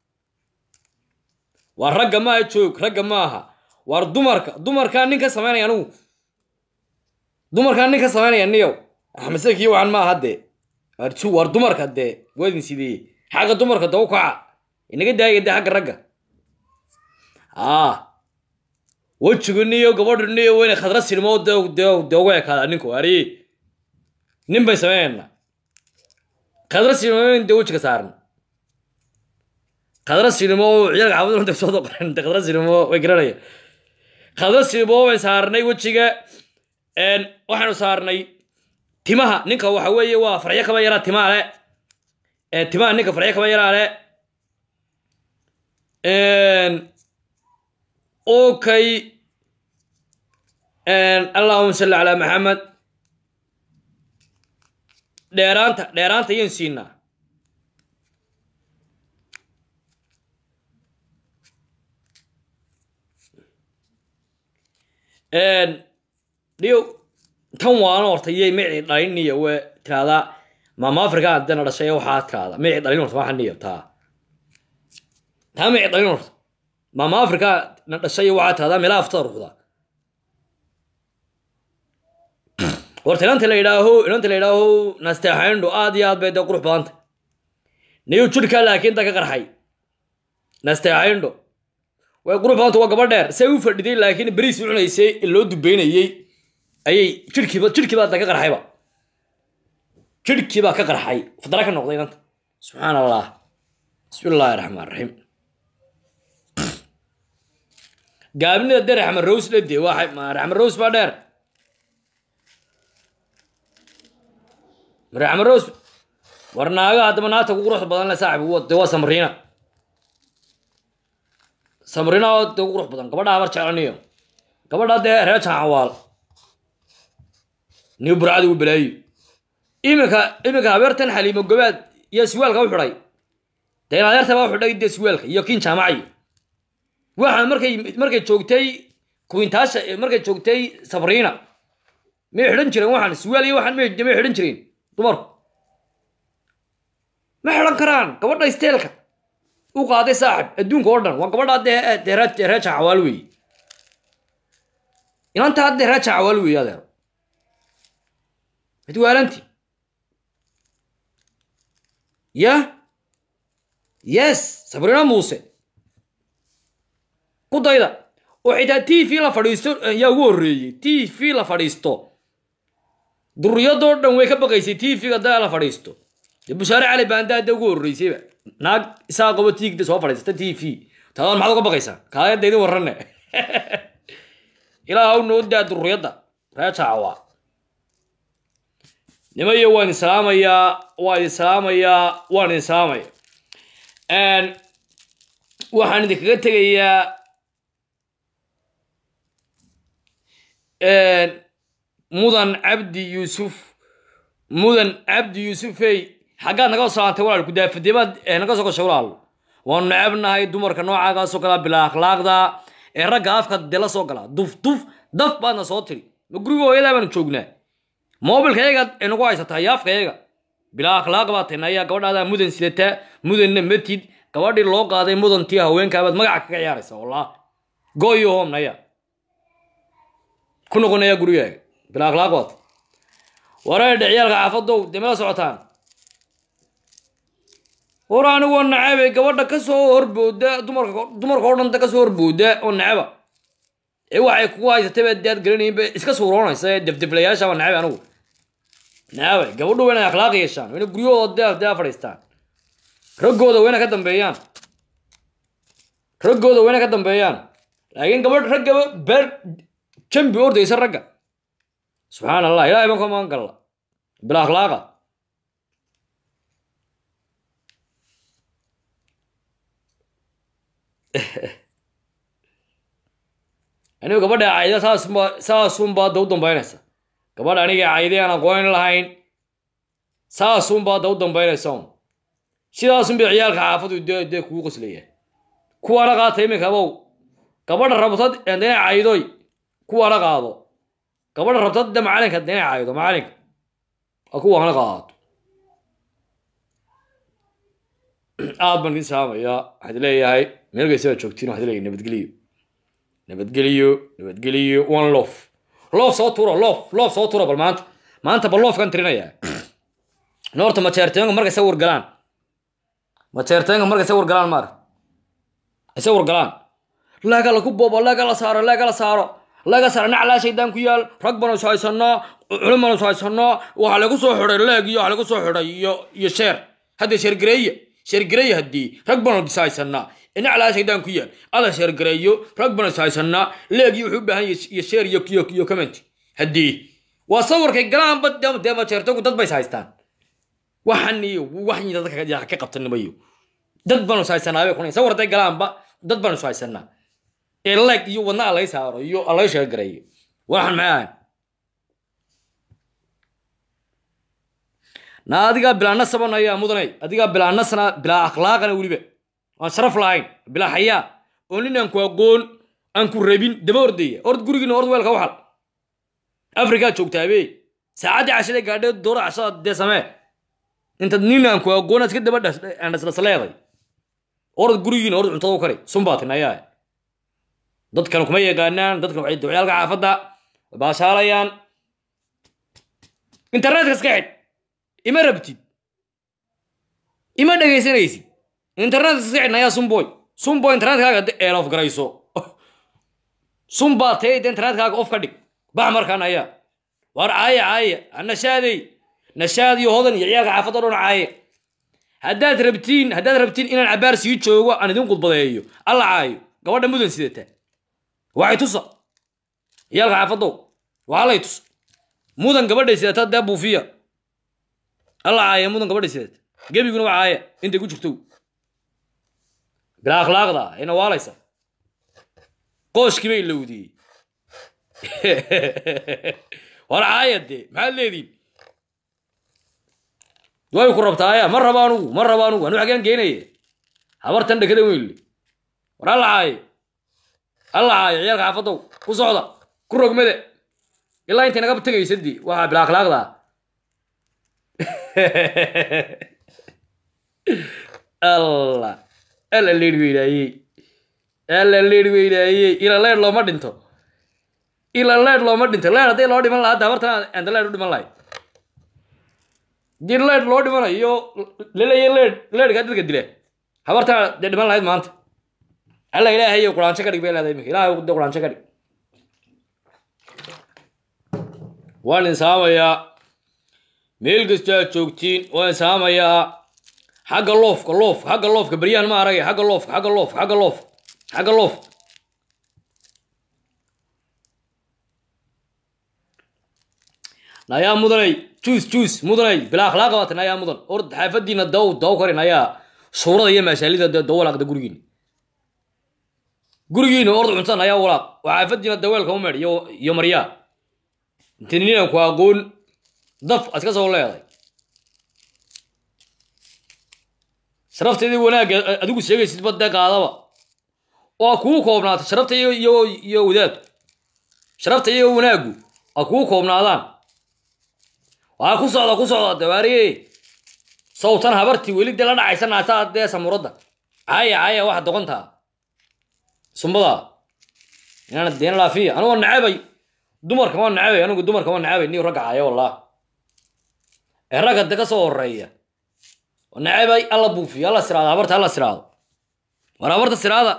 waa ragga maaha joog ragga maaha waar dumarka dumarkaa nin ka samaynaya anugu dumarkaa nin ka samaynaya niyow axmedsakiyo waxaan maaha dee arju waar dumarka dee waadin sidee xagga dumarka daw kaca inaga daaya dee xagga ragga aa wejigu niyo gabadhu niyo weyne khadra silmo de de uga ekaada ninku ari nin bay samaynayna khadra silmo dee wejiga saaran khadra silmo ciyaalka xaafadda inta soo qoran khadra silmo way garanaya khadra silmo way saarnay wejiga waxaanu saarnay timaha ninka waxa weeye waa farxyo kaba yaraa timaha le timaha ninka farxyo kaba yaraa le okay allahuma salli calaa maxamed dheeraanta dheeraanta ayaan siinaa dhiyo tan waana horta iyay micii dhalin iyo we tiraahdaa maama africa haddana dhashay waxaa tiraahdaa micii dhalin horta waxaa niyo taa taa micii dhalin horta maama africa na dhashay waxaa tiraahdaa meelaha aftada ruxda horta inanta la yidhaaho inanta la yidhaaho nasteexayndho aad iyo aad bay dee qurux badanta niyo jirkaa laakiin da ka qarxay nasteexayndho way qurux badanta waa gaba dheer say u fadhiday laakiin beriis u cunaysay loo dubeynayey ayay jirkiiba jirkiibaa da ka qarxayba jirhkiibaa ka qarxay fadara ka noqday inanta subxaan allah bismi illaahi raxmaan raxiim gaabnida dee raxman rose dhade waa raxman rose baa dheer raxman rose war naaga haddaba naagta ku quruxda badan le saaxib de waa samriina samriina oo de ku qurux badan gabadhaa mar jeclaniyo gabadhaa dee reer jacawaal niyo burcadi u balaayo iminka iminka habeertan xaliimo gobaad iyo siwaalka u xidhay dee in adeerta baa u xidhay dee siwaalka iyo kiin jaamacayo waxaan markay markay joogtay kuintaasha markay joogtay sabriina may xidhan jireen waxaan siwaal iyo waxaan may may xidhan jireen dumarku ma xidhan karaan gabadha isteelka u qaaday saaxib adduunka oo dhan waa gabadhaa dee dee ree dee reer jacawaal weeye inantaa dee reer jacawaal weeye adeer mid waalanti ya yes sabriina muuse ku dayda oo xitaa t v la fadhiisto yaa ugu horreeyey t v la fadhiisto duriyadoo dhan way ka baqaysay t v-ga daa la fadhiisto dee bushaare cali baandaa dee ugu horreysayba naag isaa qabo tiigda soo fadhiisata t v taadaan maxaad uga baqaysaa kaayadda idin warrane ilaa haw noo daa duriyadda ree jaacawa nimayo waan idin salaamayaa waan idin salaamayaa waan idin salaamaya waxaan idinkaga tegayaa mudan cabdi yuusuf mudan cabdi yuusufey xaggaad naga salaantay walaal kudaafadimaad naga soo gashay walaal waanu necebnahay dumarka noocaagaasoo kalaa bilaa akhlaaqda ee ragga afka dee la soo galaa duf duf daf baadna soo tiri ma guriga hooyadaa baanu joognaa moobilka yaga ee nagu haysataa iyo afka yaga bilaa akhlaaq baa tahay ayaa gabadhaadaa mudan sidataa mudanna matid gabadhii loo qaaday mudantii haweenkaabaad magaca kaga ciyaaraysa wallah goyo home naya ku noqonaya gurigaaga bilaa akhlaaq baad wareedhe ciyaalka xaafadow dee mala socotaan war anigoo nacabe gabadha kasoo horbooda dumarka dumarka oo dhan kasoo horbooda oo nacaba ee waxay kugu haysatay baa daad garanaynba iska suuroonaysa ee defdeflayaasha baa nacabe anigu nacabe gabadhu waa inay akhlaaq yeeshaan waa inay guryahooda dee dee fadhiistaan raggooda waa inay ka dambeeyaan raggooda waa inay ka dambeeyaan laakiin gabadh raggaba beer jambi ordaysa ragga subxaan allah ilahay baan ka magan galla bila akhlaaqa anigu gabadha cayda saasba saasunbaa da u dambaynaysa gabadha aniga cayday aan aqoonin lahayn saasunbaa da u dambaynaysa un sidaasunbay ciyaalka xaafadu dee dee kugu qoslaya kuwaana qaata iminka abow gabadha rabtad dee caydoy kuwaana qaado gabadha rabtad de macalinka dee caydo macalinka a kuwaana qaadato aad baan idin salaamayaa waxaad leeyahay meelgaysa baad joogtiin waxaad leeyahay nabadgeliyo nabadgeliyo nabadgeliyo one lof loof soo tuuro loof loof soo tuuro bal maanta maanta bal loofkan tirinayaa noorta majeerteenka markay sa wargalaan majeerteenka markay sa wargalaan maar ay sa wargalaan laga laku boobo laga la saaro laga la saaro laga saaro naclaa shaydaan ku yaal rag banu is haysanaa culum banu is haysanaa waxaa lagu soo xidhay leeg iyo waxaa lagu soo xidhay iyo iyo sheer hadda sheergareeye sheergareeye haddii rag banu is haysanaa naclaa shaydaan ku yaal ada sheergareeyo rag banu is haysanaa leegii wuxuu u baahan yahay iyo sheer iyo iyo iyo comment haddii waa sawirkay galaanba dee majeertanku dad bay is haystaan waxan iyo waxan dadka ka qabtanimayo dad banu is haysanaabay kuna sawir hadday galaanba dad baan isu haysanaa ee leg iyo wadna alay saaro iyo alay sheegarayo waxaan maxay ahayn na adigaa bilaa nasaban ayaa mudanay adigaa bilaa nasana bilaa akhlaaqana weliba aan sharaf lahayn bilaa xayaa oo nin aan ku aqoon aan ku rabin daba ordaya ord gurigiina ord weelka waxal afrikaa joogtaa be saacaddii cashada gaadhee doora cashada dee samee intaad nin aan ku aqoon aad iska daba dhasleeday orod gurigiina ord cuntada u kari sumbaatin ayaa dadkan kuma yaqaanaan dadkan waxay ducyaalka xaafadda way baashaalayaan internetka iska xidh ima rabtid ima dhegaysanaysid internetka iska xidh ayaa sumboy sumboy internetkaaga eelof garayso sumbaa tee internetkaaga of ka dhig bax markaan ayaa war caaya caaya nashaadey nashaad iyo hodan iyo ciyaalka xaafadda dhan caaya haddaad rabtiin haddaad rabtiin inaan cabaar sii joogo aan idin qudbadeeyo alla caayo gabadha mudan sidata waxay tusa ciyaalka xaafadow waxalay tusa mudan gabadhay sidata dee buufiya alla caaya mudan gabadhay sidata gebiguna waa caaya intay ku jirto bilaa akhlaaqda ayna waalaysa qooshkii bay lowdiyey war caaya dee maxaad leediin way ku rabtaa aya ma raba anugu ma raba anugu anu xagaan geenaya habartan dhekada weynle war alla caaye alla caaye ciyaalka xaafadow ku socda ku rogmada ilaa intay naga tegaysa dii waxaa bila akhlaaqda alla alla leer weynaayey alla leer weynaayey ila leer looma dhinto ila leer looma dhinto leer hadday loo dhiman lahaa hadda habartan anta leer u dhiman lahay dii leed loo dhimanayo laleeya leed leedkaa dadka dila habartaa dee dhiman lahayd maanta alla ilaahay quraanjo ka dhig bay leedahay iminka ilahay de quraanjo ka dhig waan insaamayaa meel kastoo aad joogtiin waan insaamayaa xagga loofka loof xagga loofka beryahan ma aragay xagga loofka xagga loofka xagga loofka xagga loofka nayaa mudanay juus juus mudanay bilaa akhlaaq baata nayaa mudan ord xaafadiina daw daw kari nayaa suurada iyo maashaalida daw walaaqda gurigiina gurigiina ord cuntada nayaa walaaq waa xaafadiina daweelka u meedh iyo maryaa intii ninan ku aqoon daf aad ka soo leeday sharafteedii wanaagga adigu sheegaysid badee qaadaba waa kuu koobnaata sharafta iyo iyo wadaadku sharafta iyo wanaaggu aa kuu koobnaadaan waa ku socda ku socda dawaariye sawtan habartii weli dee la dhacaysa naasaa dee samuradda caaya caaya waxa doqontaa sumbada inaan deen laafiya anugu nacabay dumarka waa nacabay anigu dumarka waa nacabay niyo ragga caaya wallah ee ragga de ka soo horeeya nacabay alla buufiyo alla siraado habarta alla siraado war habarta siraada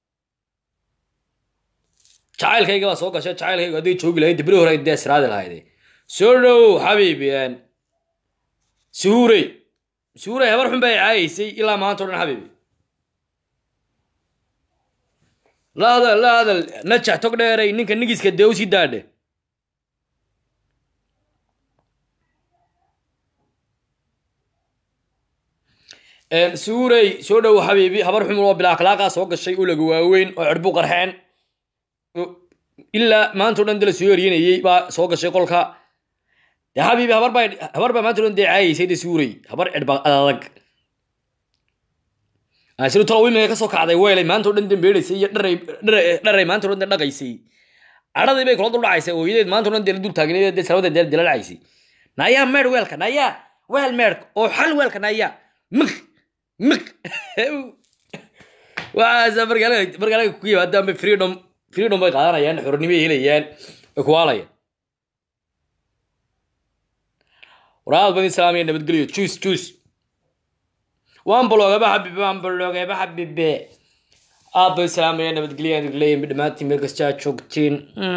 jacaylkayga baa soo gashay jacaylkayga hadday joogi lahayd dibri hore dee siraadi lahayde soo dhow xabiibiyaan suhuurey suhuurey habar xun bay caayaysay ilaa maanta o dhan xabiibi la hadal la hadal najax tog dheeray ninka nigiska dee usii daadhe suhuurey soo dhow xabiibi habar xun oo bilaa akhlaaqaa soo gashay oo laga waaweyn oo cirbu qarxeen ilaa maanta o dhan de la soo eryanayey baa soo gashay qolka de habiibi habar baa habar baa maanta dhan dee caayaysay de suuray habar cidhba adag asiru talo imiga ka soo kacday weelay maanta o dhan dambeedaysay iyo dharay dharay dharay maanta o dhan dhaqaysay cadhadii bay kula dul dhacaysay ooyadeed maanta o dhan dee la dul taagneed dee salawada dee dila dhacaysay nayaa meedh weelka nayaa weel meedhka oo xal weelka nayaa mig mig waxaasa markaalaga markaalaga ku yimaadaanba freedom freedom bay qaadanayaan xornimo ay helayaan way kuwaalayaan waraad bani islaamiya nabadgelyo juice juice waan balogaba xabibe waan balogaba xabibe aad bani islaamiya nabadgelyo aan leeyahay dhammaantiin meel kasta aad joogtiin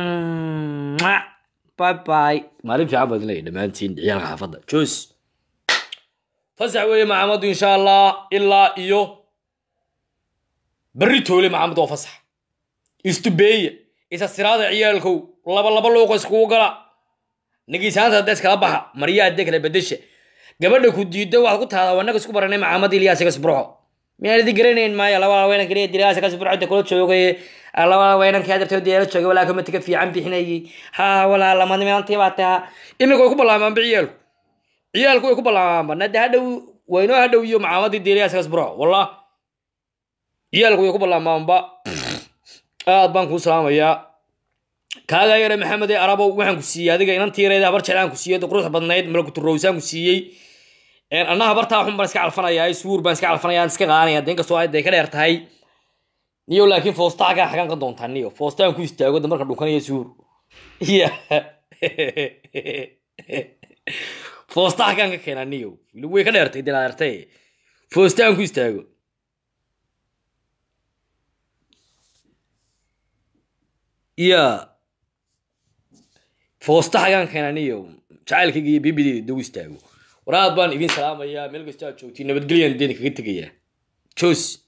bye bye maalin fiican baad leeyahay dhammaantiin ciyaalka xaafadda juice fasax weeye maxamadu insha allah ilaa iyo berri toole maxamud oo fasax istubeeya isa siraada ciyaalkow laba laba luuqa iskugu gala nagiisaanta hadda iskala baxa maryaa hadee kala bedesha gabadha ku diidda waxaad ku tahdaa wanaga isku baranay maxamed ilyaas iga sibroxo miyaan idin garanayn maayo labada weynan kaliya diraasa kasi burcada kula joogay labada weynankii hadartoo deela joogay walaa komatiga fiican bixinayay ha walaa lamadmilantii baa taha iminka way ku ballaamaanba ciyaalku ciyaalku way ku ballaamaanba nade hadhow waynoo hadhow iyo macaamadii deeliyaaskas buro wallah ciyaalku way ku ballaamaanba aad baan kuu salaamayaa kaagaa yare maxamed ee arabow waxaan ku siiyey adiga inan tiireeda habar jeclaan ku siiyey qurux badnayd malakuturowsaan ku siiyey anna habartaa xun baan iska calfanayaa suur baan iska calfanayaa iska qaanaya de inkastoo ay ka dheer tahay niyo laakiin foosta xaggaa xagaan ka doontaa niyo foostaan ku istaago da marka dhunkanayo suur ya foosta xaggaan ka keenaa niyo way ka dheertay de dheertay foostaan ku istaago ya foosta xagaan keenaa niyo jacaylkayga iyo bibideeda dogu istaago war aad baan idin salaamayaa meel kasta aad joogtiin nabadgelyan deeni kaga tegayaa jos